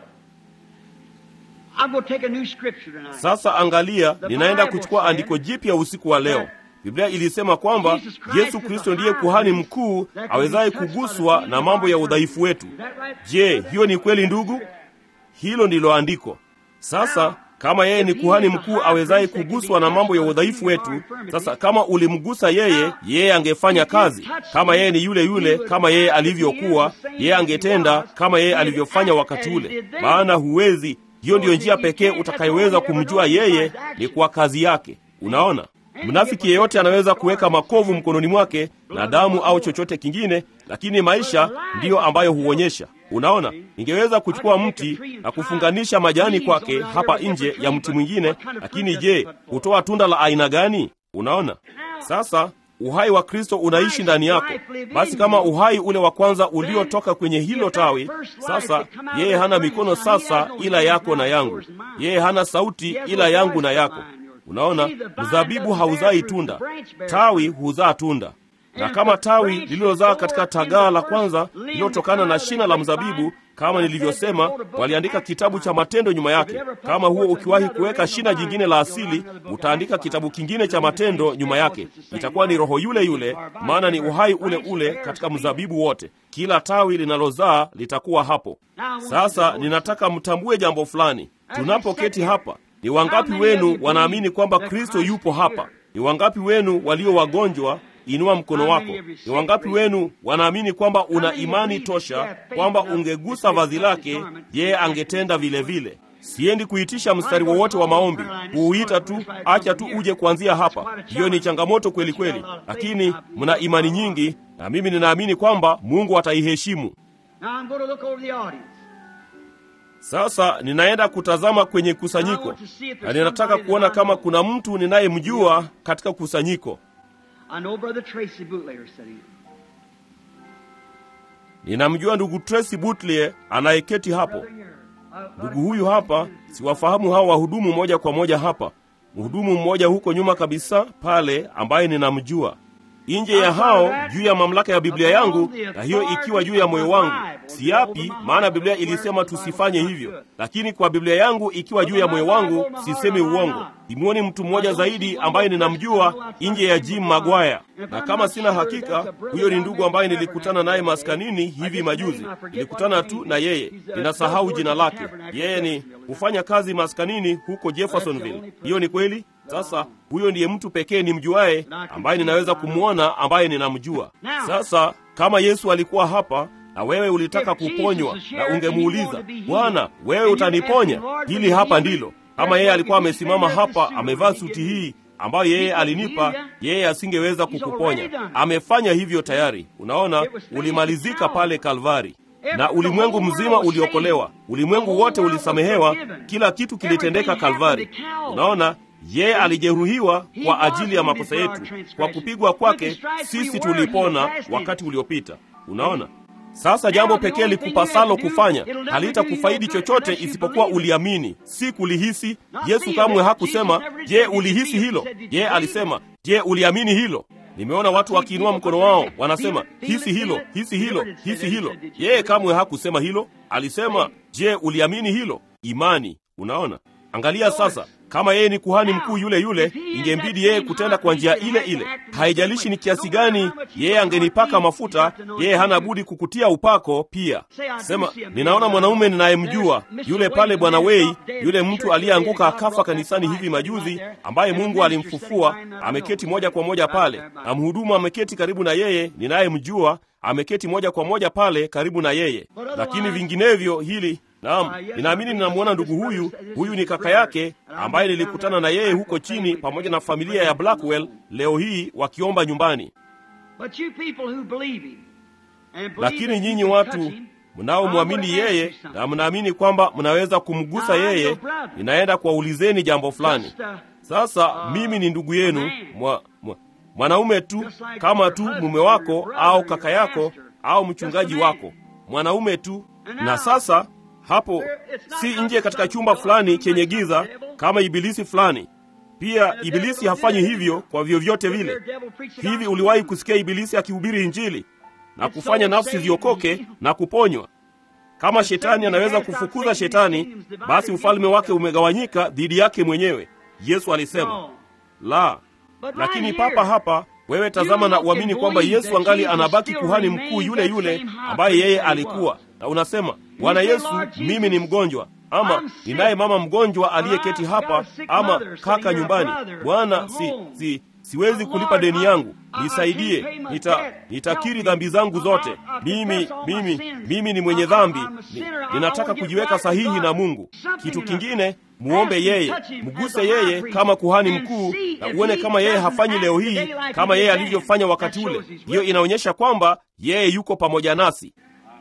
Sasa angalia, ninaenda kuchukua andiko jipya usiku wa leo. Biblia ilisema kwamba Yesu Kristo ndiye kuhani mkuu awezaye kuguswa na mambo ya udhaifu wetu. Je, hiyo ni kweli ndugu? Hilo ndilo andiko. Sasa kama yeye ni kuhani mkuu awezaye kuguswa na mambo ya udhaifu wetu, sasa kama ulimgusa yeye, yeye angefanya kazi kama yeye ni yule yule, kama yeye alivyokuwa, yeye angetenda kama yeye alivyofanya wakati ule, maana huwezi. Hiyo ndiyo njia pekee utakayoweza kumjua yeye, ni kwa kazi yake. Unaona, mnafiki yeyote anaweza kuweka makovu mkononi mwake na damu au chochote kingine, lakini maisha ndiyo ambayo huonyesha Unaona, ningeweza kuchukua mti na kufunganisha majani kwake hapa nje ya mti mwingine, lakini je, hutoa tunda la aina gani? Unaona, sasa uhai wa Kristo unaishi ndani yako. Basi kama uhai ule wa kwanza uliotoka kwenye hilo tawi, sasa yeye hana mikono sasa ila yako na yangu, yeye hana sauti ila yangu na yako. Unaona, mzabibu hauzai tunda, tawi huzaa tunda na kama tawi lililozaa katika tagaa la kwanza lililotokana na shina la mzabibu, kama nilivyosema, waliandika kitabu cha matendo nyuma yake. Kama huo ukiwahi kuweka shina jingine la asili, utaandika kitabu kingine cha matendo nyuma yake. Itakuwa ni roho yule yule, maana ni uhai ule ule katika mzabibu wote. Kila tawi linalozaa litakuwa hapo. Sasa ninataka mtambue jambo fulani. Tunapoketi hapa, ni wangapi wenu wanaamini kwamba Kristo yupo hapa? Ni wangapi wenu walio wagonjwa Inua mkono wako. Ni wangapi wenu wanaamini kwamba una imani tosha kwamba ungegusa vazi lake, yeye angetenda vile vile? Siendi kuitisha mstari wowote wa maombi, kuuita tu, acha tu uje kuanzia hapa. Hiyo ni changamoto kweli kweli, lakini mna imani nyingi, na mimi ninaamini kwamba Mungu ataiheshimu. Sasa ninaenda kutazama kwenye kusanyiko, na ninataka kuona kama kuna mtu ninayemjua katika kusanyiko. Ninamjua ndugu Tracy Butler anayeketi hapo. Ndugu huyu hapa, siwafahamu hao wahudumu moja kwa moja hapa. Mhudumu mmoja huko nyuma kabisa pale ambaye ninamjua. nje ya hao juu ya mamlaka ya Biblia yangu, na hiyo ikiwa juu ya moyo wangu. Siapi, maana Biblia ilisema tusifanye hivyo, lakini kwa Biblia yangu ikiwa juu ya moyo wangu, sisemi uongo. Simuoni mtu mmoja zaidi ambaye ninamjua nje ya Jim Maguire, na kama sina hakika, huyo ni ndugu ambaye nilikutana naye maskanini hivi majuzi. Nilikutana tu na yeye, ninasahau jina lake. Yeye ni hufanya kazi maskanini huko Jeffersonville. Hiyo ni kweli. Sasa huyo ndiye mtu pekee nimjuaye ambaye ninaweza kumwona ambaye ninamjua. Sasa kama Yesu alikuwa hapa na wewe ulitaka kuponywa na ungemuuliza Bwana, wewe utaniponya? Hili hapa ndilo. Kama yeye alikuwa amesimama hapa amevaa suti hii ambayo yeye alinipa, yeye asingeweza kukuponya. Amefanya hivyo tayari. Unaona, ulimalizika pale Kalvari na ulimwengu mzima uliokolewa, ulimwengu wote ulisamehewa, kila kitu kilitendeka Kalvari. Unaona, yeye alijeruhiwa kwa ajili ya makosa yetu, kwa kupigwa kwake sisi tulipona wakati uliopita. Unaona, sasa jambo pekee likupasalo kufanya halitakufaidi chochote isipokuwa uliamini, si kulihisi. Yesu kamwe hakusema je, ulihisi hilo? Yeye alisema je, uliamini hilo? Nimeona watu wakiinua mkono wao wanasema hisi hilo, hisi hilo, hisi hilo. Yeye kamwe hakusema hilo, alisema je, uliamini hilo? Imani. Unaona, angalia sasa kama yeye ni kuhani mkuu yule yule, ingembidi yeye kutenda kwa njia ile ile. Haijalishi ni kiasi gani yeye angenipaka mafuta, yeye hana budi kukutia upako pia. Sema, ninaona mwanaume ninayemjua yule pale, Bwana Wei, yule mtu aliyeanguka akafa kanisani hivi majuzi, ambaye Mungu alimfufua, ameketi moja kwa moja pale, na mhudumu ameketi karibu na yeye, ninayemjua ameketi moja kwa moja pale karibu na yeye. Lakini vinginevyo hili Naam, ninaamini ninamwona ndugu huyu. Huyu ni kaka yake ambaye nilikutana na yeye huko chini pamoja na familia ya Blackwell leo hii wakiomba nyumbani. Lakini nyinyi watu mnaomwamini yeye na mnaamini kwamba mnaweza kumgusa yeye, ninaenda kuwaulizeni jambo fulani. Sasa mimi ni ndugu yenu mwa, mwa, mwanaume tu kama tu mume wako au kaka yako au mchungaji wako, mwanaume tu. Na sasa hapo si nje katika chumba fulani chenye giza kama ibilisi fulani. Pia ibilisi hafanyi hivyo kwa vyovyote vile. Hivi uliwahi kusikia ibilisi akihubiri Injili na kufanya nafsi ziokoke na kuponywa? Kama shetani anaweza kufukuza shetani, basi ufalme wake umegawanyika dhidi yake mwenyewe. Yesu alisema la. Lakini papa hapa wewe tazama na uamini kwamba Yesu angali anabaki kuhani mkuu yule yule ambaye yeye alikuwa, na unasema Bwana Yesu, mimi ni mgonjwa, ama ninaye mama mgonjwa aliyeketi hapa, ama kaka nyumbani. Bwana, si, si, siwezi kulipa deni yangu, nisaidie. Nita, nitakiri dhambi zangu zote. Mimi, mimi, mimi ni mwenye dhambi, ni, ninataka kujiweka sahihi na Mungu. Kitu kingine muombe yeye, mguse yeye kama kuhani mkuu, na uone kama yeye hafanyi leo hii kama yeye alivyofanya wakati ule. Hiyo inaonyesha kwamba yeye yuko pamoja nasi.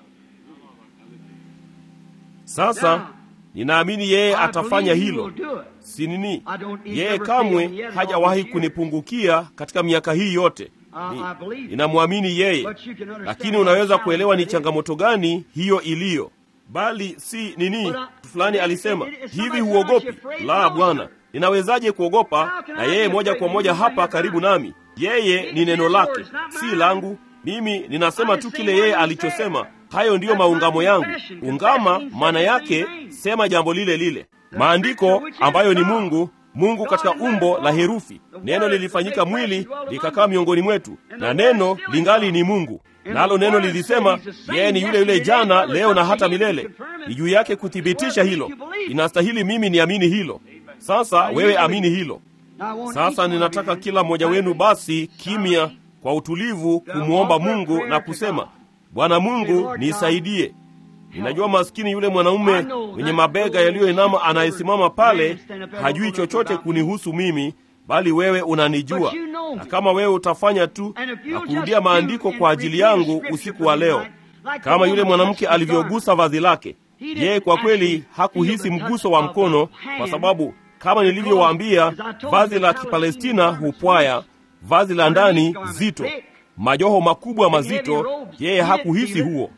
Sasa ninaamini yeye atafanya hilo. Si nini, yeye kamwe hajawahi kunipungukia katika miaka hii yote. Ni, ninamwamini yeye, lakini unaweza kuelewa ni changamoto gani hiyo iliyo bali si nini. Fulani alisema hivi, huogopi? La, Bwana, ninawezaje kuogopa na yeye moja kwa moja hapa karibu nami? Yeye ni neno lake, si langu. Mimi ninasema tu kile yeye alichosema. Hayo ndiyo maungamo yangu. Ungama maana yake sema jambo lile lile. Maandiko ambayo ni Mungu, Mungu katika umbo la herufi. Neno lilifanyika mwili likakaa miongoni mwetu, na neno lingali ni Mungu nalo neno lilisema yeye ni yule yule jana, leo na hata milele. Ni juu yake kuthibitisha hilo. Inastahili mimi niamini hilo. Sasa wewe amini hilo. Sasa ninataka kila mmoja wenu basi kimya, kwa utulivu, kumwomba Mungu na kusema, Bwana Mungu nisaidie. Ninajua maskini yule mwanaume mwenye mabega yaliyoinama anayesimama pale hajui chochote kunihusu mimi bali wewe unanijua, na kama wewe utafanya tu na kurudia maandiko kwa ajili yangu usiku wa leo, kama yule mwanamke alivyogusa vazi lake, yeye kwa kweli hakuhisi mguso wa mkono, kwa sababu kama nilivyowaambia, vazi la Kipalestina hupwaya, vazi la ndani zito, majoho makubwa mazito. Yeye hakuhisi huo.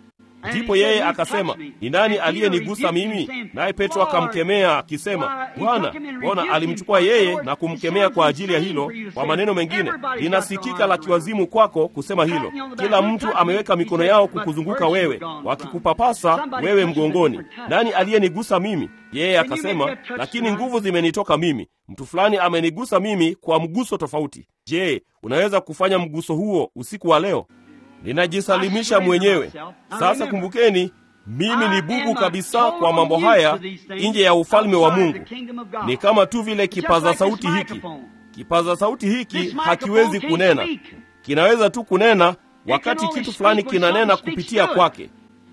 Ndipo yeye akasema, ni nani aliyenigusa mimi? Naye Petro akamkemea akisema, Bwana, mbona alimchukua yeye na kumkemea kwa ajili ya hilo. Kwa maneno mengine, linasikika la kiwazimu kwako kusema hilo. Kila mtu ameweka mikono yao kukuzunguka wewe, wakikupapasa wewe mgongoni. Nani aliyenigusa mimi? Yeye akasema, lakini nguvu zimenitoka mimi. Mtu fulani amenigusa mimi kwa mguso tofauti. Je, unaweza kufanya mguso huo usiku wa leo? Ninajisalimisha mwenyewe. Sasa kumbukeni, mimi ni bubu kabisa kwa mambo haya nje ya ufalme wa Mungu. Ni kama tu vile kipaza sauti hiki. Kipaza sauti hiki hakiwezi kunena, kinaweza tu kunena wakati kitu fulani kinanena kupitia kwake,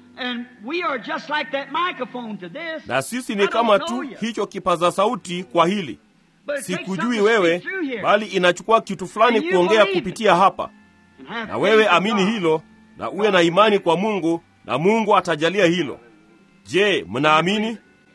na sisi ni kama tu hicho kipaza sauti kwa hili. Sikujui wewe, bali inachukua kitu fulani kuongea kupitia hapa na wewe amini hilo na uwe na imani kwa Mungu na Mungu atajalia hilo. Je, mnaamini?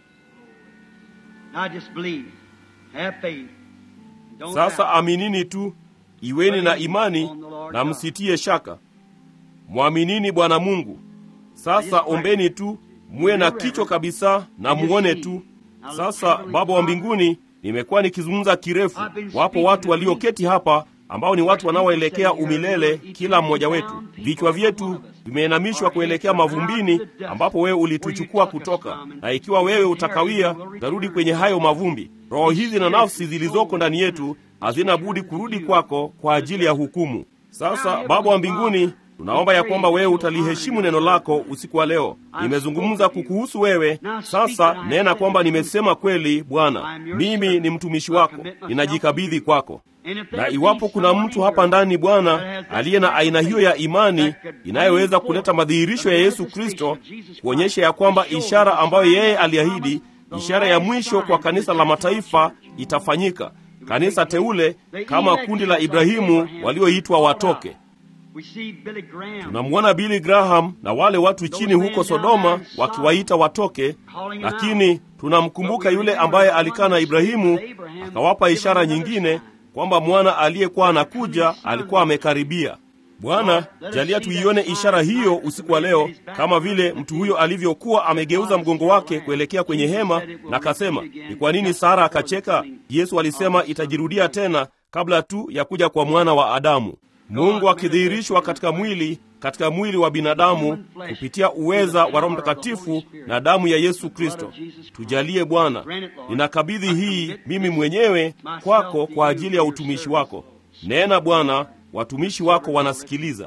Sasa aminini tu, iweni na imani na msitie shaka. Mwaminini Bwana Mungu. Sasa ombeni tu, muwe na kichwa kabisa na muone tu. Sasa Baba wa mbinguni, nimekuwa nikizungumza kirefu. Wapo watu walioketi hapa ambao ni watu wanaoelekea umilele, kila mmoja wetu. Vichwa vyetu vimeinamishwa kuelekea mavumbini ambapo wewe ulituchukua kutoka, na ikiwa wewe utakawia, utarudi kwenye hayo mavumbi. Roho hizi na nafsi zilizoko ndani yetu hazina budi kurudi kwako kwa ajili ya hukumu. Sasa Baba wa mbinguni, tunaomba ya kwamba wewe utaliheshimu neno lako usiku wa leo. Nimezungumza kukuhusu wewe, sasa nena kwamba nimesema kweli. Bwana, mimi ni mtumishi wako, ninajikabidhi kwako na iwapo kuna mtu hapa ndani Bwana aliye na aina hiyo ya imani inayoweza kuleta madhihirisho ya Yesu Kristo, kuonyesha ya kwamba ishara ambayo yeye aliahidi, ishara ya mwisho kwa kanisa la mataifa itafanyika, kanisa teule, kama kundi la Ibrahimu walioitwa watoke. Tunamwona Billy Graham na wale watu chini huko Sodoma wakiwaita watoke, lakini tunamkumbuka yule ambaye alikaa na Ibrahimu akawapa ishara nyingine kwamba mwana aliyekuwa anakuja alikuwa amekaribia. Bwana, jalia tuione ishara hiyo usiku wa leo, kama vile mtu huyo alivyokuwa amegeuza mgongo wake kuelekea kwenye hema na akasema, ni kwa nini Sara akacheka? Yesu alisema itajirudia tena kabla tu ya kuja kwa mwana wa Adamu. Mungu akidhihirishwa katika mwili, katika mwili wa binadamu kupitia uweza wa Roho Mtakatifu na damu ya Yesu Kristo. Tujalie Bwana, ninakabidhi hii mimi mwenyewe kwako kwa ajili ya utumishi wako. Nena Bwana, watumishi wako wanasikiliza.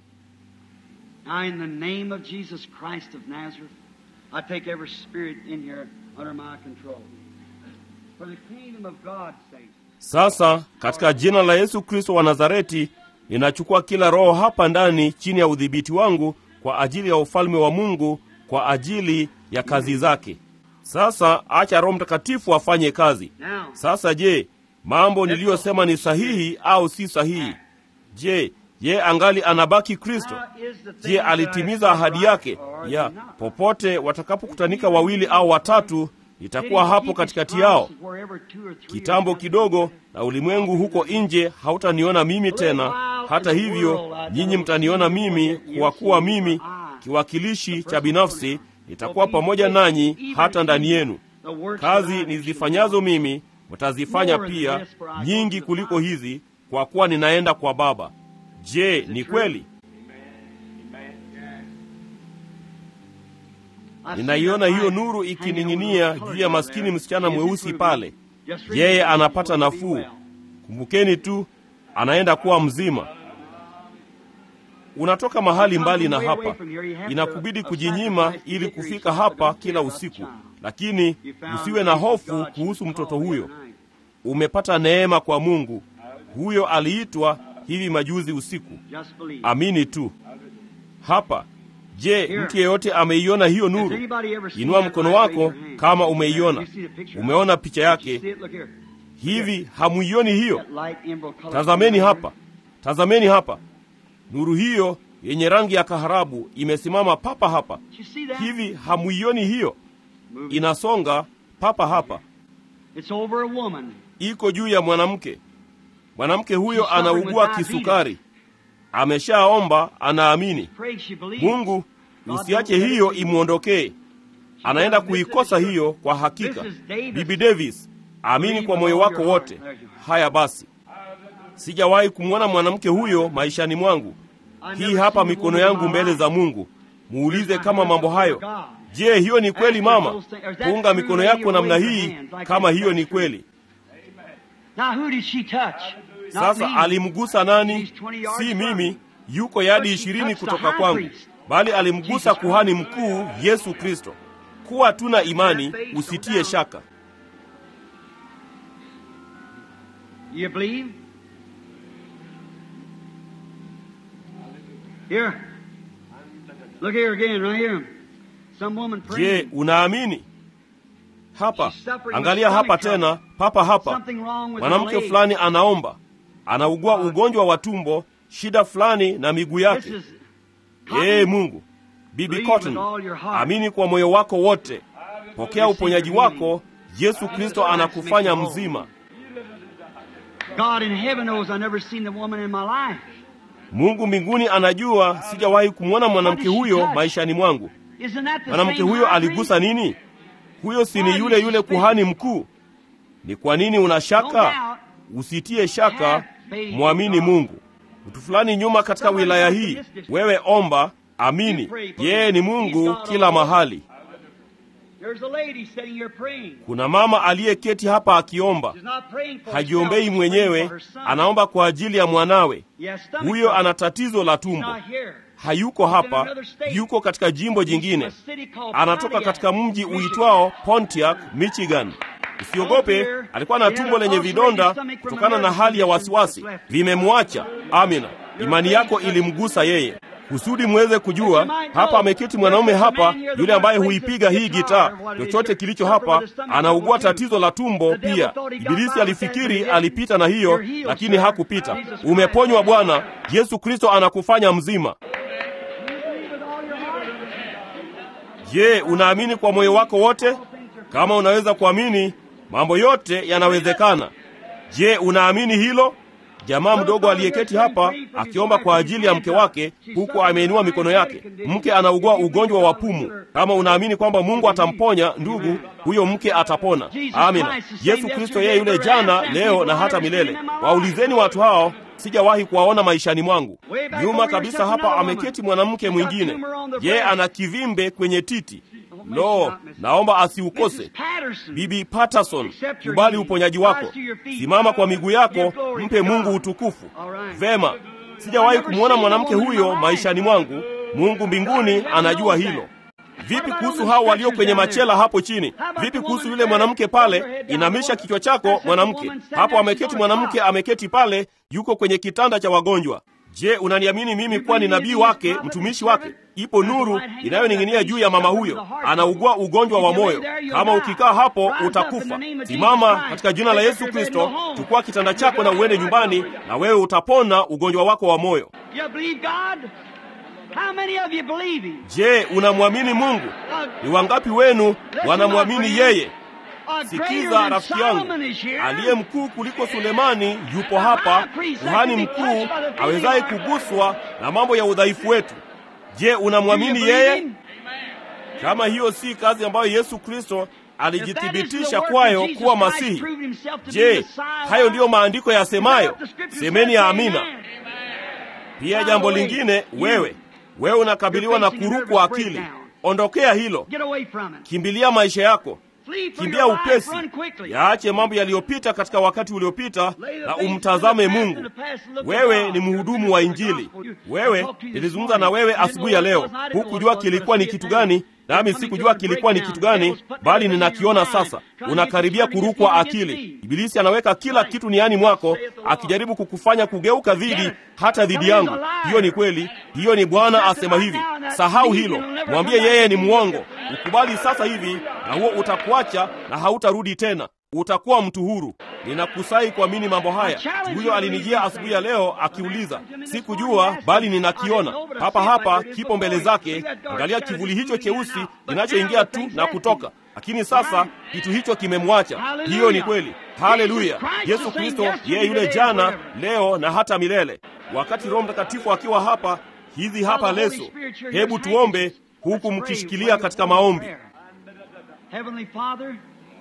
Sasa katika jina la Yesu Kristo wa Nazareti ninachukua kila roho hapa ndani chini ya udhibiti wangu kwa ajili ya ufalme wa Mungu, kwa ajili ya kazi zake. Sasa acha Roho Mtakatifu afanye kazi. Sasa je, mambo niliyosema ni sahihi au si sahihi? Je, ye angali anabaki Kristo? Je, alitimiza ahadi yake ya popote watakapokutanika wawili au watatu nitakuwa hapo katikati yao. Kitambo kidogo na ulimwengu huko nje hautaniona mimi tena. Hata hivyo, nyinyi mtaniona mimi, kwa kuwa mimi kiwakilishi cha binafsi nitakuwa pamoja nanyi hata ndani yenu. Kazi nizifanyazo mimi mtazifanya pia, nyingi kuliko hizi, kwa kuwa ninaenda kwa Baba. Je, ni kweli? Ninaiona hiyo nuru ikining'inia juu ya maskini msichana mweusi pale. Yeye anapata nafuu. Kumbukeni tu, anaenda kuwa mzima. Unatoka mahali mbali na hapa, inakubidi kujinyima ili kufika hapa kila usiku, lakini usiwe na hofu kuhusu mtoto huyo. Umepata neema kwa Mungu. Huyo aliitwa hivi majuzi usiku. Amini tu hapa Je, mtu yeyote ameiona hiyo nuru? Inua mkono wako kama umeiona. Umeona picha yake hivi? Hamuioni hiyo? Tazameni hapa, tazameni hapa. Nuru hiyo yenye rangi ya kaharabu imesimama papa hapa hivi. Hamuioni hiyo? Inasonga papa hapa, iko juu ya mwanamke. Mwanamke huyo anaugua kisukari ameshaomba, anaamini. Mungu, usiache hiyo imwondokee. Anaenda kuikosa hiyo kwa hakika. Bibi Davis, amini kwa moyo wako wote. Haya basi, sijawahi kumwona mwanamke huyo maishani mwangu. Hii hapa mikono yangu mbele za Mungu. Muulize kama mambo hayo. Je, hiyo ni kweli mama? Kuunga mikono yako namna hii, kama hiyo ni kweli. Sasa alimgusa nani? Si mimi, yuko yadi ishirini kutoka kwangu, bali alimgusa kuhani mkuu Yesu Kristo. Kuwa tuna imani, usitie shaka. You believe? Here. Look here again, right here. Some woman Je, praying. unaamini? Hapa, angalia hapa tena, papa hapa. Something wrong with her Mwanamke leg. fulani anaomba, anaugua ugonjwa wa tumbo, shida fulani na miguu This yake. is Ee Mungu, Bibi Believe Cotton, with all your heart. amini kwa moyo wako wote, pokea uponyaji wako. Yesu Kristo anakufanya mzima. God in heaven knows I've never seen the woman in my life. Mungu mbinguni anajua sijawahi kumwona mwanamke huyo maishani mwangu. Isn't that the Mwanamke same huyo high aligusa nini? Huyo si ni yule yule kuhani mkuu? Ni kwa nini una shaka? Usitie shaka, mwamini Mungu. Mtu fulani nyuma katika wilaya hii, wewe omba, amini, yeye ni Mungu kila mahali. There's a lady sitting here praying. Kuna mama aliyeketi hapa akiomba, She's not praying for hajiombei herself, she's mwenyewe, praying for her son. anaomba kwa ajili ya mwanawe. He has stomach Huyo trouble. ana tatizo la He's tumbo, not here. hayuko hapa, yuko katika jimbo jingine, anatoka katika mji uitwao Pontiac, Michigan. Usiogope, alikuwa na tumbo lenye vidonda kutokana na hali ya wasiwasi, vimemwacha. Amina, imani yako ilimgusa yeye. Kusudi muweze kujua, hapa ameketi mwanaume hapa, yule ambaye huipiga hii gitaa. Chochote kilicho hapa, anaugua tatizo la tumbo pia. Ibilisi alifikiri alipita na hiyo, lakini hakupita. Umeponywa Bwana. Yesu Kristo anakufanya mzima. Je, unaamini kwa moyo wako wote? Kama unaweza kuamini, mambo yote yanawezekana. Je, unaamini hilo? Jamaa mdogo aliyeketi hapa akiomba kwa ajili ya mke wake, huku ameinua mikono yake. Mke anaugua ugonjwa wa pumu. Kama unaamini kwamba Mungu atamponya ndugu, huyo mke atapona. Amina. Yesu Kristo yeye yule jana, leo na hata milele. Waulizeni watu hao, sijawahi kuwaona maishani mwangu. Nyuma kabisa hapa ameketi mwanamke mwingine, yeye ana kivimbe kwenye titi. Lo, naomba asiukose. Bibi Patterson, kubali uponyaji wako. Simama kwa miguu yako, mpe Mungu utukufu. Vema, sijawahi kumwona mwanamke huyo maishani mwangu. Mungu mbinguni anajua hilo. Vipi kuhusu hao walio kwenye machela hapo chini? Vipi kuhusu yule mwanamke pale? Inamisha kichwa chako, mwanamke hapo. Ameketi mwanamke, ameketi pale, yuko kwenye kitanda cha wagonjwa. Je, unaniamini mimi kuwa ni nabii wake, mtumishi wake? Ipo nuru inayoning'inia juu ya mama huyo, anaugua ugonjwa wa moyo. Kama ukikaa hapo utakufa. Simama katika jina la Yesu Kristo, chukua kitanda chako na uende nyumbani, na wewe utapona ugonjwa wako wa moyo. You believe God? How many of you believe Him? Je, unamwamini Mungu? Ni wangapi wenu wanamwamini yeye? A greater Sikiza than rafiki yangu, Solomon is here. aliye mkuu kuliko Sulemani yupo hapa, kuhani mkuu awezaye kuguswa na mambo ya udhaifu wetu. Je, Do you unamwamini believe yeye? Him? Kama hiyo si kazi ambayo Yesu Kristo If that is alijithibitisha the work kwayo of Jesus kuwa Christ Masihi, proved himself to be je, Messiah, hayo ndiyo maandiko is that yasemayo? what the scripture Semeni says? ya amina. Amen. Pia jambo lingine, wewe wewe unakabiliwa na kurukwa akili, ondokea hilo, Get away from it. kimbilia maisha yako, Flee for kimbia your life. upesi, Run quickly. yaache mambo yaliyopita katika wakati uliopita Lay the na things umtazame in the past Mungu. in the past and look to Wewe God. ni mhudumu wa Injili. Wewe nilizungumza na wewe asubuhi ya leo, hukujua kilikuwa ni kitu gani, nami sikujua kilikuwa ni kitu gani, bali ninakiona sasa. Unakaribia kurukwa akili. Ibilisi anaweka kila kitu niani mwako, akijaribu kukufanya kugeuka dhidi, hata dhidi yangu. Hiyo ni kweli, hiyo ni Bwana asema hivi. Sahau hilo, mwambie yeye ni mwongo. Ukubali sasa hivi, na huo utakuacha na hautarudi tena utakuwa mtu huru. Ninakusai kuamini mambo haya. Huyo alinijia asubuhi ya leo akiuliza, sikujua bali ninakiona hapa hapa, kipo mbele zake. Angalia kivuli hicho cheusi kinachoingia tu na kutoka, lakini sasa kitu hicho kimemwacha. Hiyo ni kweli. Haleluya! Yesu Kristo yeye yule jana, leo na hata milele. Wakati Roho Mtakatifu akiwa hapa, hizi hapa leso. Hebu tuombe huku mkishikilia katika maombi. Heavenly Father,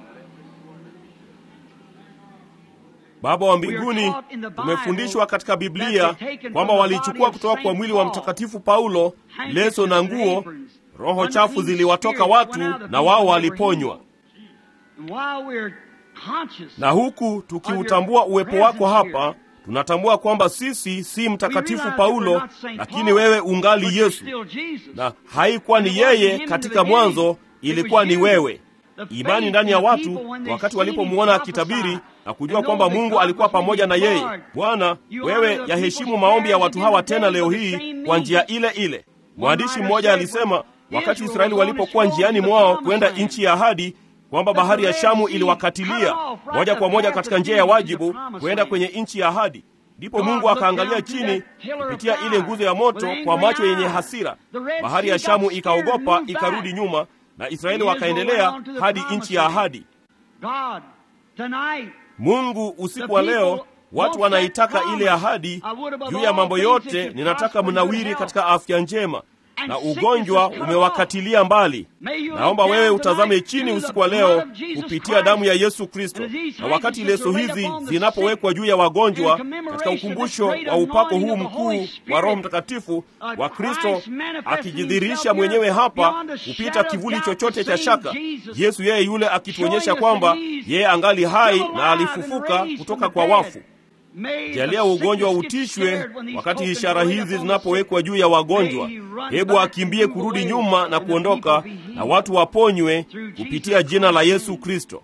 Baba wa mbinguni, tumefundishwa katika Biblia kwamba walichukua kutoka kwa mwili wa Mtakatifu Paulo leso na nguo, roho chafu ziliwatoka watu na wao waliponywa. and while we're conscious Na huku tukiutambua uwepo wako hapa, tunatambua kwamba sisi si Mtakatifu Paulo, lakini wewe ungali Yesu, na haikuwa ni yeye katika mwanzo, ilikuwa ni wewe. Imani ndani ya watu wakati walipomwona akitabiri na kujua kwamba Mungu alikuwa pamoja na yeye. Bwana, wewe yaheshimu maombi ya watu hawa tena leo hii kwa njia ile ile. Mwandishi mmoja alisema wakati Israeli walipokuwa njiani mwao kwenda nchi ya ahadi kwamba bahari ya Shamu iliwakatilia moja kwa moja katika njia ya wajibu kwenda kwenye nchi ya ahadi. Ndipo Mungu akaangalia chini kupitia ile nguzo ya moto kwa macho yenye hasira. Bahari ya Shamu ikaogopa, ikarudi nyuma, na Israeli wakaendelea hadi nchi ya ahadi. God, tonight, Mungu, usiku wa leo watu wanaitaka ile ahadi. Juu ya mambo yote, ninataka mnawiri katika afya njema, na ugonjwa umewakatilia mbali. Naomba wewe utazame chini usiku wa leo kupitia damu ya Yesu Kristo, na wakati leso hizi zinapowekwa juu ya wagonjwa katika ukumbusho wa upako huu mkuu wa Roho Mtakatifu wa Kristo akijidhihirisha mwenyewe hapa kupita kivuli chochote cha shaka, Yesu yeye yule akituonyesha kwamba yeye angali hai na alifufuka kutoka kwa wafu. Jalia ugonjwa utishwe wakati ishara hizi zinapowekwa juu ya wagonjwa. Hebu akimbie kurudi nyuma na kuondoka, na watu waponywe kupitia jina la Yesu Kristo.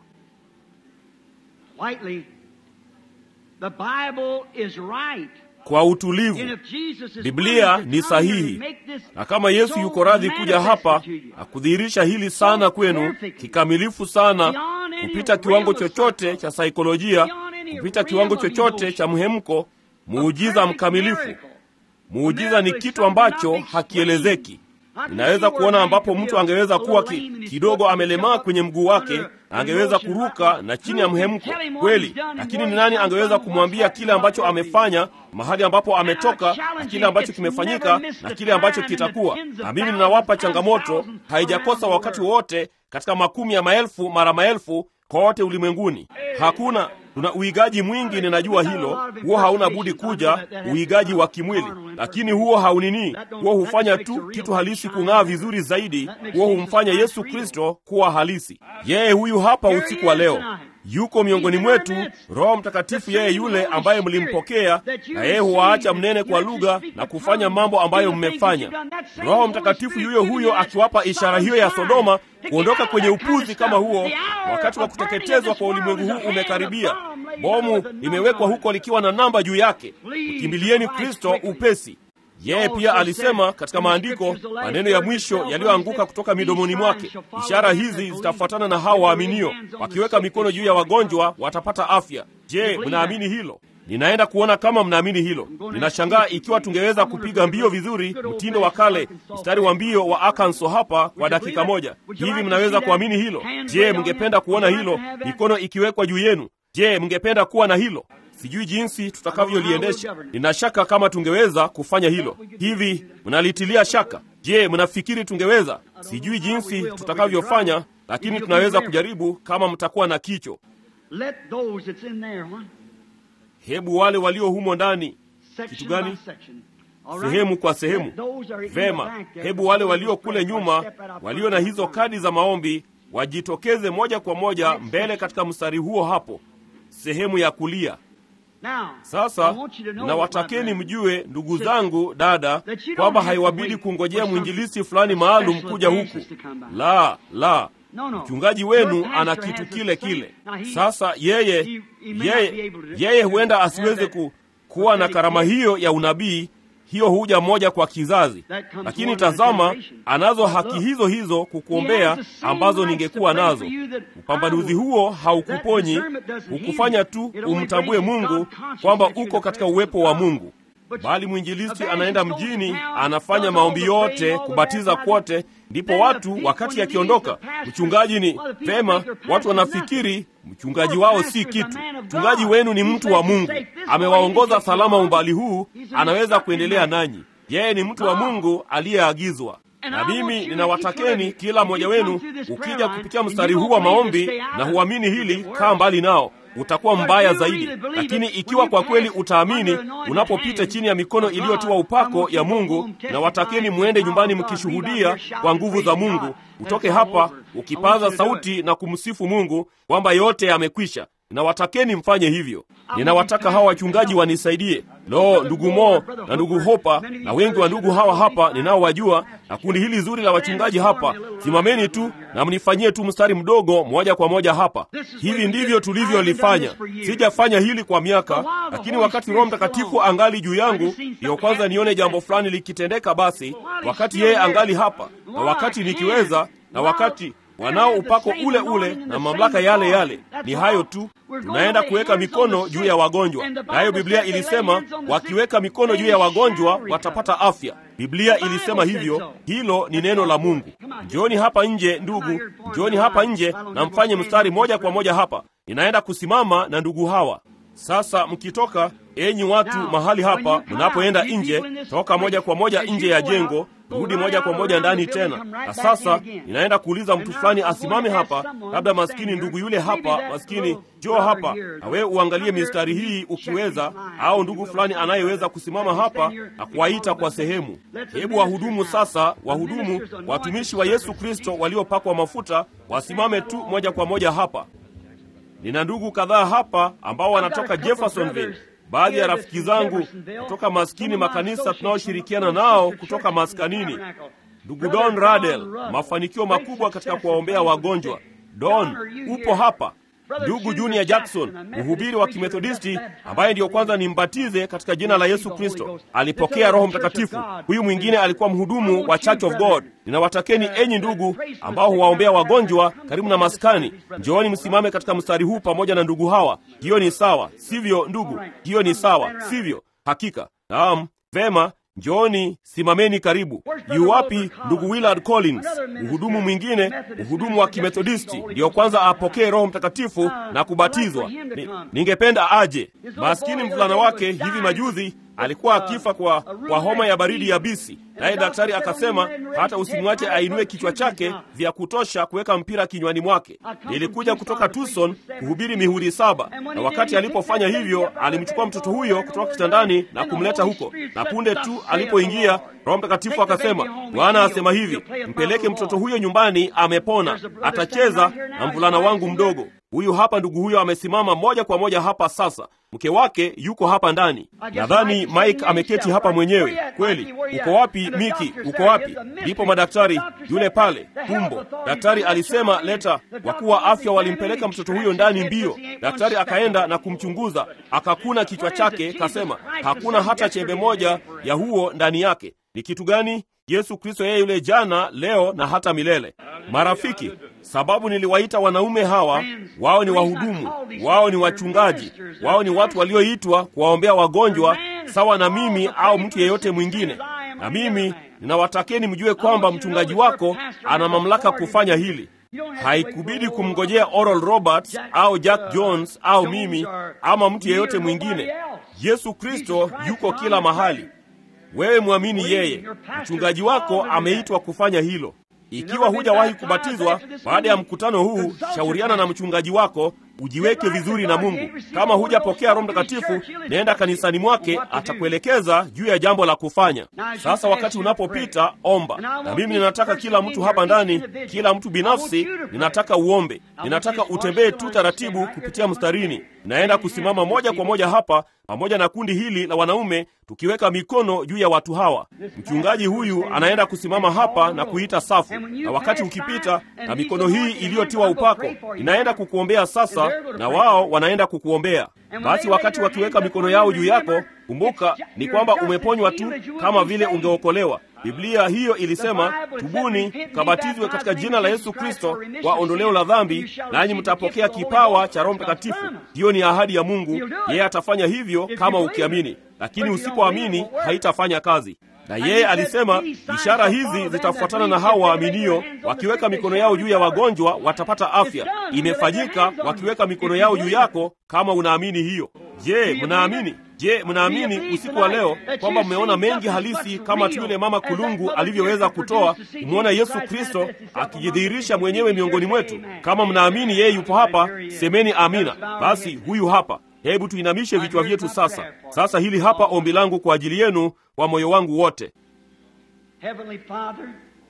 Lightly, the Bible is right. Kwa utulivu, And if Jesus is Biblia willing to ni come here sahihi. and make this na kama Yesu so yuko radhi kuja hapa manifest to you, na kudhihirisha hili sana kwenu kikamilifu sana, kupita kiwango chochote cha saikolojia, kupita kiwango chochote cha mhemko, muujiza mkamilifu. Muujiza ni kitu ambacho hakielezeki. Ninaweza kuona ambapo mtu angeweza kuwa ki, kidogo amelemaa kwenye mguu wake na angeweza kuruka na chini ya mhemko kweli, lakini ni nani angeweza kumwambia kile ambacho amefanya, mahali ambapo ametoka, na kile ambacho kimefanyika na kile ambacho kitakuwa? Na mimi ninawapa changamoto, haijakosa wakati wowote katika makumi ya maelfu mara maelfu kote ulimwenguni. Hakuna tuna uigaji mwingi, ninajua hilo. Huo hauna budi kuja, uigaji wa kimwili, lakini huo haunini. Huo hufanya tu kitu halisi kung'aa vizuri zaidi. Huo humfanya Yesu Kristo kuwa halisi. Yeye huyu hapa usiku wa leo yuko miongoni mwetu, Roho Mtakatifu, yeye yule ambaye mlimpokea, na yeye huwaacha mnene kwa lugha na kufanya mambo ambayo mmefanya. Roho Mtakatifu yuyo huyo akiwapa ishara hiyo ya Sodoma kuondoka kwenye upuzi kama huo. Wakati wa kuteketezwa kwa ulimwengu huu umekaribia. Bomu limewekwa huko likiwa na namba juu yake. Mkimbilieni Kristo upesi. Yeye pia alisema katika maandiko maneno ya mwisho yaliyoanguka kutoka midomoni mwake, ishara hizi zitafuatana na hao waaminio, wakiweka mikono juu ya wagonjwa watapata afya. Je, mnaamini hilo? Ninaenda kuona kama mnaamini hilo. Ninashangaa ikiwa tungeweza kupiga mbio vizuri, mtindo wa kale, mstari wa mbio wa Arkansas hapa kwa dakika moja. Hivi mnaweza kuamini hilo? Je, mngependa kuona hilo, mikono ikiwekwa juu yenu? Je, mngependa kuwa na hilo? Sijui jinsi tutakavyoliendesha. Nina shaka kama tungeweza kufanya hilo. Hivi mnalitilia shaka? Je, mnafikiri tungeweza? Sijui jinsi tutakavyofanya, lakini tunaweza kujaribu kama mtakuwa na kicho. Let those that's in there, huh? Hebu wale walio humo ndani, Section Kitu gani? by section. All right? sehemu kwa sehemu. Let those are in the Vema, back there. hebu wale walio kule nyuma, walio na hizo kadi za maombi, wajitokeze moja kwa moja mbele katika mstari huo hapo, sehemu ya kulia. Now, Sasa I want you to know, nawatakeni my mjue, ndugu zangu, dada, that you don't kwamba have to haiwabidi wait kungojea for some mwinjilisti fulani maalum special kuja huku. advances to come by. La, la, No, no. mchungaji Your wenu pastor ana has kitu the kile same- kile. Now, he- Sasa yeye he- he may not be yeye able to- yeye huenda have asiweze that ku, kuwa na karama hiyo ya unabii. Hiyo huja moja kwa kizazi, That comes lakini one in a tazama, generation. anazo But haki look, hizo hizo He kukuombea has the same ambazo rights ningekuwa to pray nazo. for you that Upambanuzi I will. huo haukuponyi, That discernment doesn't heal hukufanya you. tu It only umtambue brings Mungu God conscious kwamba that you're uko in the katika presence uwepo of wa God. Mungu. But Bali mwinjilisti evangelist anaenda goes to mjini, town, anafanya does maombi all the praying, yote, all the kubatiza baptizing. kwote, ndipo Then the watu people, wakati when akiondoka, he leaves the pastor, mchungaji ni well, the people vema, think their pastor watu is wanafikiri mchungaji Your wao pastor si is a kitu. man of Mchungaji God. wenu ni He mtu says wa to Mungu, take this way, amewaongoza he takes salama you umbali on. huu, He's an anaweza instructed kuendelea man. nanyi. Yeye ni mtu wa God. Mungu aliyeagizwa. na mimi ninawatakeni kila mmoja wenu, ukija kupitia mstari huu wa maombi na huamini hili, kaa mbali nao utakuwa mbaya zaidi. Lakini ikiwa kwa kweli utaamini, unapopita chini ya mikono iliyotiwa upako ya Mungu, na watakeni mwende nyumbani mkishuhudia kwa nguvu za Mungu, utoke hapa ukipaza sauti na kumsifu Mungu kwamba yote yamekwisha. Ninawatakeni mfanye hivyo. Ninawataka hawa wachungaji wanisaidie. Lo, ndugu Mo na ndugu Hopa na wengi wa ndugu hawa hapa ninaowajua, na kundi hili zuri la wachungaji hapa, simameni tu na mnifanyie tu mstari mdogo moja kwa moja hapa. Hivi ndivyo tulivyolifanya. Sijafanya hili kwa miaka, lakini wakati Roho Mtakatifu angali juu yangu, ndiyo kwanza nione jambo fulani likitendeka. Basi wakati yeye angali hapa, na wakati nikiweza, na wakati wanao upako ule ule na mamlaka yale yale. Ni hayo tu. Tunaenda kuweka mikono juu ya wagonjwa, nayo Biblia ilisema wakiweka mikono juu ya wagonjwa watapata afya. Biblia ilisema hivyo. Hilo ni neno la Mungu. Njooni hapa nje, ndugu, njooni hapa nje na mfanye mstari moja kwa moja hapa. Ninaenda kusimama na ndugu hawa sasa. Mkitoka enyi watu mahali hapa, mnapoenda nje, toka moja kwa moja nje ya jengo rudi moja kwa moja ndani tena. Na sasa ninaenda kuuliza mtu fulani asimame hapa, labda maskini ndugu yule hapa, maskini njoo hapa, na wewe uangalie mistari hii ukiweza, au ndugu fulani anayeweza kusimama hapa na kuwaita kwa sehemu. Hebu wahudumu sasa, wahudumu, watumishi wa Yesu Kristo waliopakwa mafuta wasimame tu moja kwa moja hapa. Nina ndugu kadhaa hapa ambao wanatoka Jeffersonville baadhi ya rafiki zangu kutoka maskini makanisa tunaoshirikiana nao kutoka maskanini. Ndugu Don Radel, mafanikio makubwa katika kuwaombea wagonjwa. Don, upo hapa. Ndugu Junior Jackson, mhubiri wa Kimethodisti ambaye ndiyo kwanza nimbatize katika jina la Yesu Kristo, alipokea Roho Mtakatifu. Huyu mwingine alikuwa mhudumu wa Church of God. Ninawatakeni enyi ndugu ambao huwaombea wagonjwa karibu na maskani, njooni msimame katika mstari huu pamoja na ndugu hawa. Hiyo ni sawa, sivyo ndugu? Hiyo ni sawa, sivyo? Hakika, naam. Vema, njooni simameni karibu. Yu wapi ndugu Willard Collins, mhudumu mwingine, mhudumu wa Kimethodisti, ndiyo kwanza apokee Roho Mtakatifu na kubatizwa? Ni, ningependa aje. Maskini mvulana wake hivi majuzi alikuwa akifa kwa, kwa homa ya baridi yabisi, naye daktari akasema hata usimwache ainue kichwa chake vya kutosha kuweka mpira kinywani mwake. Nilikuja kutoka Tucson kuhubiri mihuri saba, na wakati alipofanya hivyo, alimchukua mtoto huyo kutoka kitandani na kumleta huko, na punde tu alipoingia, Roho Mtakatifu akasema, Bwana asema hivi, mpeleke mtoto huyo nyumbani, amepona, atacheza na mvulana wangu mdogo. Huyu hapa ndugu huyo amesimama moja kwa moja hapa sasa. Mke wake yuko hapa ndani. Nadhani Mike ameketi hapa mwenyewe. Kweli, uko wapi Miki? Uko wapi? Ndipo madaktari, yule pale tumbo. Daktari alisema leta. Wakuu wa afya walimpeleka mtoto huyo ndani mbio. Daktari akaenda na kumchunguza, akakuna kichwa chake, kasema hakuna hata chembe moja ya huo ndani yake. Ni kitu gani? Yesu Kristo yeye yule jana, leo na hata milele. Marafiki, sababu niliwaita wanaume hawa, wao ni wahudumu, wao ni wachungaji, wao ni watu walioitwa kuwaombea wagonjwa sawa na mimi au mtu yeyote mwingine. Na mimi ninawatakeni mjue kwamba mchungaji wako ana mamlaka kufanya hili. Haikubidi kumngojea Oral Roberts au Jack Jones au mimi ama mtu yeyote mwingine. Yesu Kristo yuko kila mahali. Wewe mwamini yeye. Mchungaji wako ameitwa kufanya hilo. Ikiwa hujawahi kubatizwa, baada ya mkutano huu, shauriana na mchungaji wako, ujiweke vizuri na Mungu. Kama hujapokea Roho Mtakatifu, nenda kanisani mwake, atakuelekeza juu ya jambo la kufanya. Sasa wakati unapopita, omba. Na mimi ninataka kila mtu hapa ndani, kila mtu binafsi, ninataka uombe. Ninataka utembee tu taratibu kupitia mstarini. Naenda kusimama moja kwa moja hapa pamoja na kundi hili la wanaume, tukiweka mikono juu ya watu hawa. Mchungaji huyu anaenda kusimama hapa na kuita safu, na wakati ukipita na mikono hii iliyotiwa upako, inaenda kukuombea sasa, na wao wanaenda kukuombea. Basi wakati wakiweka mikono yao juu yako, kumbuka ni kwamba umeponywa tu kama vile ungeokolewa. Biblia hiyo ilisema, tubuni kabatizwe katika jina la Yesu Kristo kwa ondoleo la dhambi, nanyi mtapokea kipawa cha Roho Mtakatifu. Hiyo ni ahadi ya Mungu, yeye atafanya hivyo kama ukiamini, lakini usipoamini haitafanya kazi. na yeye alisema ishara hizi zitafuatana na hao waaminio, wakiweka mikono yao juu ya wagonjwa watapata afya. Imefanyika wakiweka mikono yao juu yako, kama unaamini hiyo. Je, mnaamini? Je, mnaamini usiku wa leo kwamba mmeona mengi halisi kama tu yule mama kulungu alivyoweza kutoa? Umeona Yesu Kristo akijidhihirisha mwenyewe miongoni mwetu. Kama mnaamini yeye yupo hapa, semeni amina. Basi huyu hapa. Hebu tuinamishe vichwa vyetu sasa. Sasa hili hapa ombi langu kwa ajili yenu kwa moyo wangu wote. Heavenly Father,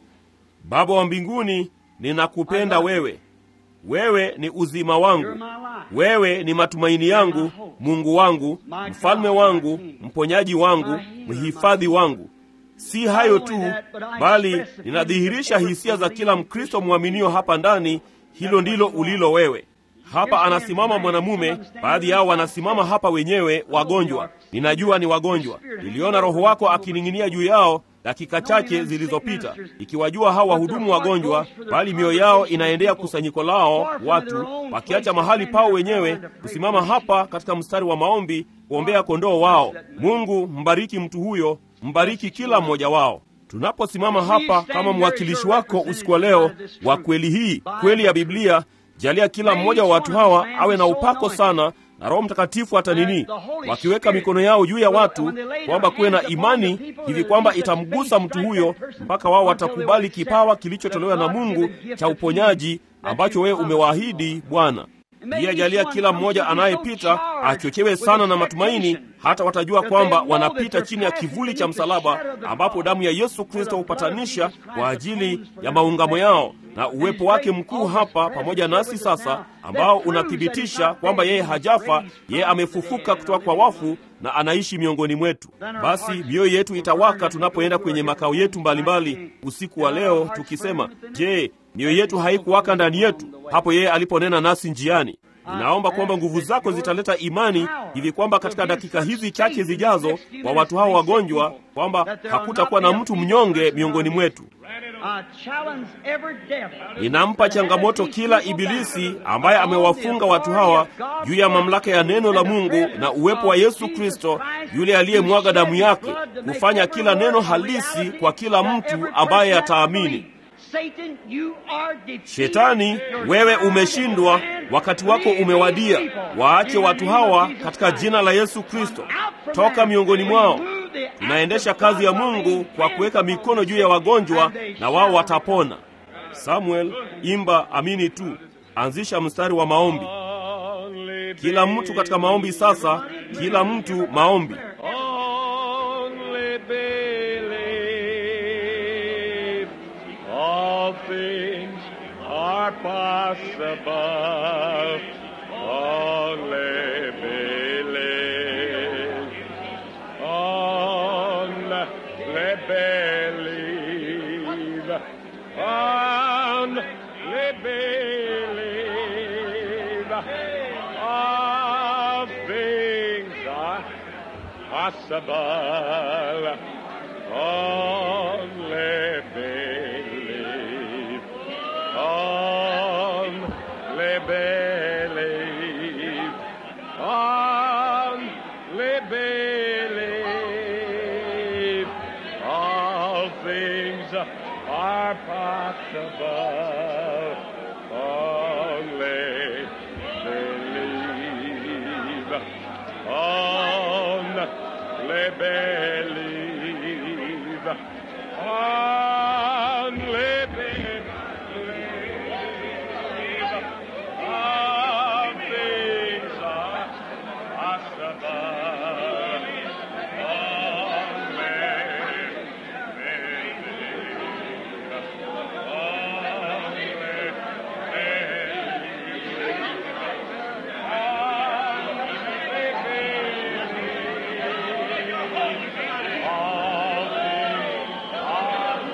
Baba wa mbinguni, ninakupenda wewe. Wewe ni uzima wangu, you're my life. wewe ni matumaini yangu, Mungu wangu, mfalme wangu, mponyaji wangu, mhifadhi wangu. Si hayo tu, bali ninadhihirisha hisia za kila Mkristo mwaminio hapa ndani. Hilo ndilo ulilo wewe. Hapa anasimama mwanamume, baadhi yao wanasimama hapa wenyewe wagonjwa. Ninajua ni wagonjwa. Niliona Roho wako akining'inia juu yao dakika chache zilizopita, ikiwajua hao wahudumu wagonjwa, bali mioyo yao inaendea kusanyiko lao watu, wakiacha mahali pao wenyewe kusimama hapa katika mstari wa maombi kuombea kondoo wao. Mungu, mbariki mtu huyo, mbariki kila mmoja wao. Tunaposimama hapa kama mwakilishi wako usiku wa leo wa kweli hii, kweli ya Biblia, jalia kila mmoja wa watu hawa awe na upako sana na Roho Mtakatifu hata nini, wakiweka mikono yao juu ya watu, kwamba kuwe na imani hivi kwamba itamgusa mtu huyo mpaka wao watakubali kipawa kilichotolewa na Mungu cha uponyaji ambacho wewe umewaahidi Bwana. Pia jalia kila mmoja anayepita achochewe sana na matumaini, hata watajua kwamba wanapita chini ya kivuli cha msalaba, ambapo damu ya Yesu Kristo hupatanisha kwa ajili ya maungamo yao na uwepo wake mkuu hapa pamoja nasi sasa, ambao unathibitisha kwamba yeye hajafa, yeye amefufuka kutoka kwa wafu na anaishi miongoni mwetu. Basi mioyo yetu itawaka tunapoenda kwenye makao yetu mbalimbali usiku wa leo, tukisema, je, mioyo yetu haikuwaka ndani yetu hapo yeye aliponena nasi njiani? Ninaomba kwamba nguvu zako zitaleta imani hivi kwamba katika dakika hizi chache zijazo, kwa watu hao wagonjwa, kwamba hakutakuwa na mtu mnyonge miongoni mwetu. I challenge every devil. Ninampa changamoto kila ibilisi ambaye amewafunga watu hawa juu ya mamlaka ya neno la Mungu na uwepo wa Yesu Kristo, yule aliyemwaga damu yake, kufanya kila neno halisi kwa kila mtu ambaye ataamini. Satan, you are defeated. Shetani, wewe umeshindwa, wakati wako umewadia. Waache watu hawa katika jina la Yesu Kristo, toka miongoni mwao. Tunaendesha kazi ya Mungu kwa kuweka mikono juu ya wagonjwa na wao watapona. Samuel, imba amini tu. Anzisha mstari wa maombi. Kila mtu katika maombi sasa, kila mtu maombi. Only believe all things are possible. Only believe. Only believe. Only believe. All things are possible. Only believe. Only believe. Only believe. All things are possible. Only believe. Only believe. Only believe. All things are possible. Only believe. Only believe. All things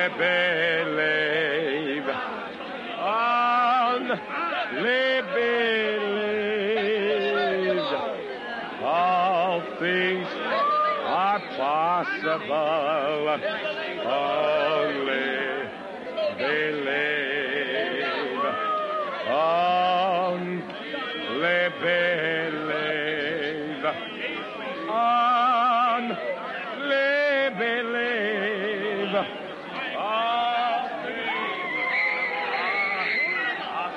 believe. On believe. All things are possible. Only believe. Only believe. Only believe. All things are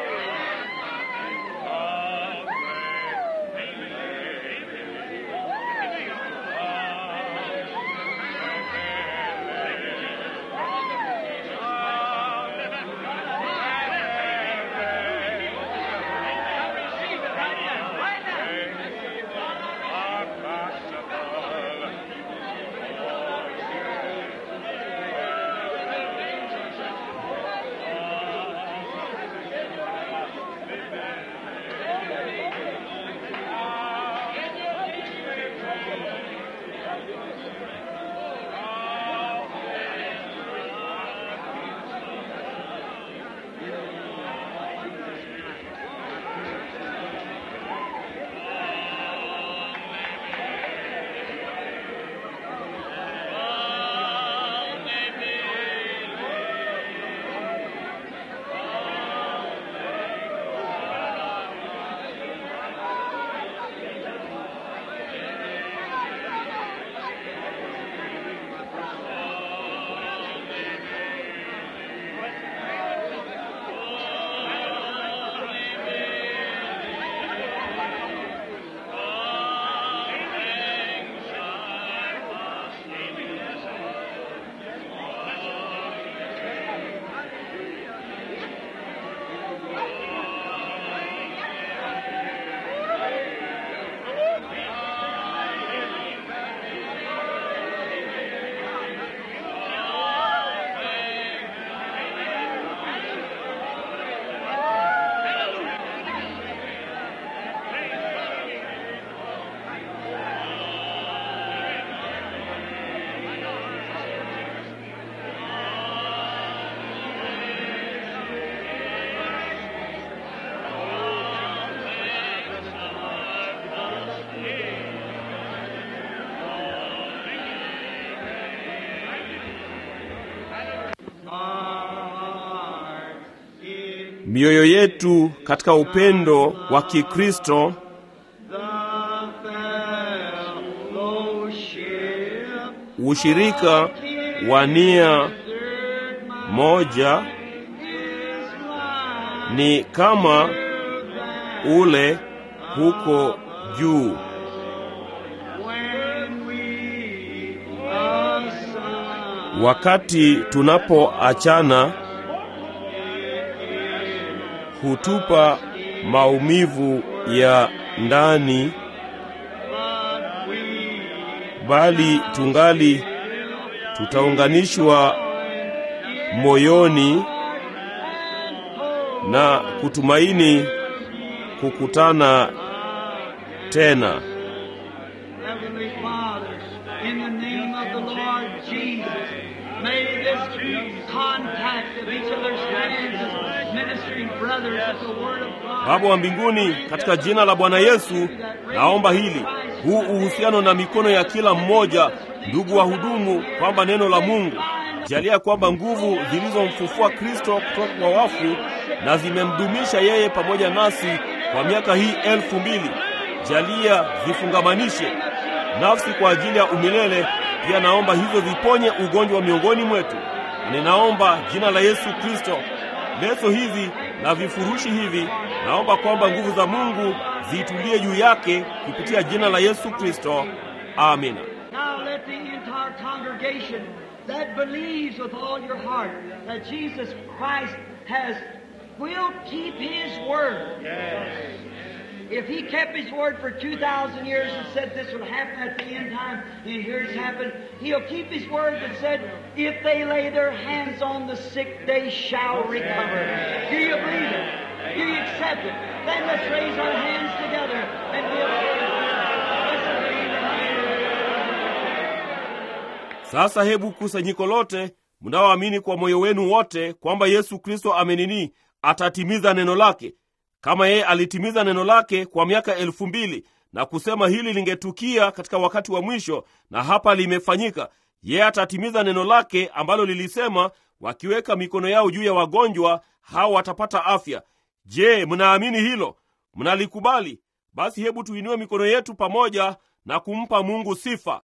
mioyo yetu katika upendo wa Kikristo ushirika wa nia moja ni kama ule huko juu. Wakati tunapoachana hutupa maumivu ya ndani, bali tungali tutaunganishwa moyoni na kutumaini kukutana tena. Heavenly Father, in the name of the Lord Jesus, may this contact of each other's hands as ministering brothers of the Word of God. Baba wa mbinguni, katika jina la Bwana Yesu naomba hili, huu uhusiano na mikono ya kila mmoja, ndugu wa hudumu, kwamba neno la Mungu jalia kwamba nguvu zilizomfufua Kristo kutoka kwa wafu na zimemdumisha yeye pamoja nasi kwa miaka hii elfu mbili jalia zifungamanishe nafsi kwa ajili ya umilele. Pia naomba hizo ziponye ugonjwa miongoni mwetu. Ninaomba jina la Yesu Kristo, leso hizi na vifurushi hivi, naomba kwamba nguvu za Mungu zitulie juu yake kupitia jina la Yesu Kristo. Amina. Now let the entire congregation that believes with all your heart that Jesus Christ has will keep His word. If He kept His word for 2,000 years and said this would happen at the end time, and here it's happened, He'll keep His word that said, if they lay their hands on the sick, they shall recover. Do you believe it? Do you accept it? Then let's raise our hands together and give Let's believe it. Sasa hebu kusanyiko lote mnaoamini kwa moyo wenu wote kwamba yesu kristo amenini atatimiza neno lake kama yeye alitimiza neno lake kwa miaka elfu mbili na kusema hili lingetukia katika wakati wa mwisho na hapa limefanyika yeye atatimiza neno lake ambalo lilisema wakiweka mikono yao juu ya wagonjwa hao watapata afya je mnaamini hilo mnalikubali basi hebu tuinue mikono yetu pamoja na kumpa mungu sifa